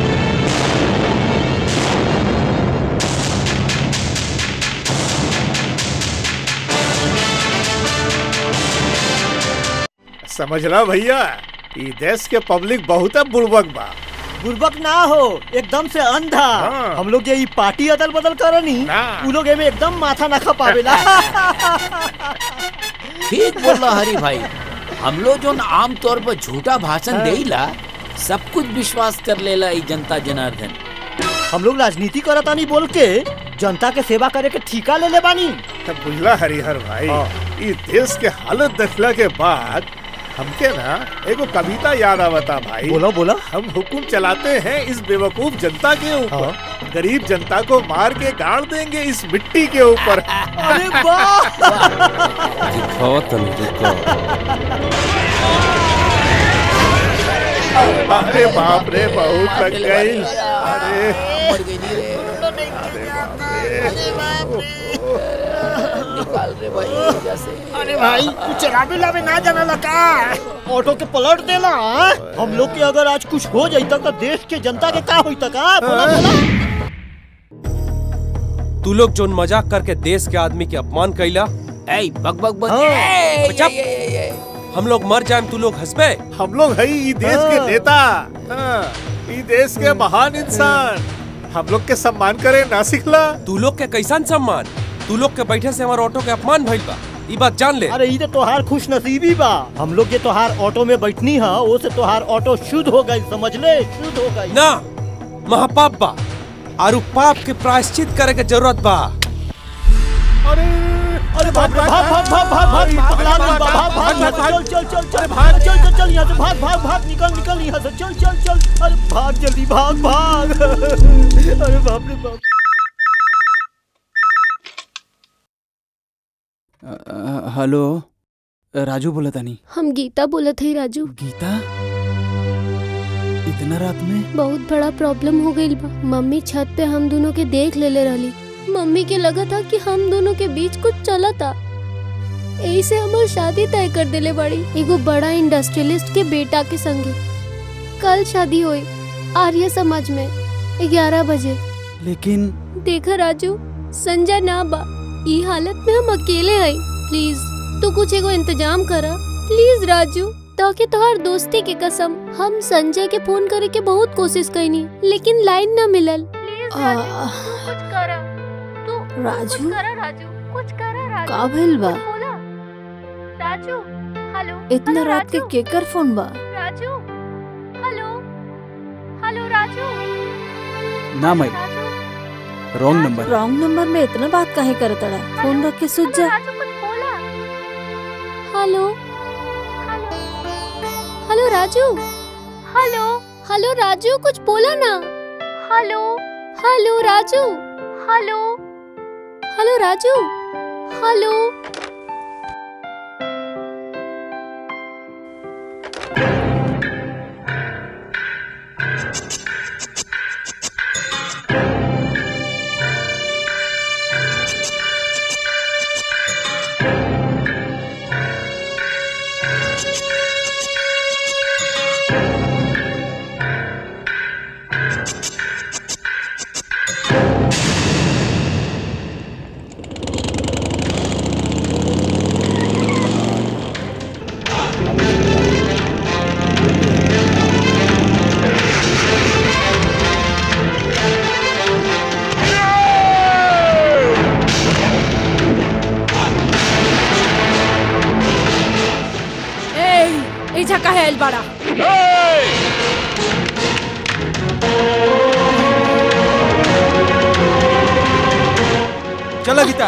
समझला भैया ई देश के पब्लिक बहुत बुड़बक बा बुर्बक ना हो एकदम से अंधा हम लोग ये ई पार्टी अदल बदल करनी उ लोग एमे एकदम माथा ना खा पावेला ठीक बोला हरी भाई हम लोग जो आम तौर पर झूठा भाषण हाँ। देला सब कुछ विश्वास कर लेला ई जनता जनार्दन हम लोग राजनीति करतानी बोल के जनता के सेवा करे के ठिका ले ले बानी तब बुझला हरिहर भाई ई देश के हालत देखला के बाद हमके ना एगो कविता याद आवता भाई बोलो बोलो हम हुकुम चलाते हैं इस बेवकूफ जनता के ऊपर गरीब जनता को मार के गाड़ देंगे इस मिट्टी के ऊपर अरे वाह अरे बाप रे बहुत लग गई अरे निकाल रे भाई जैसे अरे भाई तू चलावे लावे ना जाना लगा ऑटो के पलट देला हाँ? हम लोग के अगर आज कुछ हो जाई तो देश के जनता के का होई तक बोला बोला तू लोग जोन मजाक करके देश के आदमी के अपमान कैला ऐ बक बक बक चुप हम लोग मर जाए तू लोग हंसबे हम लोग है ई देश के नेता हाँ, ई देश के महान इंसान हम लोग के सम्मान करे ना सिखला तू लोग के कैसन सम्मान तू लोग के बैठे से हमारे ऑटो के अपमान भइल बा ई बात जान ले अरे ई तो तोहार खुश नसीबी बा हम लोग ये तोहार ऑटो में बैठनी है वो से तोहार ऑटो शुद्ध हो गई समझ ले शुद्ध हो गई ना महापाप बा और उ पाप के प्रायश्चित करे के जरूरत बा अरे अरे भाग भाग भाग भाग भाग भाग भाग लाल भाग भाग भाग चल चल चल चल भाग चल चल चल यहाँ से भाग भाग भाग निकल निकल यहाँ से चल चल चल अरे भाग जल्दी भाग भाग अरे बाप रे बाप अ, अ, हेलो राजू बोला तानी हम गीता बोलत है राजू गीता इतना रात में बहुत बड़ा प्रॉब्लम हो गई बा मम्मी छत पे हम दोनों के देख लेले रहली मम्मी के लगा था कि हम दोनों के बीच कुछ चला था यही से हमार शादी तय कर देले बड़ी एगो बड़ा इंडस्ट्रियलिस्ट के बेटा के संगे कल शादी हुई आर्य समाज में ग्यारह बजे लेकिन देखा राजू संजय ना बा ई हालत में हम अकेले हई प्लीज तू कुछ एगो इंतजाम करा प्लीज राजू ताकि तोहार दोस्ती के कसम हम संजय के फोन करे के बहुत कोशिश कैनी लेकिन लाइन ना मिलल प्लीज राजू, कुछ करा तू राजू करा राजू कुछ करा राजू का भइल बा कुछ बोला राजू हेलो इतना हेलो, रात के राजू? केकर फोन बा राजू हेलो हेलो राजू ना my wrong number wrong number में इतना बात काहे करत अड़ा फोन रख के सुत जा राजू कुछ बोला hello hello Raju hello hello Raju कुछ बोला ना hello hello Raju hello hello Raju hello ए एजा काहे आइल बाड़ा चलो गीता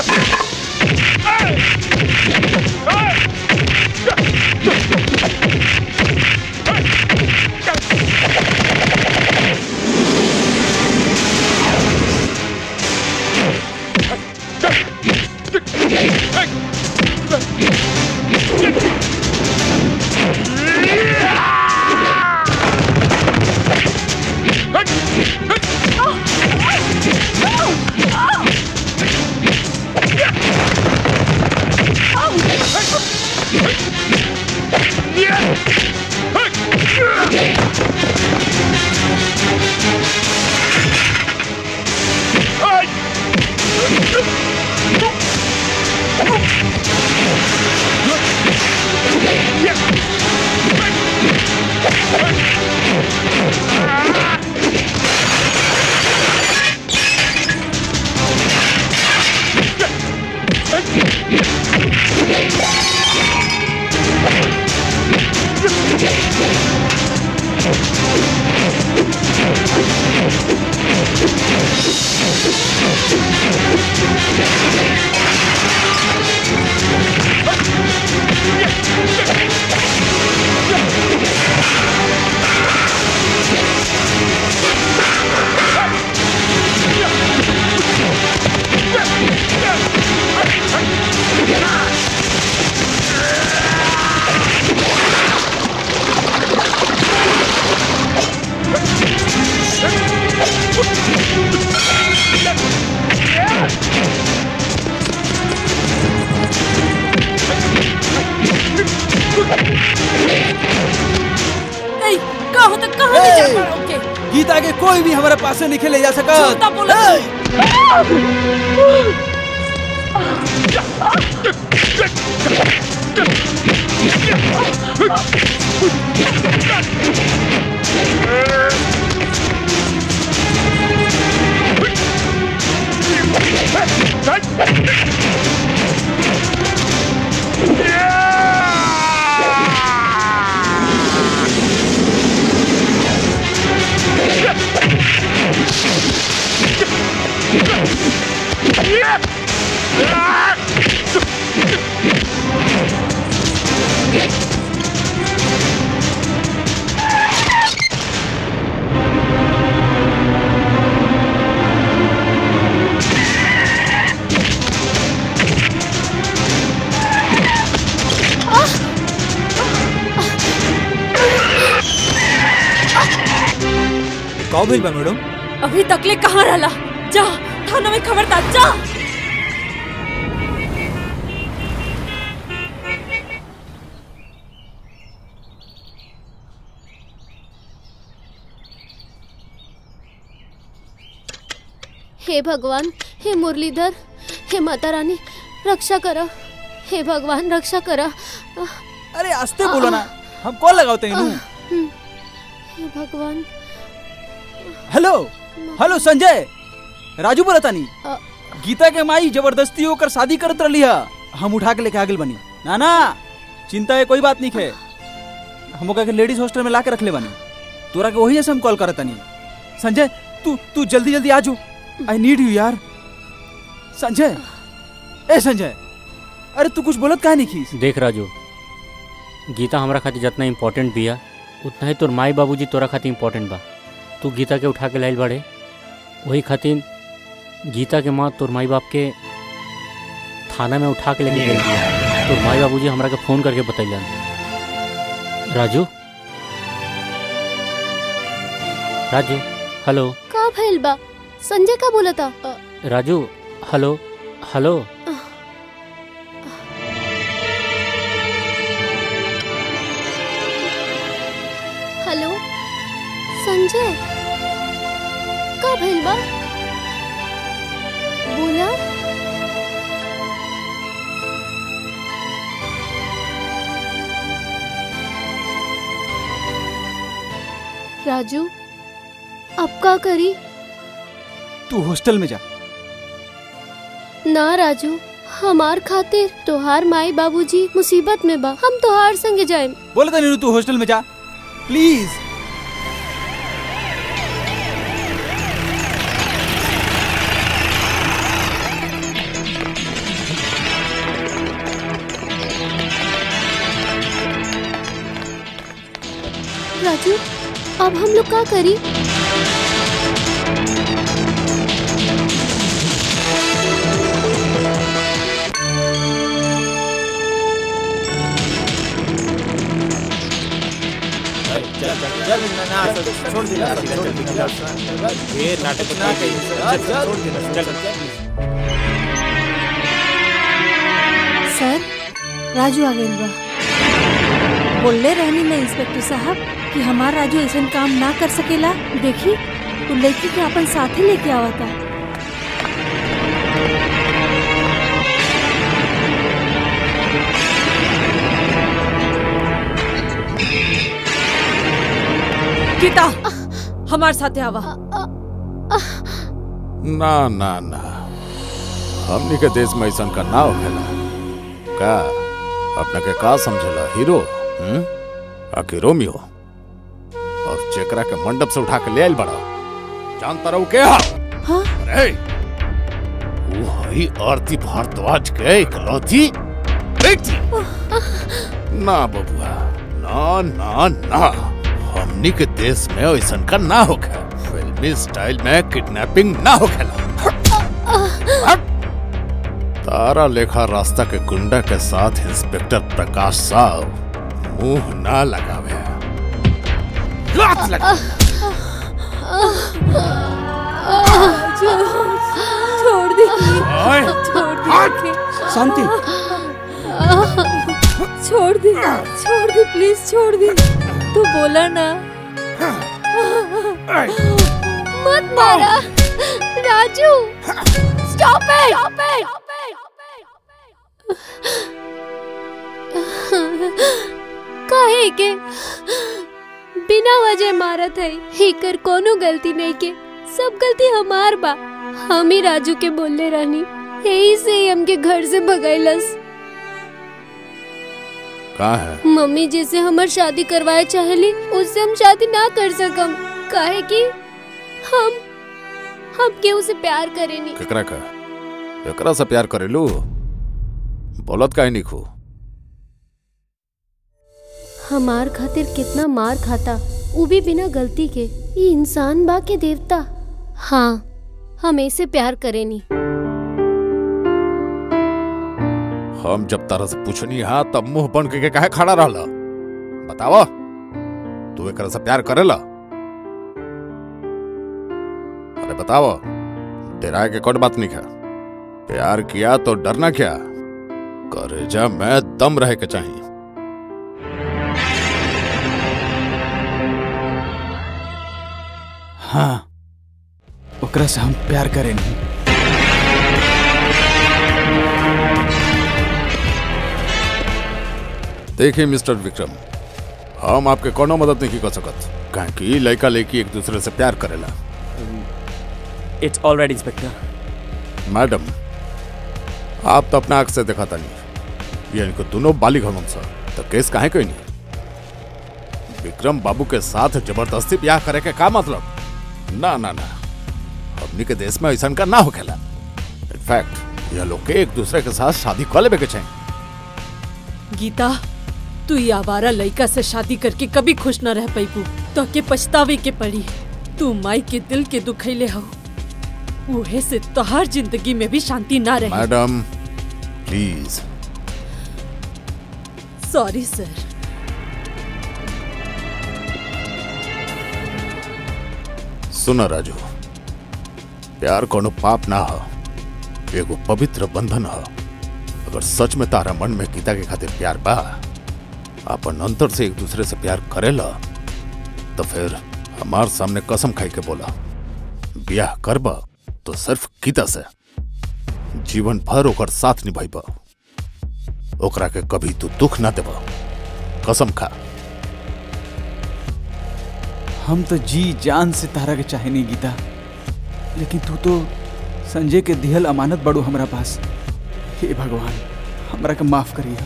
ए, का होता कहाँ ले जा पा रहा के गीता के कोई भी हमारे पास से नहीं ले जा सका झूठा बोला का भइल बा मैडम अभी तकले कहाँ रहला जा थाना में खबरदार जा हे भगवान हे मुरलीधर हे माता रानी रक्षा करा हे भगवान रक्षा करा अरे आस्ते बोलो ना हम कॉल लगाते हैं नू हे भगवान हेलो हेलो संजय राजू बोला तानी अ- गीता के माई जबरदस्ती होकर शादी करत रही है हम उठा के लेके आगे बनी ना ना चिंता है कोई बात नहीं है हम ओकरा के लेडीज हॉस्टल में ला के रख ले बनी तोरा के वही से हम कॉल करत तानी संजय तू तू जल्दी जल्दी आ जो आई नीड यू यार संजय ए संजय अरे तू कुछ बोलत काहे नहीं खीस देख राजू गीता हमरा खातिर जितना इम्पोर्टेंट बिया उतना ही तोर माई बाबूजी तोरा खातिर इम्पोर्टेंट बा तू गीता के उठा के लाइल बाड़े वही खातिर गीता के माँ तोर माई बाप के थाना में उठा के लेके गई तोर माई बाबूजी हमरा के फ़ोन करके बतैलन राजू राजू हेलो का भइल बा संजय का बोला था अ, Raju hello hello hello Sanjay का भइल बा बोला राजू अब का करी तू हॉस्टल में जा ना राजू हमार खातिर तोहार माई बाबूजी मुसीबत में बा हम तोहार संगे जाए बोले था नीनू तू हॉस्टल में जा प्लीज राजू अब हम लोग का करी सर राजू आ गइल बा बोलले रहनी ना इंस्पेक्टर साहब कि हमार राजू ऐसा काम ना कर सकेला देखी वो लड़की के अपन साथे लेके आवता गीता हमारे साथे आवा ना ना ना हमनी के देश में ऐसा का ना होखेला का अपने के का समझेला हीरो हम्म आके रोमियो और चेकरा के मंडप से उठा के ले आइल बड़ा जानता रहू के हा हाँ? अरे वो हई आरती भारद्वाज के इकलौती बेटी ना बबुआ ना ना ना हमनी के देश में ऐसा का ना होखे फिल्मी स्टाइल में किडनैपिंग ना होखेला तारा लेखा रास्ता के गुंडा के साथ इंस्पेक्टर प्रकाश साहब मुंह ना लगावे लात लगा छोड़ दी छोड़ दी शांति छोड़ दी छोड़ दी प्लीज छोड़ दी तू बोला ना मत मारा राजू स्टॉप इट काहे के बिना वजह मारत है एकर कोनो गलती नहीं के सब गलती हमार बा हम ही राजू के बोलले रहनी यही से ही हमके घर से भगाइलस कहा है मम्मी जैसे हमर शादी करवाए चाहली उससे हम शादी ना कर सकम काहे कि हम हम केहू से प्यार करेनी केकरा का एकरा से प्यार करेलू बोलत काहे नहीं खू हमार खातिर कितना मार खाता वो भी बिना गलती के ये इंसान बा के देवता हाँ हम ऐसे प्यार करेनी हम जब तरह से पूछनी हा तब मुंह बन के काहे खड़ा रहला बतावा तू एकरा से प्यार करेला अरे बतावा डराए के कोई बात नहीं है प्यार किया तो डरना क्या करेजा में दम रहे के चाहिए हाँ ओकरा से हम प्यार करेनी देखिए मिस्टर विक्रम हम आपके कोनो मदद नहीं कर सकत काहे कि लड़का लड़की एक दूसरे से प्यार करेला इट्स ऑलराइट इंस्पेक्टर मैडम आप तो अपना आंख से देखा था नहीं ये इनको दोनों बालिग हम सर तो केस काहे कोई नहीं विक्रम बाबू के साथ जबरदस्ती ब्याह करे के का मतलब ना ना ना हमनी के देश में ऐसा का ना हो खेला इनफैक्ट यह लोग के एक दूसरे के साथ शादी कर लेवे के चाहिए गीता तू ये आवारा लड़का से शादी करके कभी खुश न रह पैबू तो के पछतावे के पड़ी तू माई के दिल के दुखैले हो उहे से तोहार जिंदगी में भी शांति ना रही मैडम प्लीज सॉरी सर सुनो राजू प्यार कोनो पाप ना हो एगो पवित्र बंधन हो अगर सच में तारा मन में गीता के खातिर प्यार बा अपन अंतर से एक दूसरे से प्यार करेला तो फिर हमार सामने कसम खाई के बोला ब्याह करबा तो सिर्फ गीता से जीवन भर ओकर साथ निभाइबा ओकरा के कभी तू दुख ना देबा कसम खा हम तो जी जान से तारा के चाहे नहीं गीता लेकिन तू तो संजय के दिहल अमानत बड़ो हमरा पास हे भगवान हमरा के माफ करिए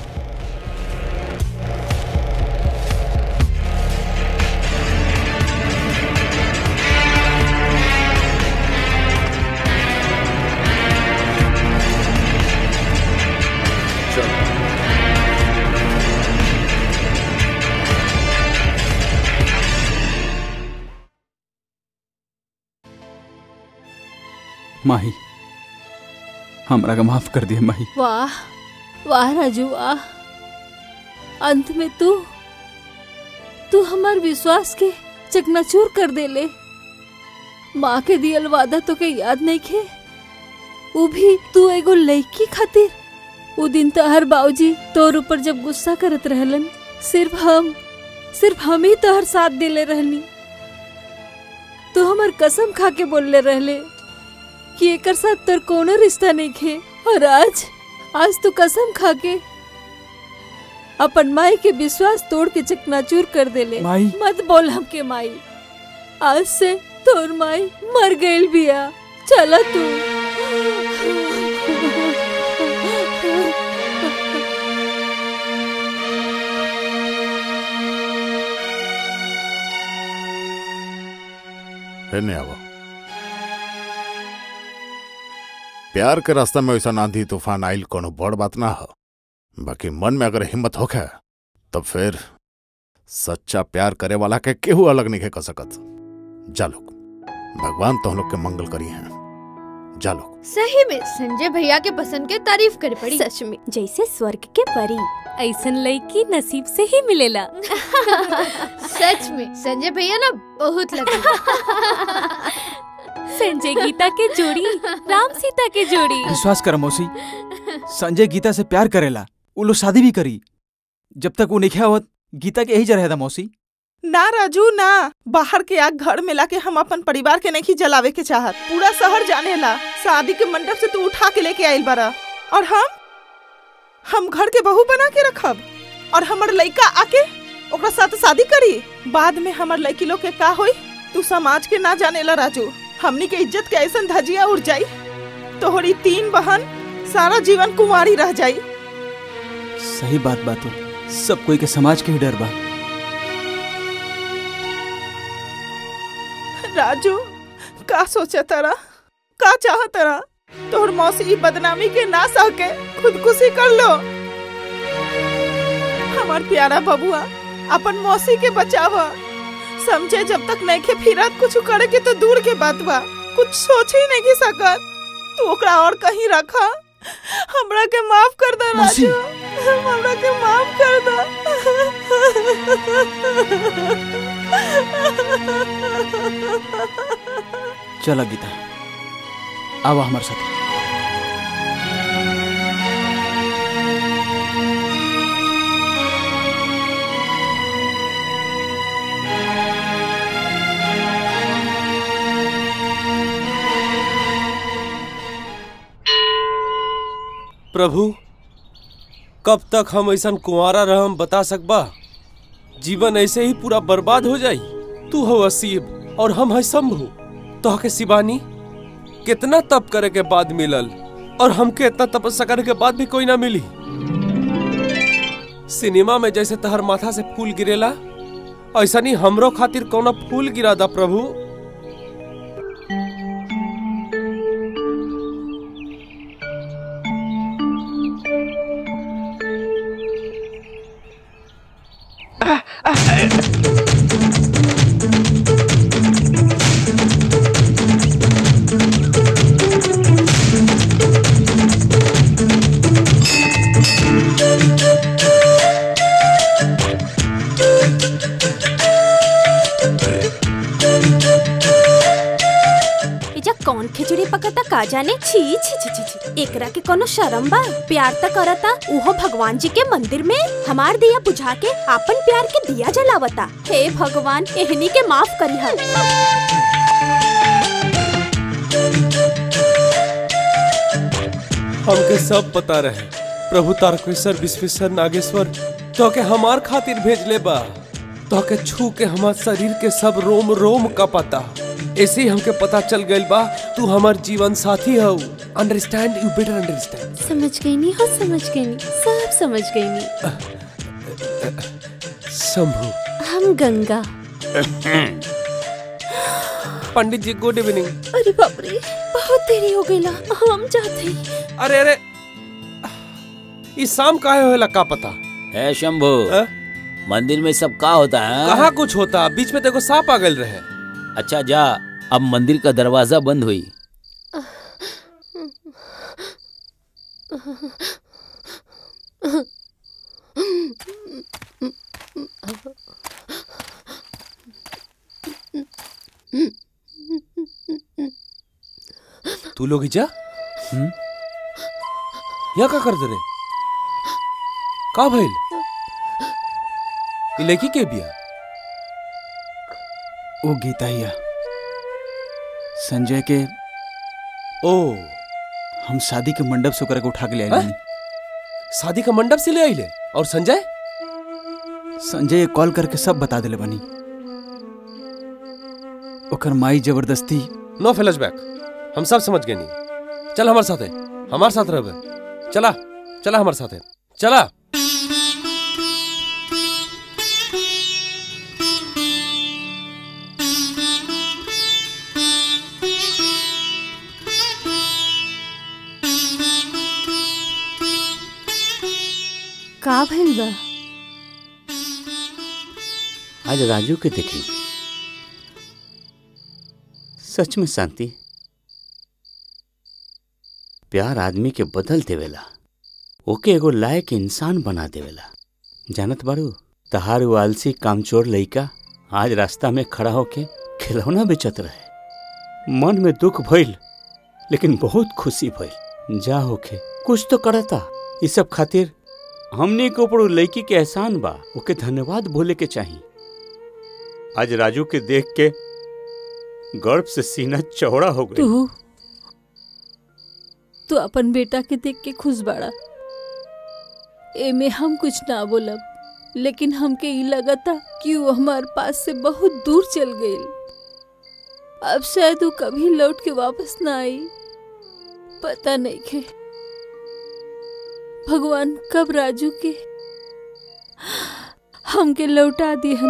माही हमरा का माफ कर दिए माही वाह वाह राजू वाह अंत में तू तू हमार विश्वास के चकनाचूर कर देले माँ के दियल वादा तो के याद नहीं खे वो भी तू एगो लड़की खातिर वो दिन तो हर बाबूजी तोर ऊपर जब गुस्सा करत रहलन सिर्फ हम सिर्फ हम ही तोहर साथ दिले रहनी तू हमार कसम खा के बोलले रहले कि एकर साथ तोर कोनो रिश्ता नहीं खे और आज आज तू कसम खा के अपन माई के विश्वास तोड़ के चकनाचूर कर देले माई। मत बोल हमके माई आज से तोर माई मर गईल बिया चला तू हेने आवो प्यार के रास्ता में ऐसा आंधी तूफान आइल कोनो बड़ बात ना हो बाकी मन में अगर हिम्मत होखे तब फिर सच्चा प्यार करे वाला के केहू अलग नहीं कर सकत जा लोग भगवान तो लोग के मंगल करी हैं जा लोग सही में संजय भैया के पसंद के तारीफ करे पड़ी सच में जैसे स्वर्ग के परी ऐसन लड़की नसीब से ही मिलेला सच में संजय भैया ना बहुत लगे संजय गीता के जोड़ी राम सीता के जोड़ी विश्वास कर मौसी संजय गीता से प्यार करेला वो लोग शादी भी करी जब तक वो नहीं आवत गीता के यही जरह था मौसी ना राजू ना बाहर के आग घर में लाके हम अपन परिवार के नहीं जलावे के चाहत पूरा शहर जाने ला शादी के मंडप से तू उठा के लेके आइल बारा और हम हम घर के बहू बना के रखब और हमर लड़का आके ओकरा साथ शादी करी बाद में हमर लड़की लोग के का होई तू समाज के ना जाने ला राजू हमनी के इज्जत के ऐसा धजिया उड़ जाई तोहरी तीन बहन सारा जीवन कुंवारी रह जाई सही बात बात हो सब कोई के समाज के ही डर बा राजू का सोचा तारा का चाह तारा तोहर मौसी ई बदनामी के ना सह के खुदकुशी कर लो हमार प्यारा बबुआ अपन मौसी के बचावा समझे जब तक नहीं के फिरत कुछ करे के तो दूर के बात बा कुछ सोच ही नहीं सकत तू ओकरा और कहीं रखा हमरा के माफ कर दे मौसी। राजू हमरा के माफ कर दे चला गीता आवा हमारे साथ प्रभु कब तक हम ऐसा कुंवारा रहम बता सकबा जीवन ऐसे ही पूरा बर्बाद हो जाई तू हो असीब और हम है शंभु तो के शिवानी कितना तप करे के बाद मिलल और हमके इतना तपस्या करे के बाद भी कोई ना मिली सिनेमा में जैसे तहर माथा से फूल गिरेला ऐसा नहीं हमरो खातिर कौना फूल गिरा दा प्रभु एजा कौन खिचड़ी पकता का जाने छी छी छी छी छी एकरा के कोनो शर्म बा प्यार त करता उहो भगवान जी के मंदिर में हमार दिया बुझा के आपन प्यार के दिया जलावता हे भगवान एहनी के माफ करी हमके सब पता रहे प्रभु तारकेश्वर विश्वेश्वर नागेश्वर तो के हमार खातिर भेज ले बा तो के छू के हमार शरीर के सब रोम रोम का पता ऐसे ही हमके पता चल गइल बा तू हमार जीवन साथी हो अंडरस्टैंड यू बेटर अंडरस्टैंड समझ गई नी हो समझ गई नी सब समझ गई नी शंभु हम गंगा पंडित जी गुड इवनिंग अरे बाप रे बहुत देरी हो गई ला हम जाते अरे अरे इस शाम काहे होएला का पता है शंभू मंदिर में सब का होता है कहाँ कुछ होता बीच में देखो सांप आ गल रहे अच्छा जा अब मंदिर का दरवाजा बंद हुई तू लोग जा यहाँ का कर दे रे का भइल ई लड़की के बिया ओ गीताइया संजय के ओ हम शादी के मंडप से ओकरा के उठा के ले हैं? आइली शादी का मंडप से ले आइले और संजय संजय कॉल करके सब बता दिले बनी ओकर माई जबरदस्ती नो फ्लैशबैक हम सब समझ गए नहीं चल हमारे साथ है हमारे साथ रह चला चला हमारे साथ है चला का भइल बा आज राजू के देखी सच में शांति प्यार आदमी के बदल देवेला ओके एगो लायक इंसान बना देवेला जानत बारू तहार वो आलसी कामचोर लइका आज रास्ता में खड़ा होके खिलौना बेचत रहे मन में दुख भइल लेकिन बहुत खुशी भइल जा होके कुछ तो करता इस सब खातिर हमने के ऊपर उ लड़की के एहसान बा ओके धन्यवाद बोले के चाहिए आज राजू के देख के गर्व से सीना चौड़ा हो गई तू तू अपन बेटा के देख के खुश बाड़ा एमे हम कुछ ना बोलब लेकिन हमके ई लगता कि वो हमार पास से बहुत दूर चल गई अब शायद वो कभी लौट के वापस ना आई पता नहीं के भगवान कब राजू के हमके लौटा दिहन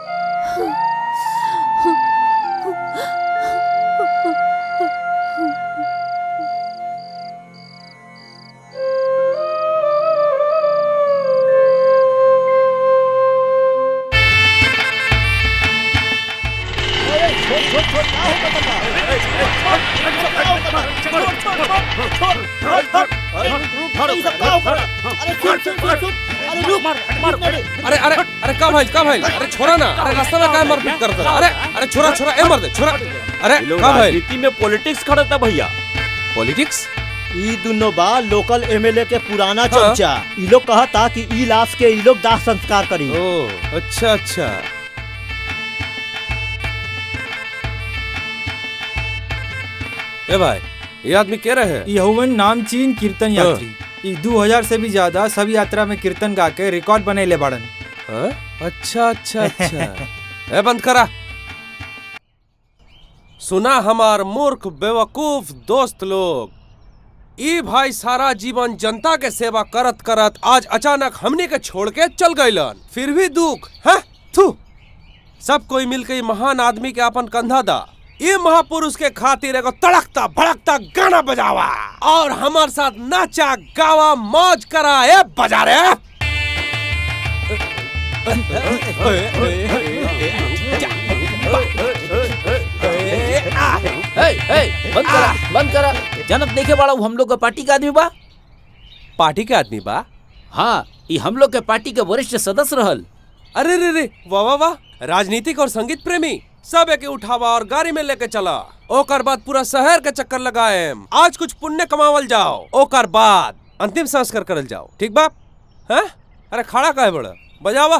अरे अरे अरे का भाई का भाई अरे छोरा ना अरे रास्ता में काय मारपीट करता अरे अरे छोरा छोरा ए मर दे छोरा अरे ये लोग का भाई राजनीति में पॉलिटिक्स खड़ता भैया पॉलिटिक्स ई दुनो बा लोकल एमएलए के पुराना चमचा ई लोग कहता कि ई लाश के ई लोग दाह संस्कार करी ओ अच्छा अच्छा ए भाई ये आदमी कह रहे हैं यहुवन नामचीन कीर्तन यात्री ई 2000 से भी ज्यादा सब यात्रा में कीर्तन गा के रिकॉर्ड बनेले बाड़न हाँ? अच्छा अच्छा अच्छा ए बंद करा सुना हमार मूर्ख बेवकूफ दोस्त लोग ई भाई सारा जीवन जनता के सेवा करत करत आज अचानक हमने के छोड़ के चल गइलन फिर भी दुख है थू सब कोई मिलके ई महान आदमी के अपन कंधा दा ये महापुरुष के खातिर एगो तड़कता भड़कता गाना बजावा और हमार साथ नाचा गावा मौज करा ए बजा रे हे, हे, बंद करा बंद करा जनत नहीं के बाड़ा उ हम लोग के पार्टी के आदमी बा पार्टी के आदमी बा हाँ ई हम लोग के पार्टी के वरिष्ठ सदस्य रहल अरे रे रे वाह वाह वाह राजनीतिक और संगीत प्रेमी सब एके उठावा और गाड़ी में लेके चला ओकर बाद पूरा शहर के चक्कर लगाए आज कुछ पुण्य कमावल जाओ ओकर बाद अंतिम संस्कार करल जाओ ठीक बा हैं अरे खड़ा काहे बड़ा बजावा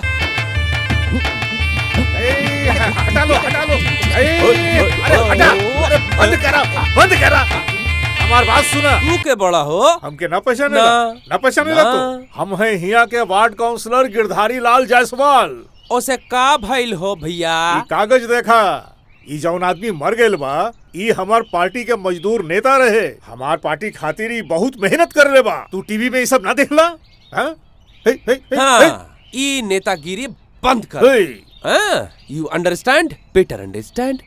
हटा लो हटा लो अरे हटा अरे बंद करा बंद करा हमार बात सुना तू के बड़ा हो हमके ना पहचाने ना। ना पहचाने ना। तू हम हैं हिया के वार्ड काउंसलर गिरधारी लाल जायसवाल ओसे का भइल हो भैया ई कागज देखा ई जौन आदमी मर गइल बा ई हमार पार्टी के मजदूर नेता रहे हमार पार्टी खातिर ई बहुत मेहनत कर ले बा तू टीवी में ई सब ना देखला हाँ? हे, हे, हे, हे। हाँ ई नेतागिरी बंद कर यू अंडरस्टैंड बेटर अंडरस्टैंड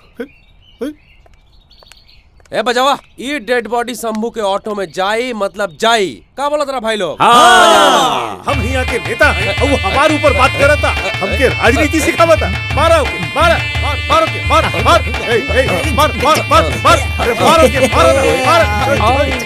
ए बजावा ये डेड बॉडी शंभू के ऑटो में जाई मतलब जाई का बोला तेरा भाई लोग हाँ। हम हिया के नेता हैं और वो हमारे ऊपर बात करता हमके राजनीति सिखावता मारो के मारा मार मारो के मार मार ए, ए, मार मार मार मार अरे मारो के मारो ना,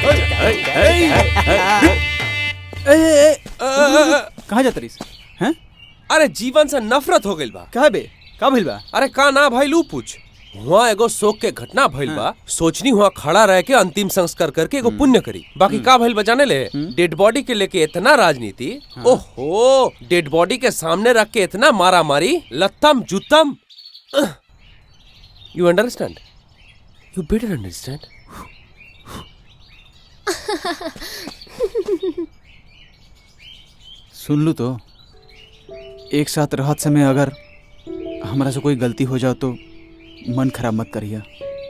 मार कहाँ जाता रहीस हैं अरे जीवन से नफरत हो गइल बा का बे का भइल बा अरे का ना भाई लू पूछ हुआ एगो शोक के घटना भइल बा सोचनी हुआ खड़ा रह के अंतिम संस्कार करके एगो पुण्य करी बाकी का भइल बा जाने ले डेड बॉडी के लेके इतना राजनीति ओहो डेड बॉडी के सामने रख के इतना मारा मारी लत्तम जुत्तम you understand you better understand सुन लू तो एक साथ रहत समय अगर हमरा से कोई गलती हो जाओ तो मन खराब मत करिया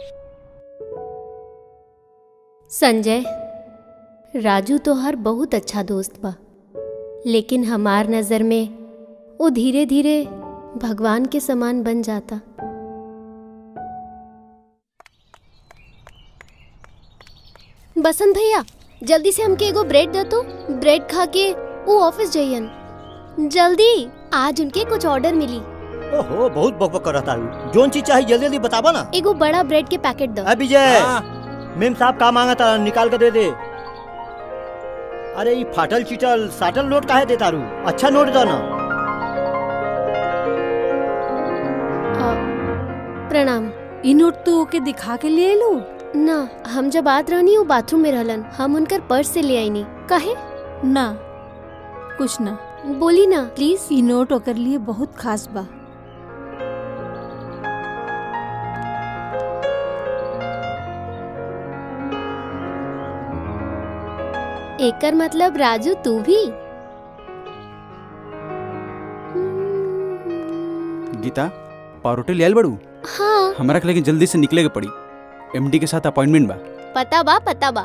संजय राजू तो हर बहुत अच्छा दोस्त बा लेकिन हमार नजर में वो धीरे धीरे भगवान के समान बन जाता बसंत भैया जल्दी से हमके एगो ब्रेड दे तो ब्रेड खा के वो ऑफिस जाइयन जल्दी आज उनके कुछ ऑर्डर मिली ओहो बहुत बकबक कर रहा है जोन चीज चाहिए जल्दी जल्दी बताबा ना एगो बड़ा ब्रेड के पैकेट दो अ विजय मेम साहब का मांगा था निकाल कर दे दे अरे ये फाटल चिटल साटल नोट काहे देता रू अच्छा नोट दो ना प्रणाम ई नोट तो ओके दिखा के लिए लो ना हम जब बात रहनी वो बाथरूम में रहलन हम उनकर पर्स से ले आईनी काहे ना कुछ ना बोली ना प्लीज ई नोट ओकर लिए बहुत खास बा एकर मतलब राजू तू भी गीता पारोटे ले आयल बड़ू हाँ हमारा के लेकिन जल्दी से निकले के पड़ी एमडी के साथ अपॉइंटमेंट बा पता बा पता बा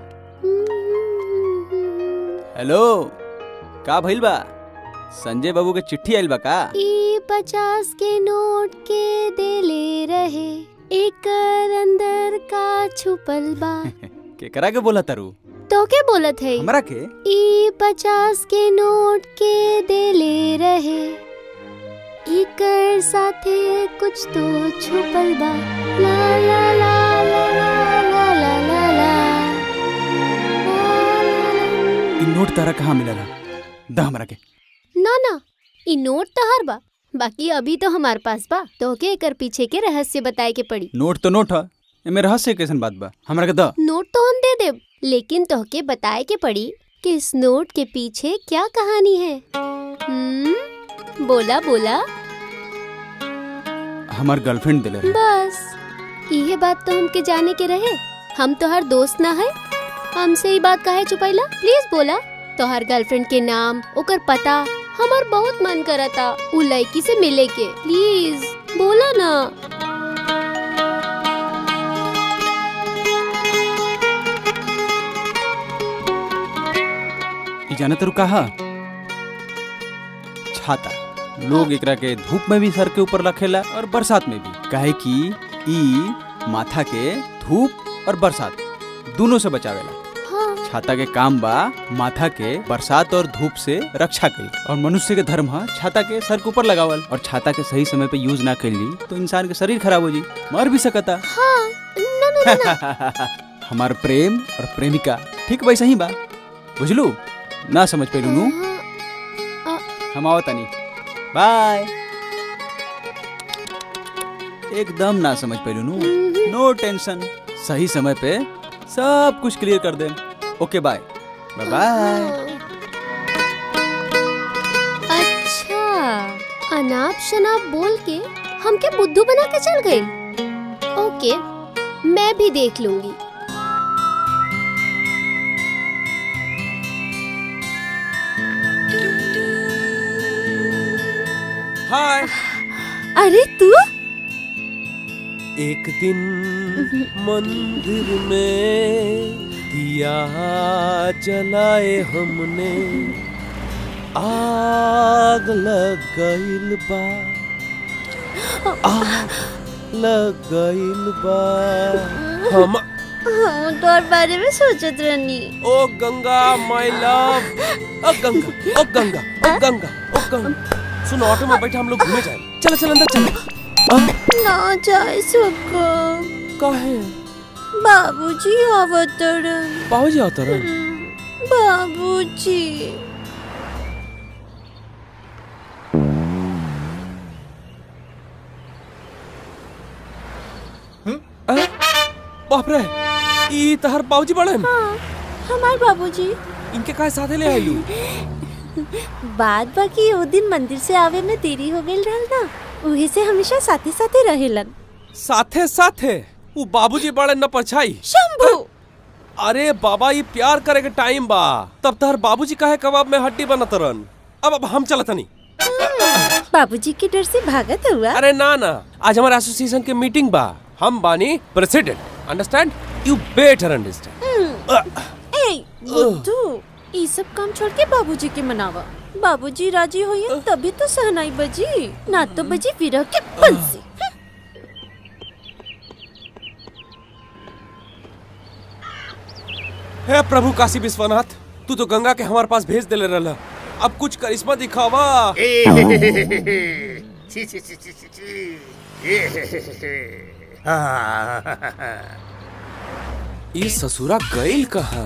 हेलो का भइल बा संजय बाबू के चिट्ठी आइल बा का ई पचास के नोट के देले रहे एकर अंदर का छुपल बा केकरा के बोला तारू तो के बोलत है हमरा के ई पचास के नोट के देले रहे इकर साथे कुछ तो छुपल बा ला ला ला ला ला ला ला ला ला इ नोट तारा कहाँ मिलला दा हमरा के ना ना ई नोट तो हर बा बाकी अभी तो हमार पास बा तो के एकर पीछे के रहस्य बताए के पड़ी नोट तो नोट है एमे रहस्य कैसन बात बा हमरा के दा नोट तो हम दे देब लेकिन तोहके बताए के पड़ी कि इस नोट के पीछे क्या कहानी है हम्म बोला बोला हमार गर्लफ्रेंड दिले रहे बस यही बात तो हमके जाने के रहे हम तो हर दोस्त ना है हमसे ही बात काहे छुपैला प्लीज बोला तोहर गर्लफ्रेंड के नाम ओकर पता हमार बहुत मन करता उ लड़की से मिले के प्लीज बोला ना ई जाने तरु कहा छाता लोग एकरा के धूप में भी सर के ऊपर रखेला और बरसात में भी काहे कि ई माथा के धूप और बरसात दोनों से बचावेला हाँ। छाता के काम बा माथा के बरसात और धूप से रक्षा कई और मनुष्य के धर्म है छाता के सर के ऊपर लगावल और छाता के सही समय पे यूज ना कैली तो इंसान के शरीर खराब हो जी मर भी सकता हाँ ना ना ना, ना। हमार प्रेम और प्रेमिका ठीक वैसा ही बा बुझलू ना समझ पेलू नू हम आओ तनी बाय एकदम ना समझ पेलू नू नो टेंशन सही समय पे सब कुछ क्लियर कर दे ओके बाय बाय बाय अच्छा अनाप शनाप बोल के हमके बुद्धू बना के चल गई ओके मैं भी देख लूंगी हाय अरे तू एक दिन मंदिर में दिया जलाए हमने आग लग गइल बा आग लग गइल बा हम हाँ तोर बारे में सोचत रहनी ओ गंगा माय लव ओ गंगा ओ गंगा ओ गंगा ओ गंगा सुन ऑटो में बैठे हम लोग घूमे जाए चलो चल अंदर चलो ना जाए सको काहे बाबूजी अवतरण बाबूजी अवतरण बाबूजी बाप रे ई तहर बाबूजी बड़े हमार बाबूजी इनके काहे साथे ले आइलू बात बाकी ओ दिन मंदिर से आवे में देरी हो गई रहल ना उही से हमेशा साथे साथे रहेलन साथे साथे वो बाबूजी बड़े न परछाई शंभू अरे बाबा ये प्यार करे के टाइम बा तब तहर बाबूजी काहे कबाब में हड्डी बनत रन अब अब हम चलत नहीं बाबूजी के डर से भागत हुआ अरे ना ना आज हमारे एसोसिएशन के मीटिंग बा हम बानी president understand you better understand ए बुद्धू ई सब काम छोड़ के बाबूजी के मनावा बाबूजी राजी होइए तभी तो सहनाई बजी ना तो बजी विरह के बंसी हे प्रभु काशी विश्वनाथ तू तो गंगा के हमारे पास भेज देले रहला अब कुछ करिश्मा दिखावा छी छी छी छी छी छी हाँ। ये ससुरा गइल कहा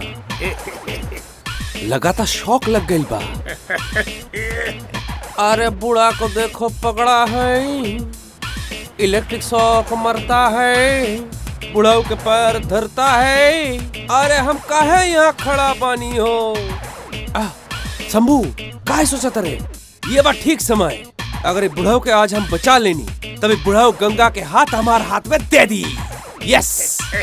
लगातार शौक लग गइल बा अरे बूढ़ा को देखो पकड़ा है इलेक्ट्रिक शॉक मरता है बुढ़ाऊ के पैर धरता है अरे हम काहे यहाँ खड़ा पानी हो आह, शंभू काहे सोचत रे ये बा ठीक समय अगर ये बुढ़ाऊ के आज हम बचा लेनी तभी बुढ़ाऊ गंगा के हाथ हमारे हाथ में दे दी यस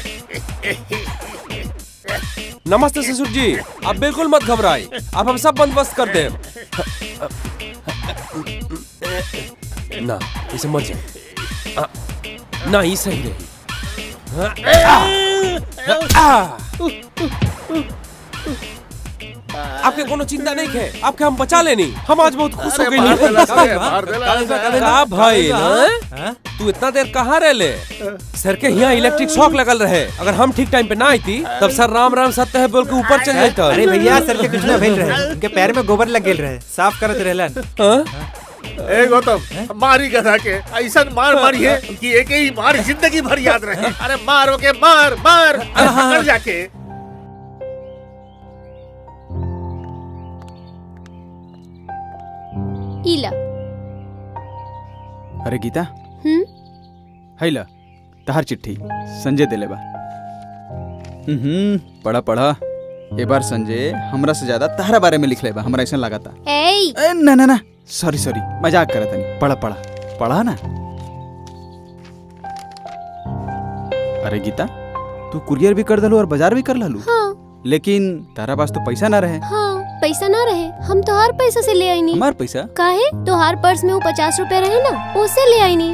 नमस्ते ससुर जी आप बिल्कुल मत घबराए अब हम सब बंदोबस्त कर दे ना इसे मर जाए आ, ना ही सही रही आ, आ, आपके कोनो चिंता नहीं है आपके हम बचा लेनी हम आज बहुत खुश हो अरे गई मार देला से, मार देला से। का भाई हाँ? ना तू इतना देर कहाँ रह ले सर के यहाँ इलेक्ट्रिक शॉक लगल रहे अगर हम ठीक टाइम पे ना आई थी तब सर राम राम सत्य है बोल के ऊपर चल जाता अरे भैया सर के कुछ ना भेल रहे उनके पैर में गोबर लग गेल रहे साफ करत रहलन ए गौतम मारी गधा के ऐसा मार मारी है कि एक ही मार जिंदगी भर याद रहे अरे मारो के मार मार अरे पकड़ जाके इला अरे गीता हम्म है ला तहार चिट्ठी संजय दिले बा हम्म पढ़ा पढ़ा ए बार संजय हमरा से ज्यादा तहरा बारे में लिख ले बा हमरा ऐसा लगा था एई ए, ना ना ना सॉरी सॉरी मजाक करत नहीं पढ़ा पढ़ा पढ़ा ना अरे गीता तू कुरियर भी कर दलू और बाजार भी कर ललू हाँ लेकिन तारा पास तो पैसा ना रहे हाँ पैसा ना रहे हम तोहार पैसा से ले आई नी हमार पैसा काहे तोहार पर्स में वो पचास रुपए रहे ना उससे ले आई नी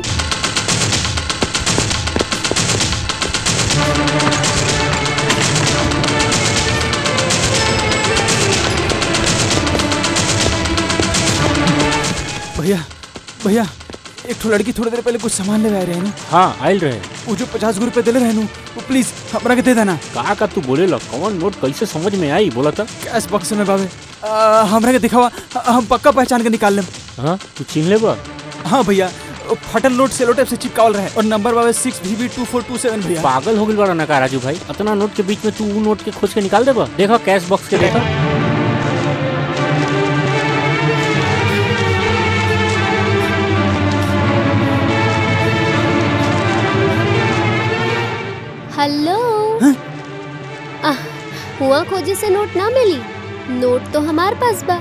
भैया भैया एक ठो लड़की थोड़ी देर पहले कुछ सामान ले आए रहे नु हाँ आयल रहे वो जो पचास रुपए दिले रहे नु वो प्लीज हमरा के दे देना का का तू बोले ला कौन नोट कैसे समझ में आई बोला था कैश बॉक्स में बाबे आ, हमरा के दिखावा हम पक्का पहचान के निकाल लेम हाँ तू चिन्ह ले बा हाँ भैया वो फटल नोट सेलो टेप से चिपकावल रहे और नंबर बाबे six V B two four two seven भैया पागल हो गई बड़ा नका राजू भाई इतना नोट के बीच में तू वो नोट के खोज के निकाल देबा देखा कैश बॉक्स के देखा हेलो आह, हुआ खोजे से नोट ना मिली नोट तो हमार पास बा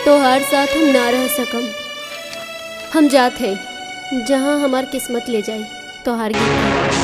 तो हर साथ हम ना रह सकम हम जात है जहाँ हमार किस्मत ले जाए तो हार गई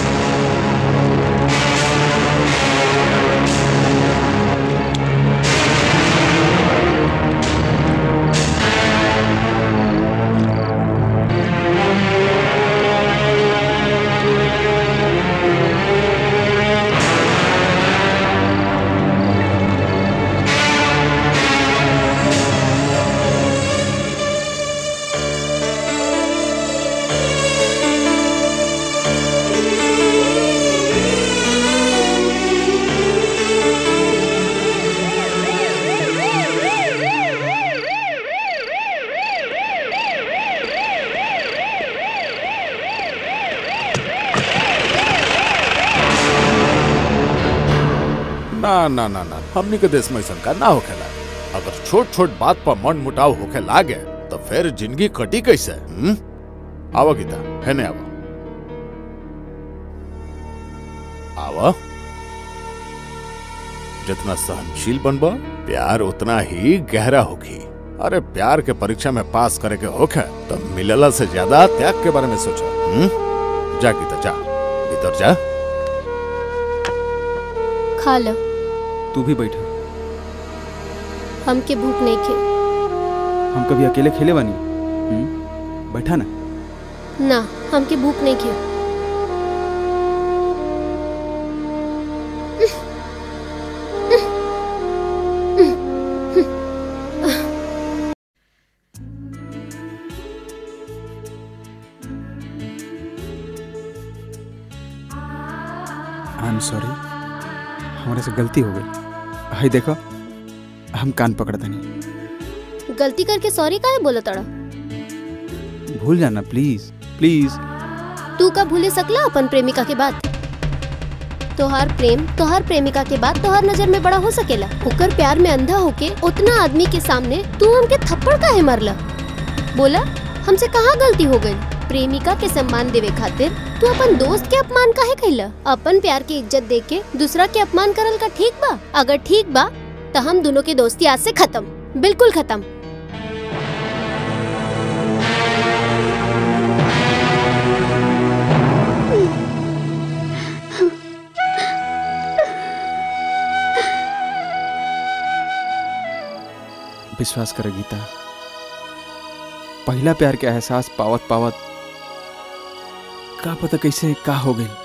ना ना ना ना हमनी के देश में ऐसा का ना होखेला अगर छोट छोट बात पर मन मुटाव होखे लागे तो फिर जिंदगी कटी कैसे हम्म? आवा गीता है ने आवा आवा जितना सहनशील बनबा प्यार उतना ही गहरा होगी अरे प्यार के परीक्षा में पास करे के होखे तो मिलला से ज्यादा त्याग के बारे में सोचो हम्म? जा गीता जा भीतर जा खा लो तू भी बैठा हमके भूख नहीं खे हम कभी अकेले खेले बानी हम्म? बैठा ना ना हमके भूख नहीं खे आई एम सॉरी हमारे से गलती हो गई हाय देखो हम कान पकड़ता नहीं गलती करके सॉरी काहे बोला तड़ा भूल जाना प्लीज प्लीज तू का भूले सकला अपन प्रेमिका के बात तोहार प्रेम तोहार प्रेमिका के बाद तोहार नजर में बड़ा हो सकेला ओकर प्यार में अंधा होके उतना आदमी के सामने तू हमके थप्पड़ काहे मारला बोला हमसे कहाँ गलती हो गई प्रेमिका के सम्मान देवे खातिर तू अपन दोस्त के अपमान काहे कैला अपन प्यार की इज्जत दे के दूसरा के अपमान करल का ठीक बा अगर ठीक बा तो हम दोनों की दोस्ती आज से खत्म बिल्कुल खत्म विश्वास कर गीता पहला प्यार के एहसास पावत पावत का पता कैसे का हो गई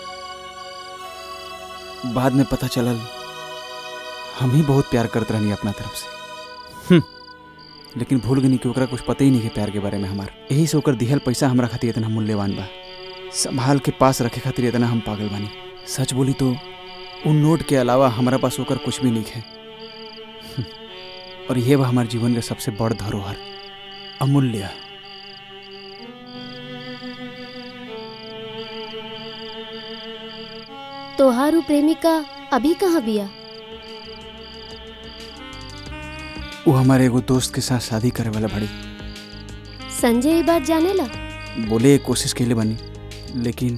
बाद में पता चलल हम ही बहुत प्यार करते रहनी अपना तरफ से हम्म, लेकिन भूल गनी कि ओकरा कुछ पता ही नहीं है प्यार के बारे में हमार यही से ओकर दिहल पैसा हमरा खातिर इतना मूल्यवान बा संभाल के पास रखे खातिर इतना हम पागल बानी सच बोली तो उन नोट के अलावा हमारा पास ओकर कुछ भी नहीं है हम्म, और यह बा हमारे जीवन का सबसे बड़ धरोहर अमूल्य तोहारू प्रेमिका अभी कहाँ बिया वो हमारे एगो दोस्त के साथ शादी करे वाला बड़ी संजय ये बात जाने ला बोले कोशिश के लिए बनी लेकिन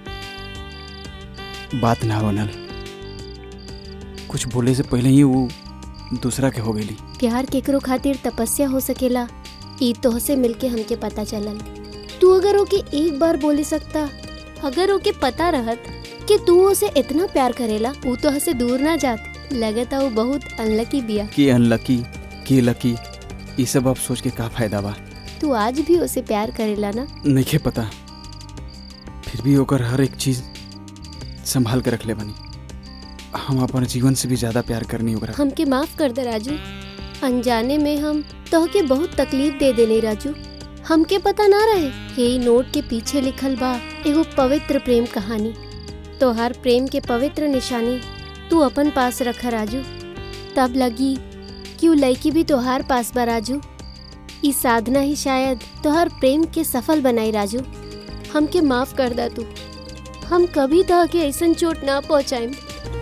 बात ना बनल कुछ बोले से पहले ही वो दूसरा के हो गई प्यार केकरो खातिर तपस्या हो सकेला ई तोहसे मिलके हमके पता चलल तू अगर ओके एक बार बोले सकता अगर ओके पता रहत कि तू उसे इतना प्यार करेला वो तो हसे दूर ना जात लगता वो बहुत अनलकी बिया कि अनलकी कि लकी ये सब अब सोच के का फायदा बा तू आज भी उसे प्यार करेला ना नहीं पता फिर भी ओकर हर एक चीज संभाल के रख ले बनी हम अपन जीवन से भी ज्यादा प्यार करनी ओकरा हमके माफ कर दे राजू अनजाने में हम तोहके बहुत तकलीफ दे देने राजू हमके पता ना रहे यही नोट के पीछे लिखल बा एगो पवित्र प्रेम कहानी तोहार प्रेम के पवित्र निशानी तू अपन पास रख राजू तब लगी कि उ लड़की भी तोहार पास बा राजू ई साधना ही शायद तोहार प्रेम के सफल बनाई राजू हमके माफ कर दा तू हम कभी तह के ऐसन चोट ना पहुँचाएम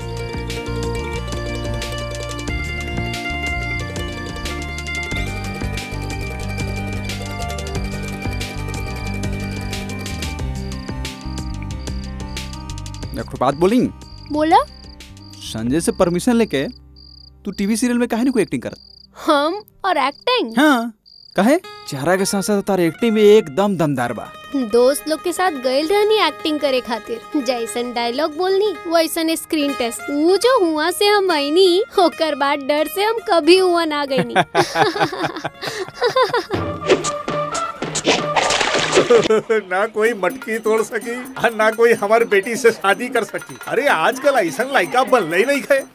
देखो बात बोली बोला संजय से परमिशन लेके तू टीवी सीरियल में काहे नहीं कोई एक्टिंग करत हम और एक्टिंग हाँ कहे चेहरा के साथ साथ तार एक्टिंग भी एकदम दमदार बा दोस्त लोग के साथ गइल रहनी एक्टिंग करे खातिर जैसन डायलॉग बोलनी वैसन स्क्रीन टेस्ट वो जो हुआ से हम आईनी ओकर बाद डर से हम कभी हुआ ना गईनी ना कोई मटकी तोड़ सकी और ना कोई हमारी बेटी से शादी कर सकी अरे आजकल ऐसा लड़का बनना ही नहीं है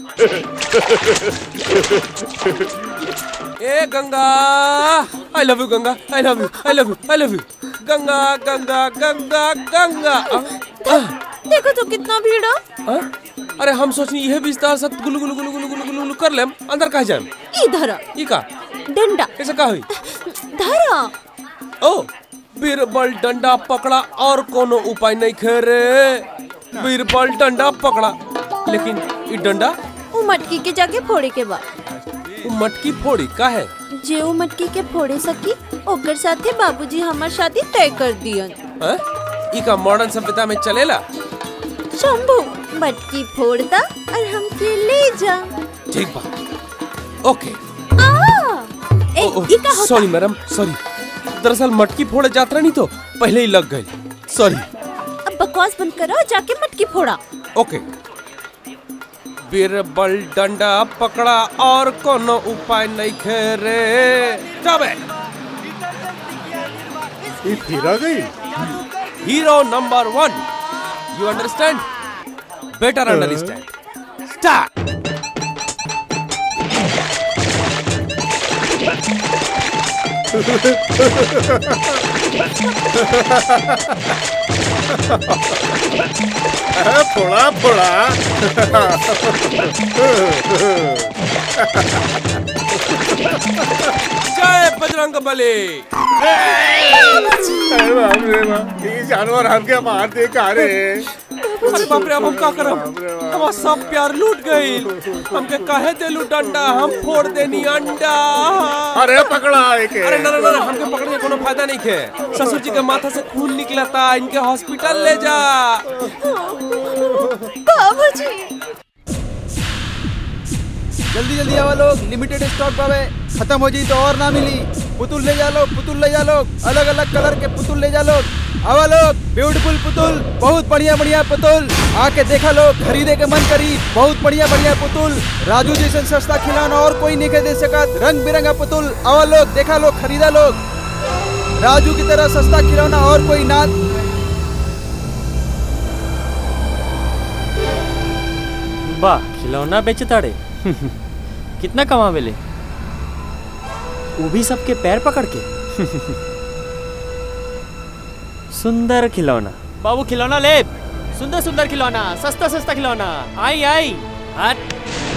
ए Ganga I love you Ganga I love you I love you I love you Ganga Ganga Ganga Ganga आ, आ, देखो तो कितना भीड़ है आ, अरे हम सोचनी यह विस्तार सब गुलु गुलु गुलु गुलु गुलु गुलु गुलु कर लेम अंदर कहा जाम इधर ई का डंडा कैसे का हुई धरा ओ बीरबल डंडा पकड़ा और कोनो उपाय नहीं खे रे बीरबल डंडा पकड़ा लेकिन ई डंडा वो मटकी के जाके फोड़े के बा वो मटकी फोड़ी का है जे वो मटकी के फोड़े सकी ओकर साथे बाबूजी हमार शादी तय कर दियन हैं? ई का मॉडर्न सभ्यता में चलेला शंभू मटकी फोड़ता और हमके ले जा ठीक बा ओके आ ए ई का होता सॉरी मैडम सॉरी दरअसल मटकी फोड़े जात्रा नहीं तो पहले ही लग गई सॉरी अब बकवास बंद करो जाके मटकी फोड़ा ओके बीरबल डंडा पकड़ा और कोनो उपाय नहीं खे रे जाबे ये फिर आ गई hero number one you understand better understand start फोड़ा फोड़ा जय बजरंग बली अरे बाप रे बाप, ये जानवर हमके मार दे का रे अरे बाप रे अब हम का करब हमार सब प्यार लूट गई हमके काहे देलू डंडा हम फोड़ देनी अंडा अरे पकड़ा एके अरे ना ना ना हमके पकड़ने का कोनो फायदा नहीं खे ससुर जी के माथा से खून निकलता इनके हॉस्पिटल ले जा बाबूजी जल्दी जल्दी आवा लोग लिमिटेड स्टॉक पावे खत्म हो जाई तो और ना मिली पुतुल ले जा लोग पुतुल ले जा लोग अलग अलग कलर के पुतुल ले जा लोग आवा लोग ब्यूटीफुल पुतुल बहुत बढ़िया बढ़िया पुतुल आके देखा लोग खरीदे के मन करी बहुत बढ़िया बढ़िया पुतुल राजू जैसे सस्ता खिलौना और कोई नहीं के दे सकत रंग बिरंगा पुतुल आवा लोग देखा लोग खरीदा लोग राजू की तरह सस्ता खिलौना और कोई ना वाह खिलौना बेचे ताड़े कितना कमा मिले वो भी सबके पैर पकड़ के सुंदर खिलौना बाबू खिलौना ले सुंदर सुंदर खिलौना सस्ता सस्ता खिलौना आई आई हट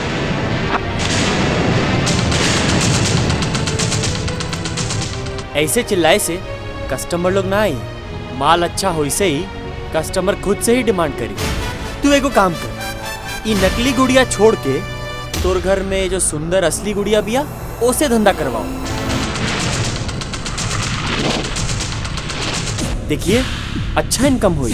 ऐसे चिल्लाए से कस्टमर लोग ना आई माल अच्छा हो से ही कस्टमर खुद से ही डिमांड करी तू एगो काम कर ई नकली गुड़िया छोड़ के तोर घर में जो सुंदर असली गुड़िया बिया ओसे धंधा करवाओ देखिए अच्छा इनकम हुई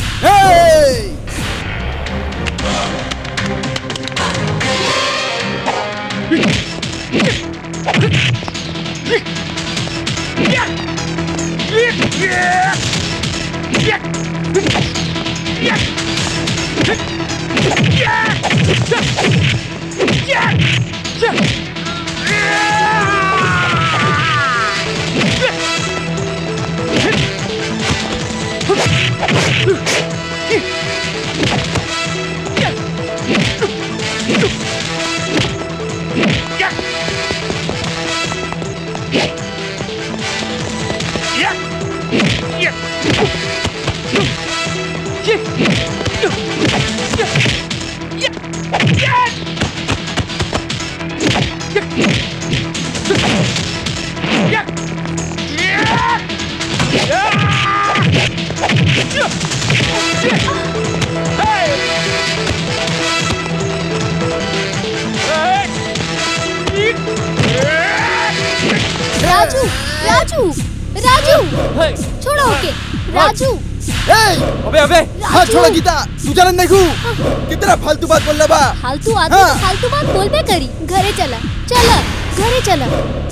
राजू राजू राजू छोड़ो ओके राजू अबे अबे हाथ छोड़ो गीता तू जानत नहीं खू कितना फालतू बात बोल बा फालतू आदमी हाँ। तो फालतू बात बोलबे करी घरे चला चला घरे चला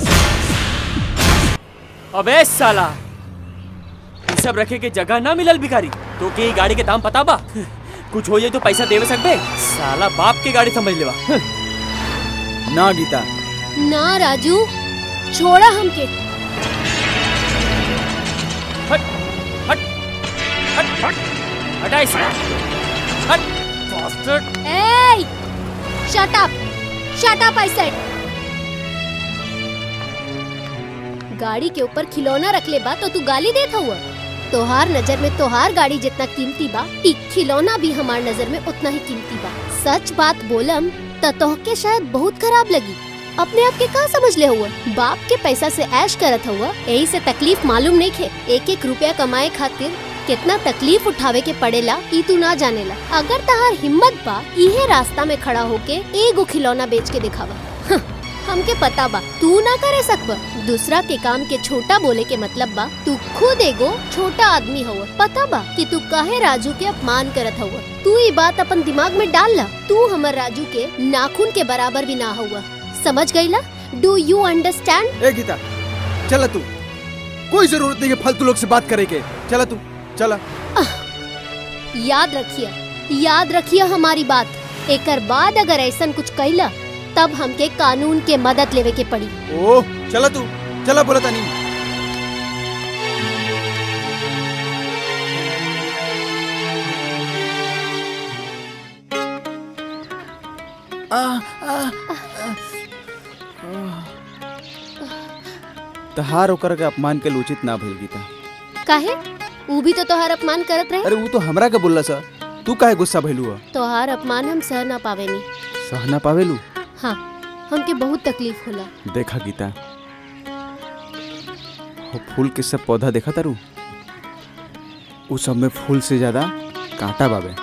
अबे साला ई सब रखे के जगह ना मिलल भिखारी तो के ई गाड़ी के दाम पता बा कुछ हो जाए तो पैसा देवे सकबे साला बाप के गाड़ी समझ लेवा ना गीता ना राजू छोड़ा हमके हटा इसे हट bastard ए shut up shut up I said गाड़ी के ऊपर खिलौना रख ले बा तो तू गाली देत हुआ तोहार नजर में तोहार गाड़ी जितना कीमती बा ई खिलौना भी हमार नजर में उतना ही कीमती बा सच बात बोलम त तोहके शायद बहुत खराब लगी अपने आप के का समझ ले हुआ बाप के पैसा से ऐश करत हुआ यही से तकलीफ मालूम नहीं खे एक एक रुपया कमाए खातिर कितना तकलीफ उठावे के पड़ेला ई तू ना जानेला अगर तहार हिम्मत बा इहे रास्ता में खड़ा होके एगो खिलौना बेच के दिखावा हं, हमके पता बा तू ना करे सकबा दूसरा के काम के छोटा बोले के मतलब बा तू खुद एगो छोटा आदमी हुआ पता बा कि तू काहे राजू के अपमान करत हुआ तू ये बात अपन दिमाग में डाल ला तू हमर राजू के नाखून के बराबर भी ना हुआ समझ गईला डू यू अंडरस्टैंड ए गीता चला तू कोई जरूरत नहीं है फालतू लोग से बात करे के चला तू चला याद रखिए याद रखिए हमारी बात एकर बाद अगर ऐसा कुछ कैला तब हमके कानून के मदद लेवे के पड़ी ओ चला तू चला बोला तानी तहार ओकर के अपमान के उचित ना भइल गीता काहे ऊ भी तो तोहार अपमान करत रहे अरे वो तो हमरा के बोलला सा तू काहे गुस्सा भइलू है तोहार अपमान हम सह ना पावेनी सह ना पावेलू हाँ हमके बहुत तकलीफ होला देखा गीता वो फूल के सब पौधा देखा तारू उ सब में फूल से ज्यादा कांटा बाबे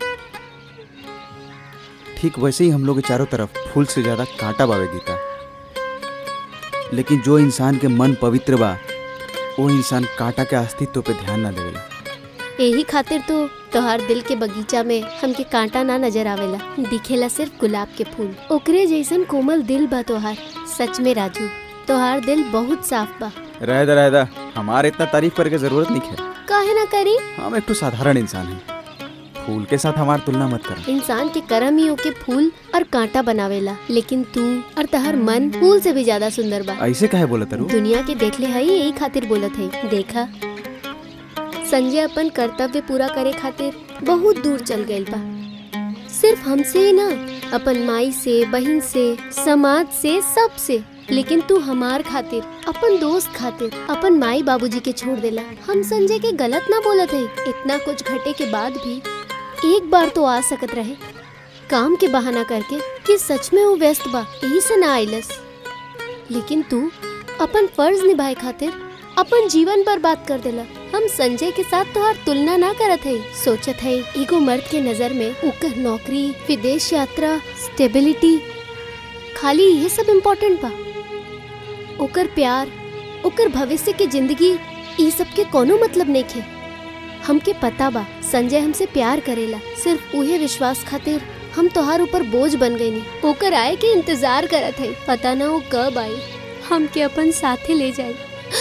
ठीक वैसे ही हम लोग के चारों तरफ फूल से ज्यादा कांटा बाबे गीता लेकिन जो इंसान के मन पवित्र बा वो इंसान कांटा के अस्तित्व पे ध्यान ना देवेला यही खातिर तो तोहार दिल के बगीचा में हमके कांटा ना नजर आवेला दिखेला सिर्फ गुलाब के फूल ओकरे जैसन कोमल दिल बा तोहार सच में राजू तोहार दिल बहुत साफ बा रहदा रहदा हमारे इतना तारीफ करे के जरूरत नहीं है काहे ना करी हम एक तो साधारण इंसान हैं फूल के साथ हमार तुलना मत कर इंसान के कर्म ही ओके फूल और कांटा बनावेला लेकिन तू और तहर मन फूल से भी ज्यादा सुंदर बा ऐसे काहे बोला तारू दुनिया के देखले हई यही खातिर बोलत हई देखा संजय अपन कर्तव्य पूरा करे खातिर बहुत दूर चल गइल बा सिर्फ हमसे ही ना अपन माई से बहन से समाज से सब से लेकिन तू हमार खातिर अपन दोस्त खातिर अपन माई बाबूजी के छोड़ देला हम संजय के गलत ना बोलत है इतना कुछ घटे के बाद भी एक बार तो आ सकत रहे काम के बहाना करके कि सच में वो व्यस्त बा यही से ना आइलस लेकिन तू अपन फर्ज निभाए खातिर अपन जीवन पर बात कर देला हम संजय के साथ तोहार तुलना ना करत है सोचत है एगो मर्द के नजर में ओकर नौकरी विदेश यात्रा स्टेबिलिटी खाली ये सब इम्पोर्टेंट बा ओकर प्यार ओकर भविष्य के जिंदगी ये सब के कोनो मतलब नहीं खे हमके पता बा संजय हमसे प्यार करेला सिर्फ उहे विश्वास खातिर हम तोहार ऊपर बोझ बन गई नी ओकर आए के इंतजार करत है पता ना वो कब आई हमके अपन साथे ले जाए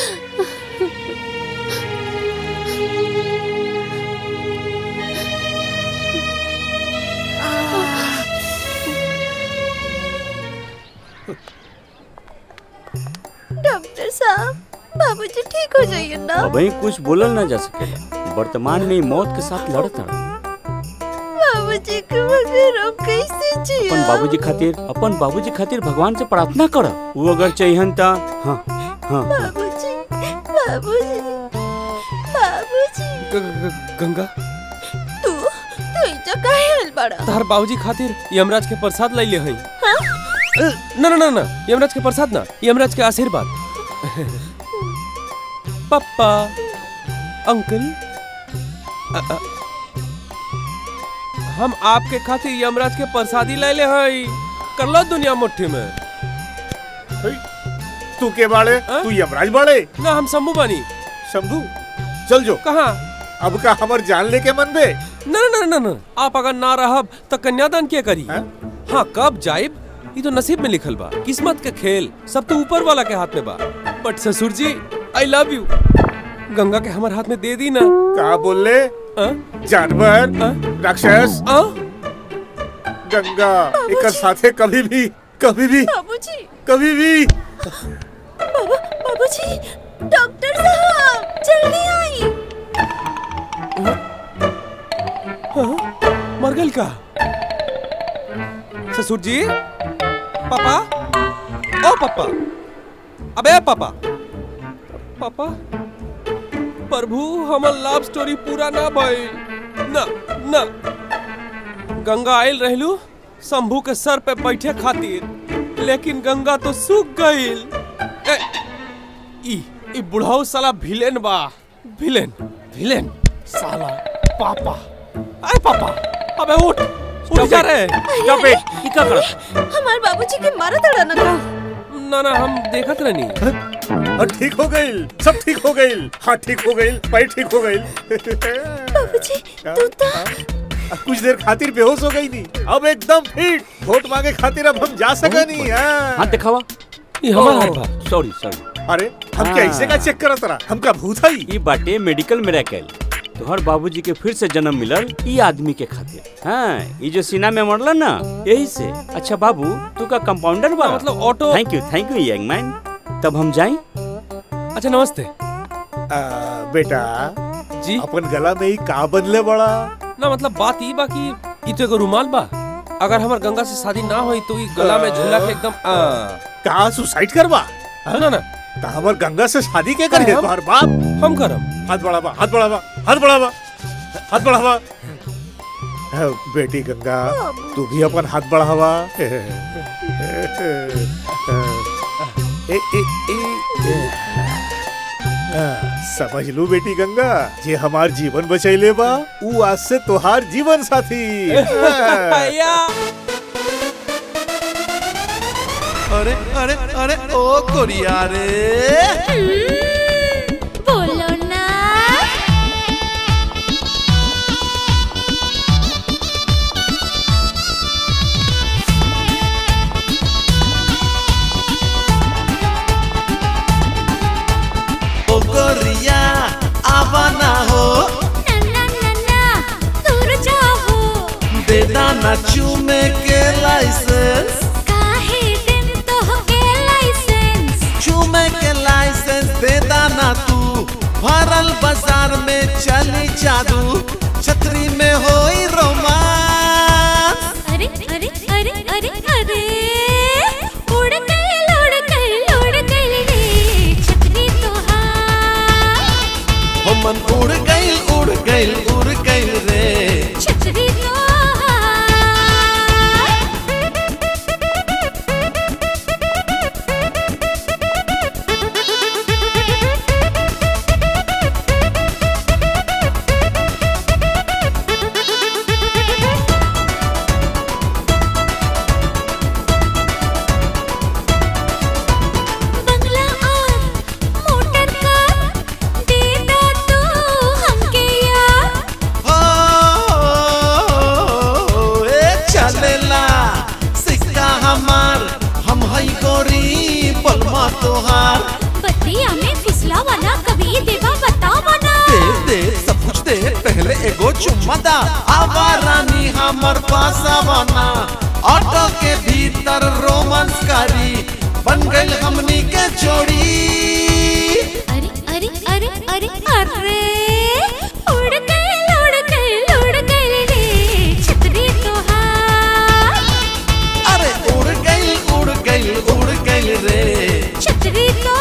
डॉक्टर साहब बाबूजी ठीक हो जाइए ना अभी कुछ बोलल ना जा सकेला वर्तमान में ही मौत के साथ लड़त हड़ बाबूजी के बगैर हम कैसे अपन जिया बाबूजी खातिर अपन बाबूजी खातिर भगवान से प्रार्थना कर वो अगर चाहिए ता हाँ हाँ बाबूजी बाबूजी बाबूजी गंगा तू तू इजा काहे आइल बड़ा तार बाबूजी खातिर यमराज के प्रसाद लै ले हई हाँ? ना ना ना ना यमराज के प्रसाद ना यमराज के आशीर्वाद पापा अंकल अ, अ, हम आपके खातिर यमराज के प्रसादी ले ले हई कर लो दुनिया मुट्ठी में तू के बाड़े तू यमराज बाड़े ना हम शंभू बानी शंभू चल जो कहाँ अब का हमर जान लेके मन बे ना ना ना ना आप अगर ना रहब तो कन्यादान के करी हाँ कब जाइब ये तो नसीब में लिखल बा किस्मत के खेल सब तो ऊपर वाला के हाथ में बा बट ससुर जी आई लव यू गंगा के हमारे हाथ में दे दी ना का बोल ले जानवर राक्षस गंगा एक साथे कभी भी कभी भी बाबूजी कभी भी बाबू बाबूजी डॉक्टर साहब जल्दी आई मर गल का ससुर जी पापा ओ पापा अबे पापा पापा प्रभु हमर लव स्टोरी पूरा ना भइल ना ना गंगा आयल रहलू शंभू के सर पे बैठे खातिर लेकिन गंगा तो सूख गईल ए, ई ई बुढ़ाऊ साला विलेन बा विलेन विलेन साला पापा अरे पापा अबे उठ उठ जा रे Stop it. ई का करत हमारे बाबूजी के मारा तड़ा ना का ना ना हम देखत रहनी और ठीक हो गई सब ठीक हो गई हाँ ठीक हो गई पैर ठीक हो गई बाबूजी तू तो कुछ देर खातिर बेहोश हो गई नी अब एकदम फिट वोट मांगे खातिर अब हम जा सका नहीं हाथ दिखावा ये हमार हाथ बा सॉरी सॉरी अरे हम क्या ऐसे का चेक करत रहा हमका भूत है ई बाटे मेडिकल मिरेकल तोहर बाबूजी के फिर से जन्म मिलल ई आदमी के खातिर हाँ ई जो सीना में मरल ना यही से अच्छा बाबू तू का कंपाउंडर बा मतलब auto thank you thank you young man तब हम जाएं अच्छा नमस्ते बेटा जी अपन गला में ही का बदले बड़ा ना मतलब बात ई बा कि ई तो एगो रुमाल बा अगर हमार गंगा से शादी ना होई तो ई गला में झूला के एकदम आ, कहा सुसाइड करवा ना ना तो हमर गंगा से शादी के करिए हम- तुम्हार बाप हम करम हाथ बढ़ावा हाथ बढ़ावा हाथ बढ़ावा हाथ बढ़ावा हाँ, बेटी गंगा तू भी अपन हाथ बढ़ावा ए, ए, ए, ए, हाँ, समझ लू बेटी गंगा जे हमार जीवन बचैले बा ऊ आज से तोहार जीवन साथी हाँ। अरे अरे अरे ओ कोरिया रे बोलो ना ओ कोरिया आवाना हो ना ना ना दूर जाओ बेदाना चूमे के लाइसेंस काहे दिन तो के लाइसेंस चूमे के लाइसेंस बेदाना तू भरल बाजार में चली जादू छतरी में होई रोमांस अरे अरे अरे अरे अरे उड़ गई उड़ गई उड़ गई रे छतरी तो हो मन उड़ गइल उड़ गइल उड़ गइल रे छतरी तो बंगला और मोटर कार दे दो तू हमके यार हो ए चलेला सिक्का हमार हम हई गोरी बलमा तोहार बतिया में फिसला वाला कभी देवा बतावा ना दे दे सब कुछ दे पहले एगो चुम्मा दा आवा रानी हमर पास आवाना ऑटो के भीतर रोमांस कारी बन गइल हमनी के जोड़ी अरे अरे अरे अरे अरे उड़ गई उड़ गई उड़ गई रे छतरी तो अरे उड़ गइल उड़ गइल उड़ गइल रे छतरी तो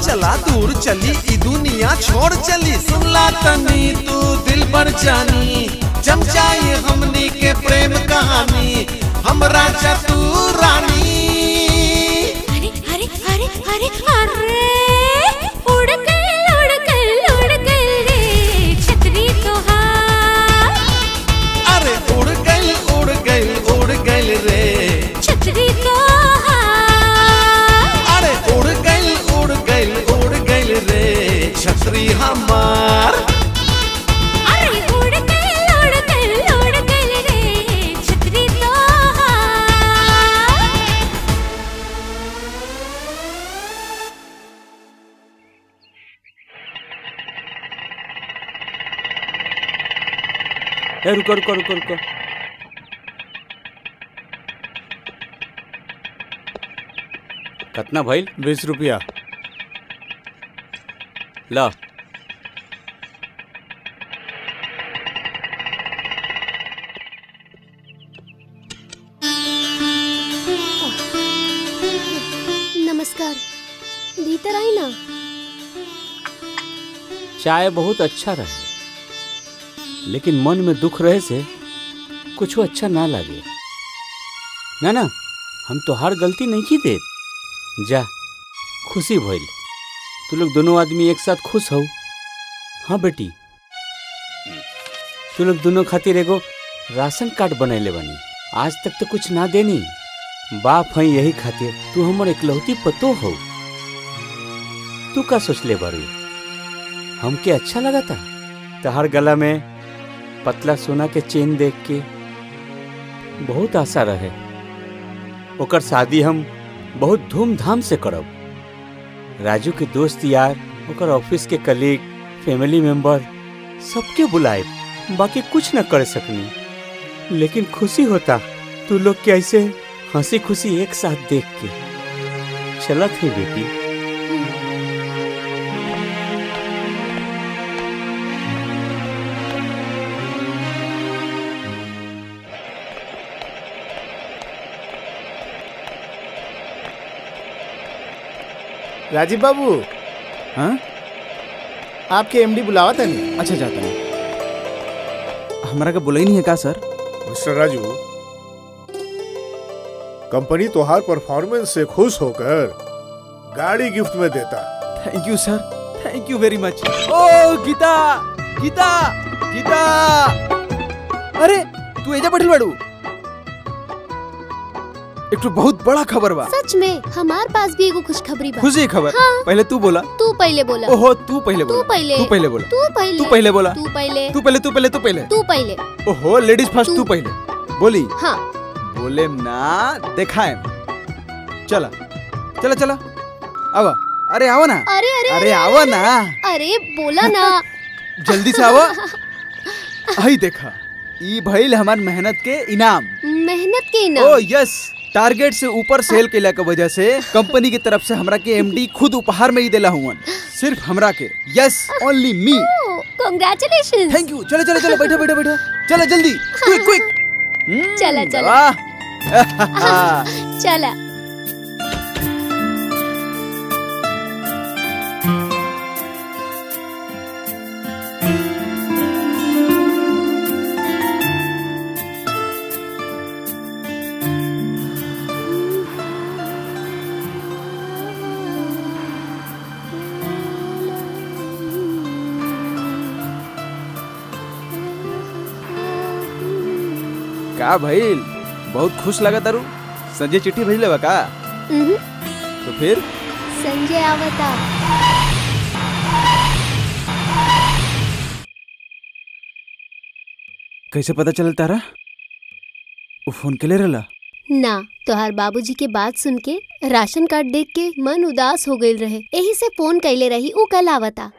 चला दूर चली ई दुनिया छोड़ चली सुनला तनी तू दिल पर जानी जम जाए हमनी के प्रेम कहानी हमरा चतु रानी अरे अरे अरे अरे उड़ गए उड़ गए उड़ गए रे छतरी तोहार अरे उड़ गइल उड़ गइल उड़ गइल रे छतरी तोहार अरे उड़ गइल उड़ गइल उड़ गइल रे छतरी हमार अरे उड़ गए उड़ गए उड़ गए रे छतरी तोहार ए रुको रुको रुको रुको कितना भइल बीस रुपया ला नमस्कार भीतर आई ना चाय बहुत अच्छा रहे लेकिन मन में दुख रहे से कुछ अच्छा ना लगे ना ना हम तो हर गलती नहीं की देत जा खुशी भइल तू लोग दोनों आदमी एक साथ खुश हो हाँ बेटी तू लोग दोनों खातिर एगो राशन कार्ड बनैले बनी आज तक तो कुछ ना देनी बाप है यही खातिर तू हमर इकलौती पतो हो तू का सोचले बारू हमके अच्छा लगा था तहर गला में पतला सोना के चेन देख के बहुत आशा रहे ओकर शादी हम बहुत धूमधाम से करब राजू के दोस्त यार ओकर ऑफिस के कलीग फैमिली मेंबर सबके बुलाए बाकी कुछ न कर सकनी लेकिन खुशी होता तू लोग के ऐसे हंसी खुशी एक साथ देख के चलत है बेटी राजीव बाबू हाँ आपके एमडी बुलावा था नहीं अच्छा जाता नहीं हमारा का बोला ही नहीं है का सर मिस्टर राजू कंपनी तोहार परफॉर्मेंस से खुश होकर गाड़ी गिफ्ट में देता thank you sir thank you very much ओ गीता गीता गीता अरे तू एजा बैठल बाड़ू एक तो बहुत बड़ा खबर बा सच में हमार पास भी एगो खुशखबरी बा खुशी खबर हाँ, पहले तू बोला तू पहले बोला ओहो तू पहले तू बोला पहले तू पहले बोला तू पहले तू पहले बोला तू पहले तू पहले तू पहले तू पहले तू पहले ओहो लेडीज फर्स्ट तू पहले बोली हाँ बोले ना दिखाए चला चला चला आवा अरे आओ ना अरे अरे अरे आवा ना अरे बोला ना जल्दी से आवा आई देखा ई भइल हमार मेहनत के इनाम मेहनत के ओ इनाम यस टारगेट से ऊपर सेल केला के वजह से कंपनी की तरफ से हमरा के एमडी खुद उपहार में ही देला हुआ सिर्फ हमरा के yes only me congratulation thank you चलो चलो चलो बैठो बैठो बैठो चलो जल्दी क्विक क्विक चला चला वाह चला का भइल बहुत खुश लगा तारू संजय चिट्ठी भेजले बा का उहुं, तो फिर संजय आवता कैसे पता चल तारा वो फोन के ले रहला ना तोहार बाबूजी के बात सुन के राशन कार्ड देख के मन उदास हो गईल रहे यही से फोन कैले रही ऊ कल आवता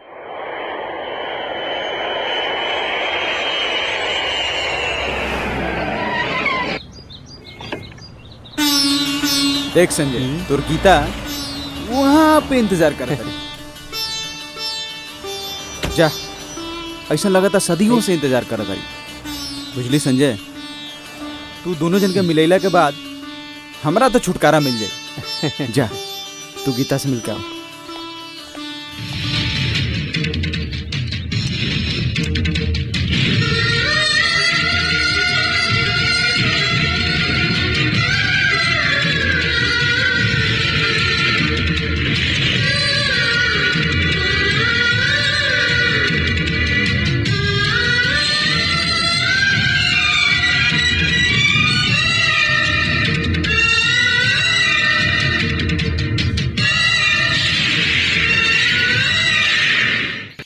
देख संजय तोर गीता वहाँ पे इंतजार कर जा ऐसा लगा था सदियों से इंतजार कर रही बुझली संजय तू दोनों जन के मिलैला के बाद हमरा तो छुटकारा मिल जाए जा तू गीता से मिल के आओ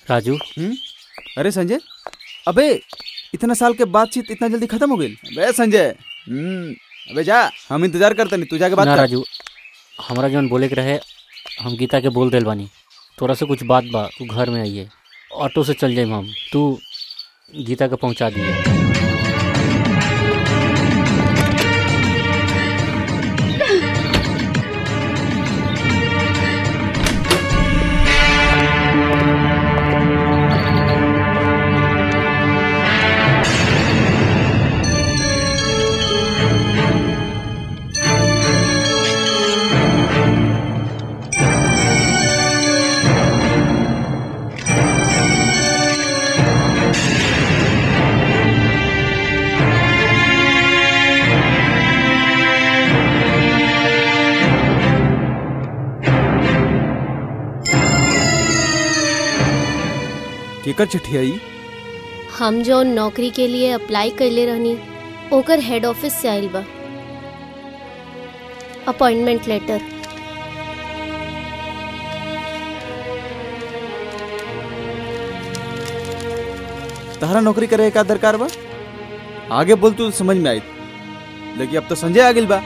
राजू अरे संजय अबे इतना साल के बातचीत इतना जल्दी खत्म हो गई अबे संजय हम्म, अबे जा हम इंतजार करते नहीं तू जाके बात ना कर राजू हमरा जौन बोले के रहे हम गीता के बोल दिल बानी तोरा से कुछ बात बा तू घर में आइए ऑटो से चल जाइम हम तू गीता के पहुंचा दिए केकर चिट्ठी आई हम जो नौकरी के लिए अप्लाई कैले रहनी ओकर हेड ऑफिस से आइल बा अपॉइंटमेंट लेटर तहरा नौकरी करे का दरकार बा आगे बोल तू समझ में आई लेकिन अब तो संजय आ गिल बा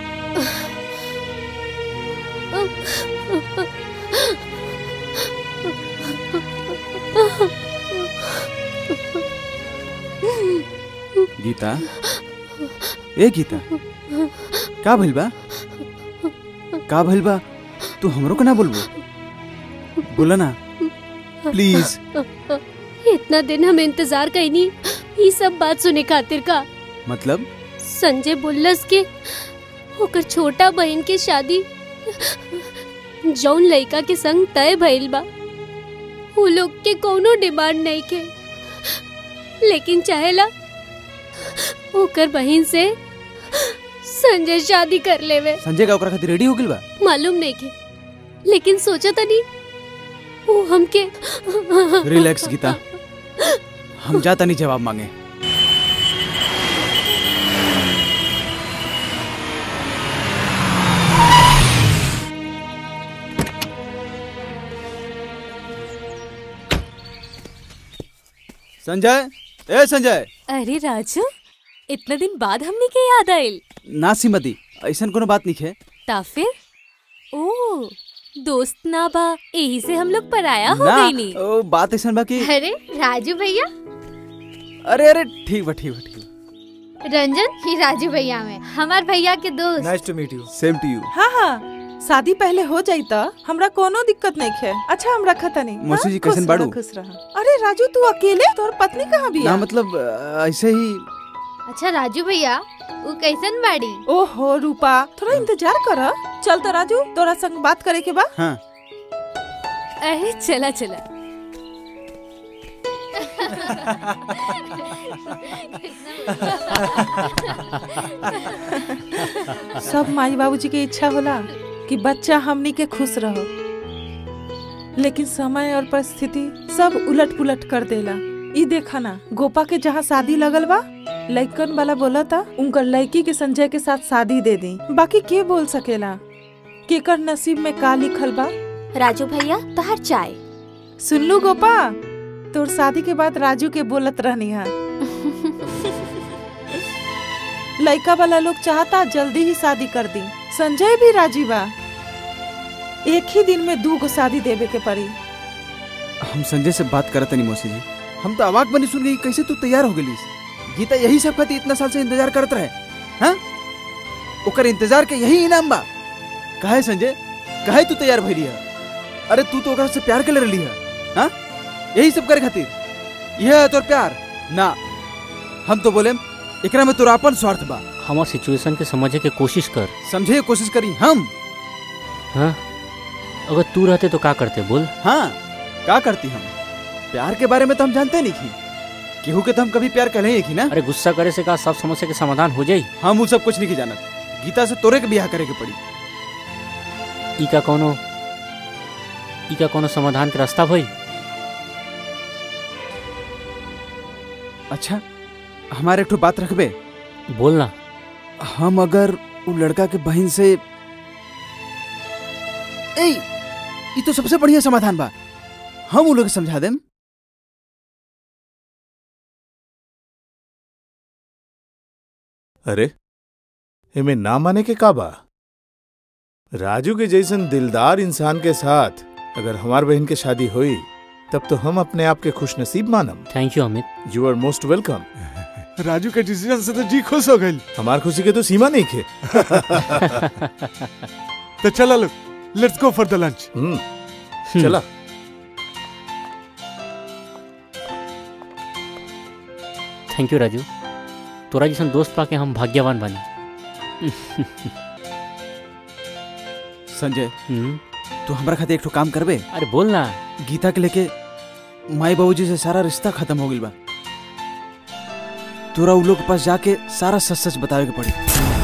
गीता ए गीता का भइल बा का भइल बा तू हमरो के ना बोलबो बोला ना प्लीज इतना दिन हम इंतजार कैनी ये सब बात सुने खातिर का मतलब संजय बोलस के ओकर छोटा बहन के शादी जौन लड़का के संग तय भइल बा उ लोग के कोनो डिमांड नहीं के लेकिन चाहेला ओकर बहन से संजय शादी कर लेवे संजय का ओकरा खातिर रेडी हो गिल बा मालूम नहीं के लेकिन सोचा तनी वो हमके रिलैक्स गीता हम जाता नहीं जवाब मांगे संजय ए संजय अरे राजू इतने दिन बाद हमने के याद आयल ना सीमती ऐसन कोनो बात नहीं है ता फिर ओ दोस्त ना बा यही से हम लोग पराया हो ना गई नी ओ, बात ऐसन बा कि अरे राजू भैया अरे अरे ठीक बा ठीक बा ठीक बा रंजन ही राजू भैया में हमार भैया के दोस्त nice to meet you same to you हाँ हाँ शादी पहले हो जाई त हमरा कोनो दिक्कत नहीं है अच्छा हम रखा तनी मौसी जी, हाँ? कैसन खुश बाड़ू? रहा, खुश रहा अरे राजू तू अकेले तोर पत्नी कहाँ भी ना मतलब अ, ऐसे ही अच्छा राजू भैया वो कैसन बाड़ी ओहो रूपा थोड़ा इंतजार कर चल तो राजू तोरा संग बात करे के बा हाँ अरे चला चला सब माई बाबूजी के इच्छा होला कि बच्चा हमनी के खुश रहो लेकिन समय और परिस्थिति सब उलट पुलट कर देला ई देखा ना गोपा के जहाँ शादी लगल बा लइकन वाला बोला था उनकर लड़की के संजय के साथ शादी दे दी बाकी के बोल सकेला केकर नसीब में का लिखल बा राजू भैया तोहर चाय सुन लू गोपा तोर शादी के बाद राजू के बोलत रहनी है लड़का वाला लोग चाहता जल्दी ही शादी कर दी संजय भी राजी बा एक ही दिन में दू गो शादी देवे के पड़ी हम संजय से बात करत नहीं मौसी जी हम तो अवाक बनी सुन गई कैसे तू तैयार हो गई गीता यही सब खातिर इतना साल से इंतजार करत रहे हाँ ओकर इंतजार के यही इनाम बा काहे संजय काहे तू तैयार भइली है अरे तू तो ओकरा से प्यार कर रही है हाँ यही सब करे खातिर यह है तोर प्यार ना हम तो बोले एकरा में तोरा अपन स्वार्थ बा हमार सिचुएशन के समझे के कोशिश कर समझे के कोशिश करी हम हाँ अगर तू रहते तो का करते बोल हाँ का करती हम प्यार के बारे में तो हम जानते नहीं की केहू के तो हम कभी प्यार कहे की ना अरे गुस्सा करे से का सब समस्या के समाधान हो जाई हम वो सब कुछ नहीं की जानत गीता से तोरे के ब्याह करे के पड़ी ई का कोनो ई का कोनो समाधान के रास्ता भई अच्छा हमारे एक ठो बात रखबे बोलना हम अगर वो लड़का के बहन से ए ये तो सबसे बढ़िया समाधान बा हम उन लोग के समझा देम अरे एमे ना माने के का बा राजू के जैसन दिलदार इंसान के साथ अगर हमार बहन के शादी हुई तब तो हम अपने आप के खुश नसीब मानम thank you Amit you are most welcome Raju के डिसीजन से तो जी खुश हो गई हमार खुशी के तो सीमा नहीं खे तो चला लो let's go for the lunch चला थैंक यू राजू तोरा जैसन दोस्त पाके हम भाग्यवान बानी संजय तू हमरा खातिर एक ठो काम करबे अरे बोल ना गीता के लेके माई बाबूजी से सारा रिश्ता खत्म हो गइल बा तोरा उ लोग के पास जाके सारा सच सच बतावे के पड़ी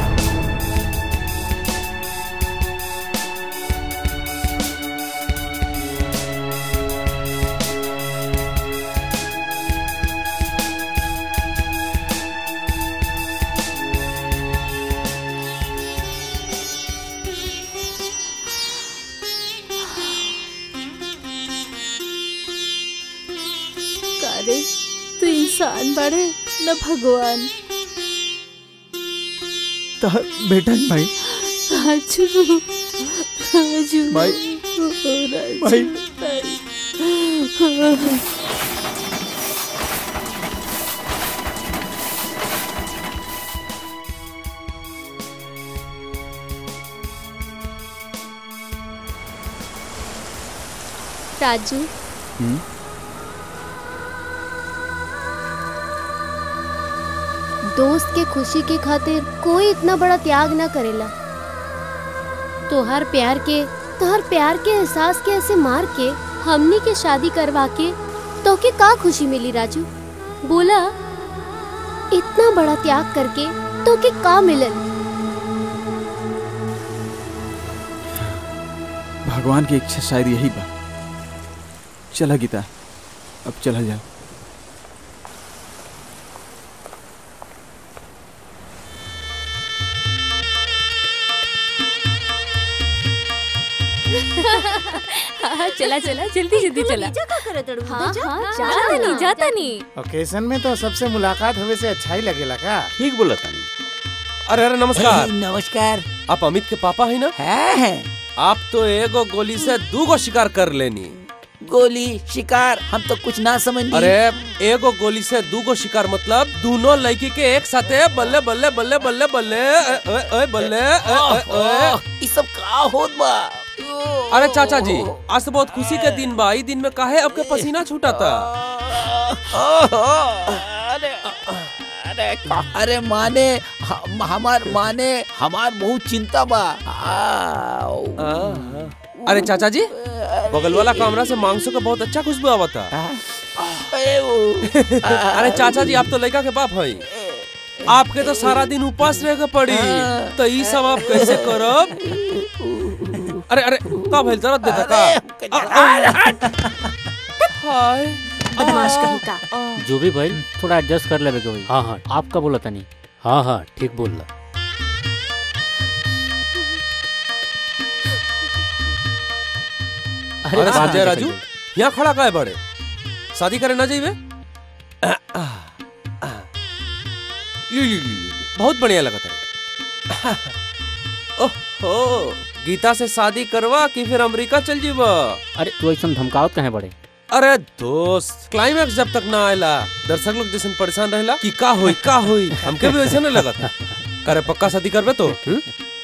कारे तू इंसान बड़े न भगवान तहर बेटा है भाई राजू राजू भाई, ओ, राजू भाई। भाई। राजू दोस्त के खुशी के खातिर कोई इतना बड़ा त्याग ना करेला तोहर प्यार के तोहर प्यार के एहसास के ऐसे मार के हमनी के शादी करवा के तो के का खुशी मिली राजू बोला इतना बड़ा त्याग करके तो के का मिलल भगवान की इच्छा शायद यही बा चला गीता अब चला जा हाँ, चला चला जल्दी जल्दी चला हाँ हाँ जाता नहीं जाता नहीं ओकेजन में तो सबसे मुलाकात होवे से अच्छा ही लगेला का ठीक बोला तानी अरे अरे नमस्कार नमस्कार आप अमित के पापा है ना है आप तो एगो गोली से दूगो शिकार कर लेनी गोली शिकार हम तो कुछ ना समझ अरे एगो गोली से दूगो शिकार मतलब दोनों लड़की के एक साथे बल्ले बल्ले बल्ले बल्ले बल्ले ए, ए, ए, बल्ले ए, ए, ए। ई सब का होत बा अरे चाचा जी आज तो बहुत खुशी के दिन बा ई दिन में काहे आपके पसीना छूटा था अरे माने हम, हमार माने हमार बहुत चिंता बा आओ। अरे चाचा जी बगल वाला कमरा से मांसों का बहुत अच्छा खुशबू आवा था अरे चाचा जी आप तो लड़का के बाप है आपके तो सारा दिन उपास रह के पड़ी तो ई सब आप कैसे करब अरे अरे का भइल जरूरत देता का हाय बदमाश कहीं का जो भी भाई थोड़ा एडजस्ट कर लेवे के भाई हाँ हाँ आपका बोला था नहीं हाँ हाँ ठीक बोल रहा अरे बात संजय नहीं राजू करिए। यहाँ खड़ा काहे बड़े शादी करे ना जाइए यू, यू, यू, यू, बहुत बढ़िया लगा था ओहो गीता से शादी करवा कि फिर अमेरिका चल जीवा अरे तू ऐसा धमकावत कहे बड़े अरे दोस्त क्लाइमैक्स जब तक ना आयला दर्शक लोग जैसे परेशान रहेला कि का होई का होई हमके भी वैसे ना लगा था अरे पक्का शादी करबे तो हम्म?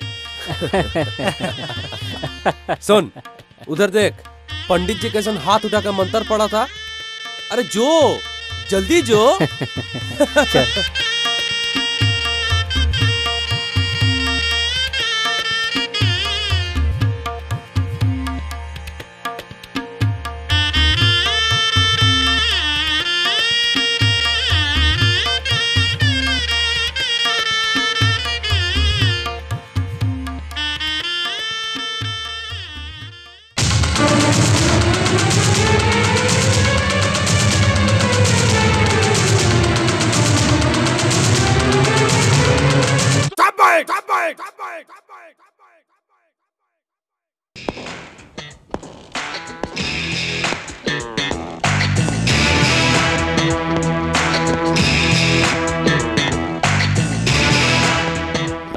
सुन उधर देख पंडित जी कैसन हाथ उठा के मंत्र पड़ा था अरे जो जल्दी जो Thank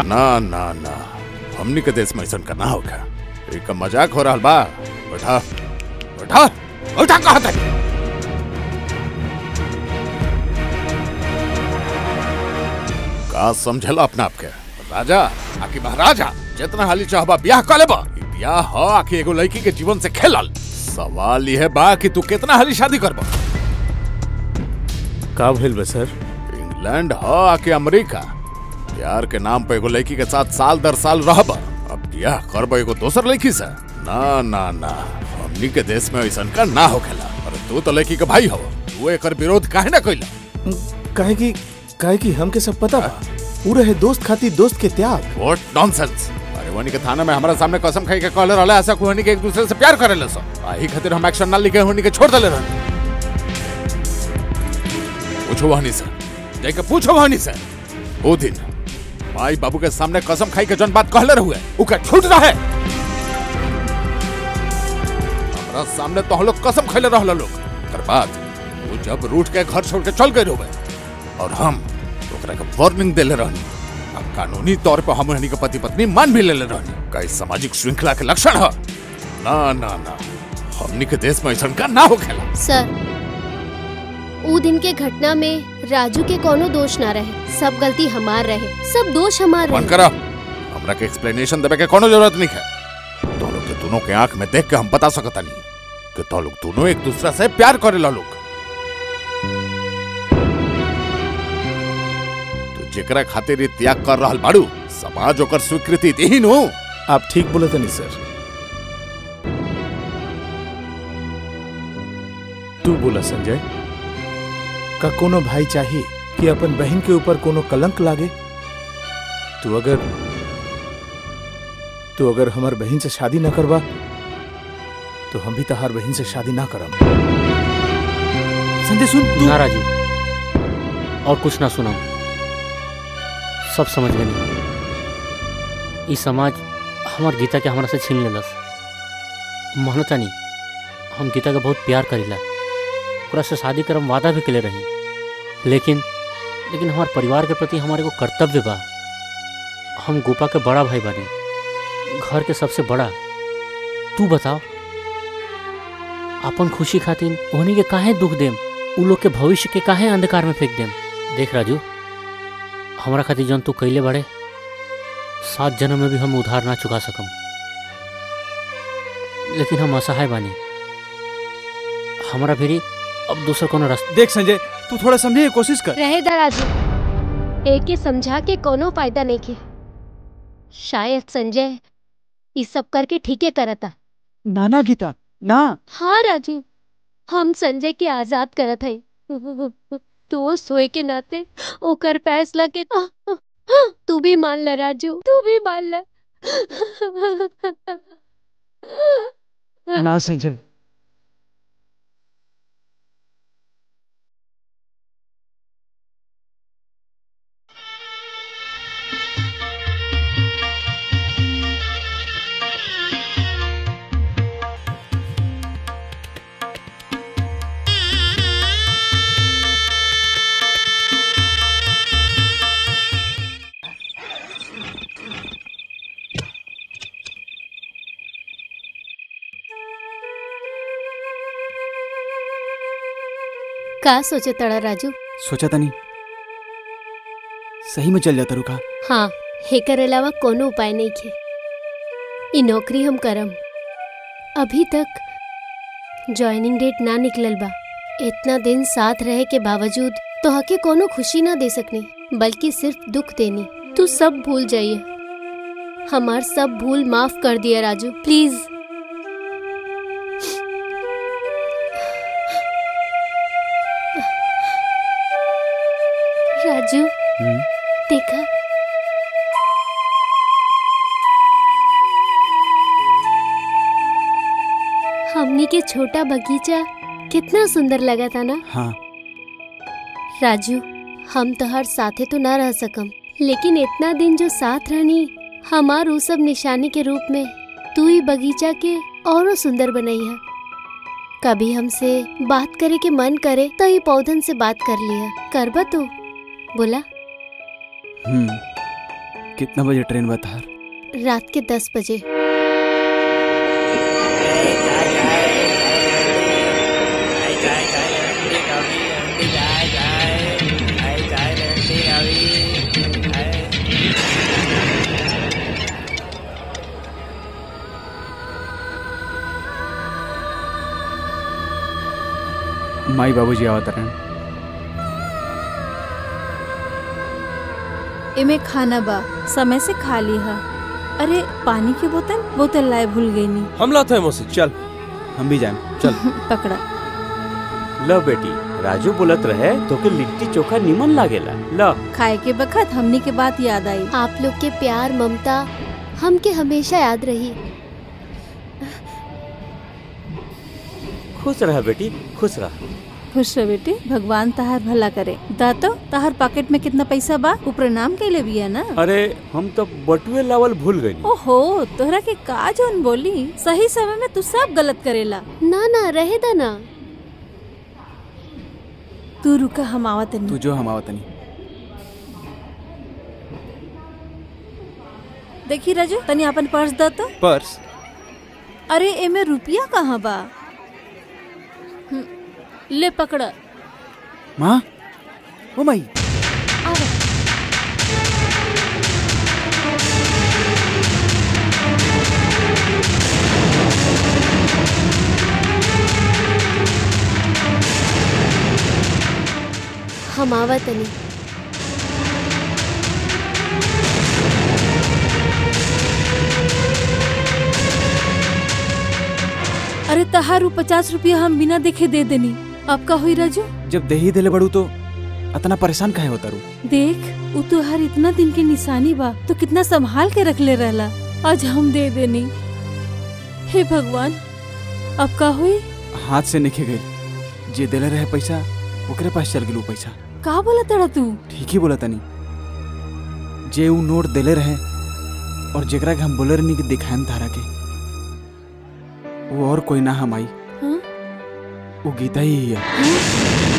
ना ना ना हमनी के देश में ऐसा का ना होगा एक मजाक हो रहा बा बैठा बैठा बैठा कहा था का समझला अपना आपके राजा आखिर महाराजा जितना हाली चाहबा ब्याह कर लेबा ई ब्याह ह आखिर एगो लड़की के जीवन से खेलल सवाल यह बा कि तू कितना हाली शादी करबा का भइल बा सर इंग्लैंड ह आके अमेरिका प्यार के नाम पे एगो लड़की के साथ साल दर साल रहबा अब ब्याह करबा एगो दोसर लड़की से ना ना ना हमनी के देश में ऐसा का ना होखेला अरे तू तो लड़की के भाई हो तू एकर विरोध काहे ना कइला काहे कि काहे कि हमके सब पता बा पूरे है दोस्त खातिर दोस्त के त्याग व्हाट नॉनसेंस अरे वनी के थाना में हमारा सामने कसम खाई के कहले रहले ऐसा कोहनी के एक दूसरे से प्यार करेले सो आही खातिर हम एक्शन ना लिखे होनी के छोड़ देले रहले पूछो वहनी से जाके पूछो वहनी से ओ दिन माई बाबू के सामने कसम खाई के जन बात कहले रहुए उ का छूट रहे हमरा सामने तो हम लोग कसम खैले रहल लोग कर बाद वो जब रूठ के घर छोड़ के चल गए रहुए और हम ओकरा के वार्निंग देले रहनी अब कानूनी तौर पर हम रहनी के पति पत्नी मान भी लेले रहनी का इस सामाजिक श्रृंखला के लक्षण है ना ना ना हमनी के देश में ऐसा का ना हो खेला सर ऊ दिन के घटना में राजू के कोनो दोष ना रहे सब गलती हमार रहे सब दोष हमार बंद रहे करा हमरा के एक्सप्लेनेशन देवे के कोनो जरूरत नहीं है तो लोग के दोनों के आंख में देख के हम बता सकता नहीं कि तो लोग दोनों एक दूसरा से प्यार करेला लोग तो जेकरा खातिर ई त्याग कर रहल बाड़ू समाज ओकर स्वीकृति देही नु आप ठीक बोले तनी सर तू बोला संजय का कोनो भाई चाहिए कि अपन बहन के ऊपर कोनो कलंक लागे तू अगर तू अगर हमार बहन से शादी ना करवा तो हम भी तहार बहन से शादी ना करम संजय सुन ना राजू और कुछ ना सुना सब समझ गए ई समाज हमार गीता के हमरा से छीन लेलस मानता नहीं हम गीता के बहुत प्यार करीला ओकरा से शादी करम वादा भी केले रही लेकिन लेकिन हमार परिवार के प्रति हमारे को कर्तव्य बा हम गोपा के बड़ा भाई बानी घर के सबसे बड़ा तू बताओ अपन खुशी खातिर ओहनी के काहे दुख देम उ लोग के भविष्य के काहे अंधकार में फेंक देम देख राजू हमरा खातिर जौन तू कैले बाड़े सात जन्म में भी हम उधार ना चुका सकम लेकिन हम असहाय बानी हमरा फिरी अब दूसर कोनो रास्ता देख संजय तू थोड़ा समझने की कोशिश कर रहे दा राजू एक के समझा के कोनो फायदा नहीं के शायद संजय ये सब करके ठीके करता ना ना गीता ना हाँ राजू हम संजय के आजाद करत है दोस्त होए के नाते ओकर फैसला के तू भी मान ल राजू तू भी मान ल ना संजय का सोचे तड़ा राजू सोचा तनी सही में चल जाता रुका हाँ हेकर अलावा कोनो उपाय नहीं खे ई नौकरी हम करम अभी तक ज्वाइनिंग डेट ना निकलल बा इतना दिन साथ रहे के बावजूद तो हके कोनो खुशी ना दे सकनी बल्कि सिर्फ दुख देनी तू सब भूल जाइए हमार सब भूल माफ कर दिया राजू प्लीज राजू देखा हमनी के छोटा बगीचा कितना सुंदर लगा था ना हाँ राजू हम तो हर साथे तो ना रह सकम लेकिन इतना दिन जो साथ रहनी हमार उ सब निशानी के रूप में तू ही बगीचा के और सुंदर बनई है कभी हमसे बात करे के मन करे तो ये पौधन से बात कर लिया करबा तू बोला हम्म कितना बजे ट्रेन बता रात के दस बजे माई बाबूजी आवत रहन एमे खाना बा समय से खा लिहा अरे पानी की बोतल बोतल लाए भूल गई नी हम लाते हैं मौसी चल हम भी जाए चल पकड़ा लो बेटी राजू बोलत रहे तो के लिट्टी चोखा निमन लागेला लो खाए के बखत हमनी के बात याद आई आप लोग के प्यार ममता हमके हमेशा याद रही खुश रह बेटी खुश रह खुश रह बेटी भगवान तहार भला करे दातो तहार पॉकेट में कितना पैसा बा ऊ प्रणाम कैले बिया ना अरे हम तो बटुए लावल भूल गई ओहो तोहरा के का जोन बोली सही समय में तू सब गलत करेला ना ना रहे दा ना तू रुका हम आवत तू जो हम आवत नहीं देखी राजू तनी अपन पर्स द तो पर्स अरे एमे रुपया कहाँ बा हम्म, ले पकड़ माँ ओ माई हम आवत नहीं अरे तहारू पचास रुपया हम बिना देखे दे देनी अब का हुई राजू जब दही देले बड़ू तो इतना परेशान काहे होता रू देख उ तो हर इतना दिन के निशानी बा तो कितना संभाल के रख ले रहला आज हम दे देनी हे भगवान अब का हुई हाथ से निखे गई जे देले रहे पैसा ओकरे पास चल गेलू पैसा का बोला तड़ा तू ठीक ही बोला तनी जे ऊ नोट देले रहे और जेकरा के हम बोले रहनी कि दिखाएम तारा के वो और कोई ना हम आई हाँ? वो गीता ही है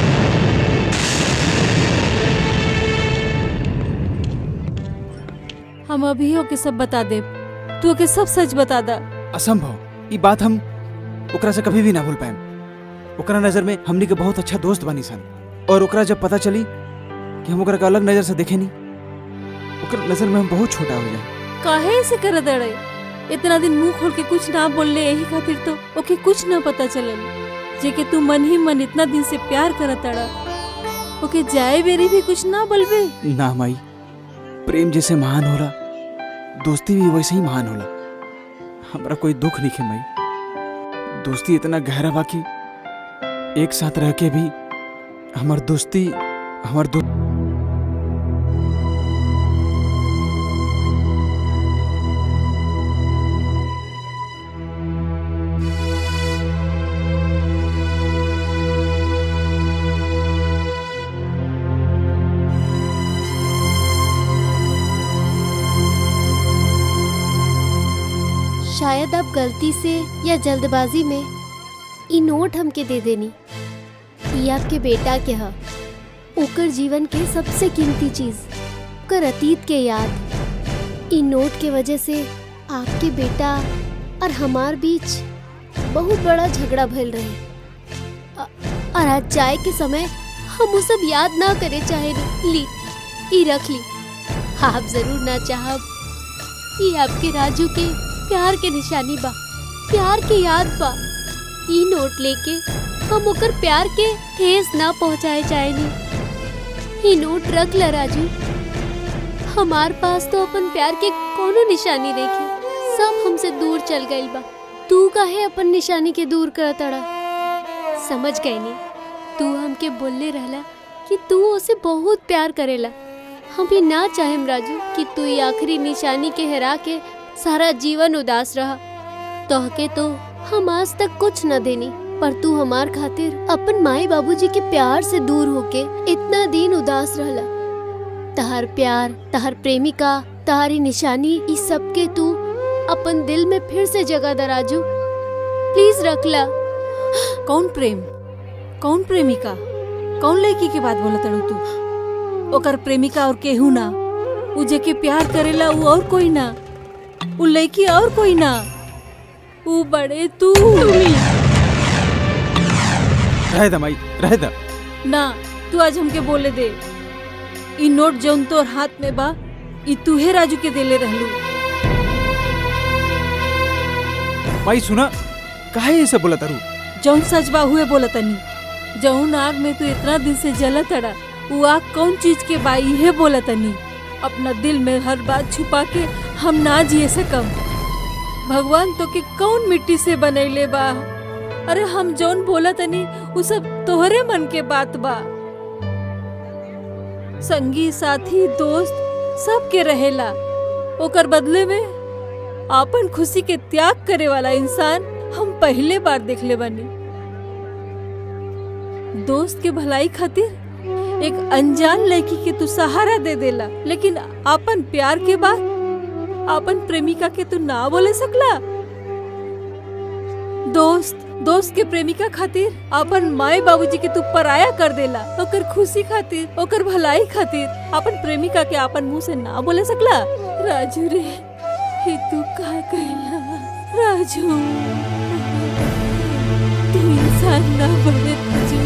हम अभी ओके सब बता दे तू ओके सब सच बता दा असंभव ये बात हम ओकरा से कभी भी ना भूल पाएम ओकरा नजर में हमनी के बहुत अच्छा दोस्त बनी सन और ओकरा जब पता चली कि हम ओकरा के अलग नजर से देखे नहीं ओकरा नजर में हम बहुत छोटा हो जाए काहे ऐसे कर दड़े इतना दिन मुंह खोल के कुछ ना बोलले यही खातिर तो ओके कुछ ना पता चलल जे के तू मन ही मन इतना दिन से प्यार करत अड़ा ओके जाए बेरी भी कुछ ना बोलबे ना माई प्रेम जैसे महान होला दोस्ती भी वैसे ही महान होला हमरा कोई दुख नहीं है माई दोस्ती इतना गहरा बा कि एक साथ रह के भी हमार दोस्ती हमार दो शायद अब गलती से या जल्दबाजी में ई नोट हमके दे देनी ई आपके बेटा के ह ओकर जीवन के सबसे कीमती चीज ओकर अतीत के याद ई नोट के वजह से आपके बेटा और हमार बीच बहुत बड़ा झगड़ा भइल रहे अ- और आज जाए के समय हम वो सब याद ना करे चाहे ली ई रख ली आप जरूर ना चाहब ये आपके राजू के प्यार के निशानी बा प्यार के याद बा ई नोट लेके हम ओकर प्यार के ठेस ना पहुंचाए चाहेनी ई नोट रख ला राजू हमार पास तो अपन प्यार के कोनो निशानी नहीं सब हमसे दूर चल गइल बा तू काहे अपन निशानी के दूर कर तड़ा समझ गई नी तू हमके बोलले रहला कि तू उसे बहुत प्यार करेला हम भी ना चाहेम राजू कि तू ये आखिरी निशानी के हरा के सारा जीवन उदास रहा तोहके तो हम आज तक कुछ न देनी पर तू हमार खातिर अपन माई बाबूजी के प्यार से दूर होके इतना दिन उदास रहला तहार प्यार तहार प्रेमिका तहारी निशानी इस सब के तू अपन दिल में फिर से जगह दा राजू प्लीज रख ला कौन प्रेम कौन प्रेमिका कौन लड़की के बात बोला तड़ू तू ओकर प्रेमिका और केहू ना उ जेके प्यार करेला उ और कोई ना उ लड़की और कोई ना उ बड़े तू रह द माई रह द ना तू आज हमके बोले दे ई नोट जौन तोर हाथ में बा ई तूहे राजू के देले रहलू माई सुना काहे ऐसे बोला तारू जौन सच बा हुए बोला तनी जौन आग में तू इतना दिन से जला तड़ा वो आग कौन चीज के बा इहे बोला तनी अपना दिल में हर बात छुपा के हम ना जिए सकम भगवान तो के कौन मिट्टी से बनैले बा अरे हम जौन बोला तनी उ सब तोहरे मन के बात बा संगी साथी दोस्त सब के रहेला ओकर बदले में आपन खुशी के त्याग करे वाला इंसान हम पहले बार देखले बानी दोस्त के भलाई खातिर एक अनजान लड़की के तू सहारा दे देला लेकिन आपन प्यार के बाद आपन प्रेमिका के तू ना बोले सकला दोस्त दोस्त के प्रेमिका खातिर अपन माए बाबूजी के तू पराया कर देला ओकर खुशी खातिर ओकर भलाई खातिर अपन प्रेमिका के अपन मुंह से ना बोले सकला राजू रे ही तू का कहला राजू तू इंसान ना बने राजू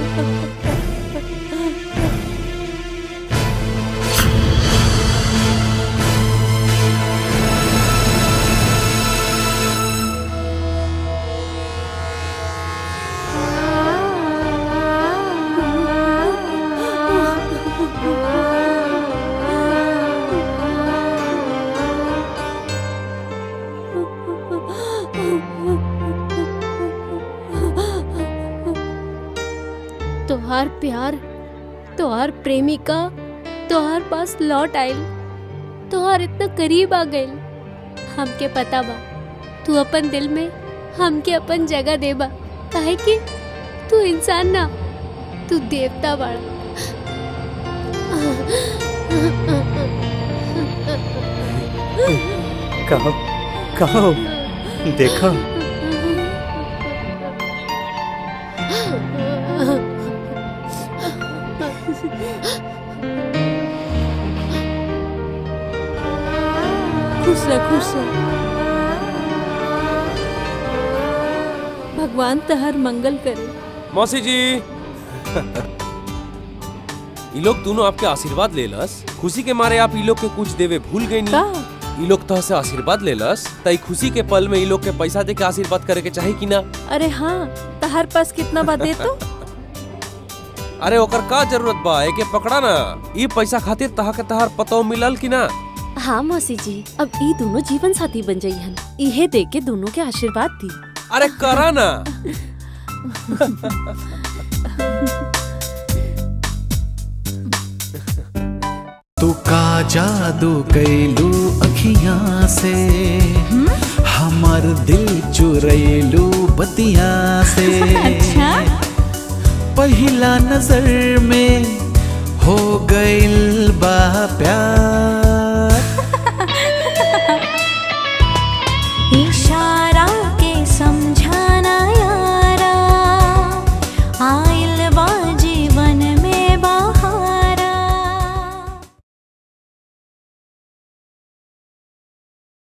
तोहार प्यार तोहार प्रेमिका तोहार पास लौट आइल तोहार इतना करीब आ गइल हमके पता बा तू अपन दिल में हमके अपन जगह देबा काहे कि तू इंसान ना तू देवता बाड़ा कहो कहो देखो खुश रह खुश रह भगवान तहर मंगल करे मौसी जी ई लोग दोनों आपके आशीर्वाद लेलस खुशी के मारे आप ई लोग के कुछ देवे भूल गई का ई लोग तो से आशीर्वाद लेलस तई खुशी के पल में ई लोग के पैसा दे के आशीर्वाद करे के चाही कि ना अरे हाँ तहर पास कितना बात दे तो अरे ओकर का जरूरत बा एके पकड़ा ना ई पैसा खातिर तहा के तहार पतो मिलल कि ना हाँ मौसी जी अब ई दोनों जीवन साथी बन जाई हन इहे दे के दोनों के आशीर्वाद दी अरे करा ना तू का जादू कैलू अखियां से हमर दिल चुरैलू बतिया से अच्छा? पहिला नजर में हो गइल बा प्यार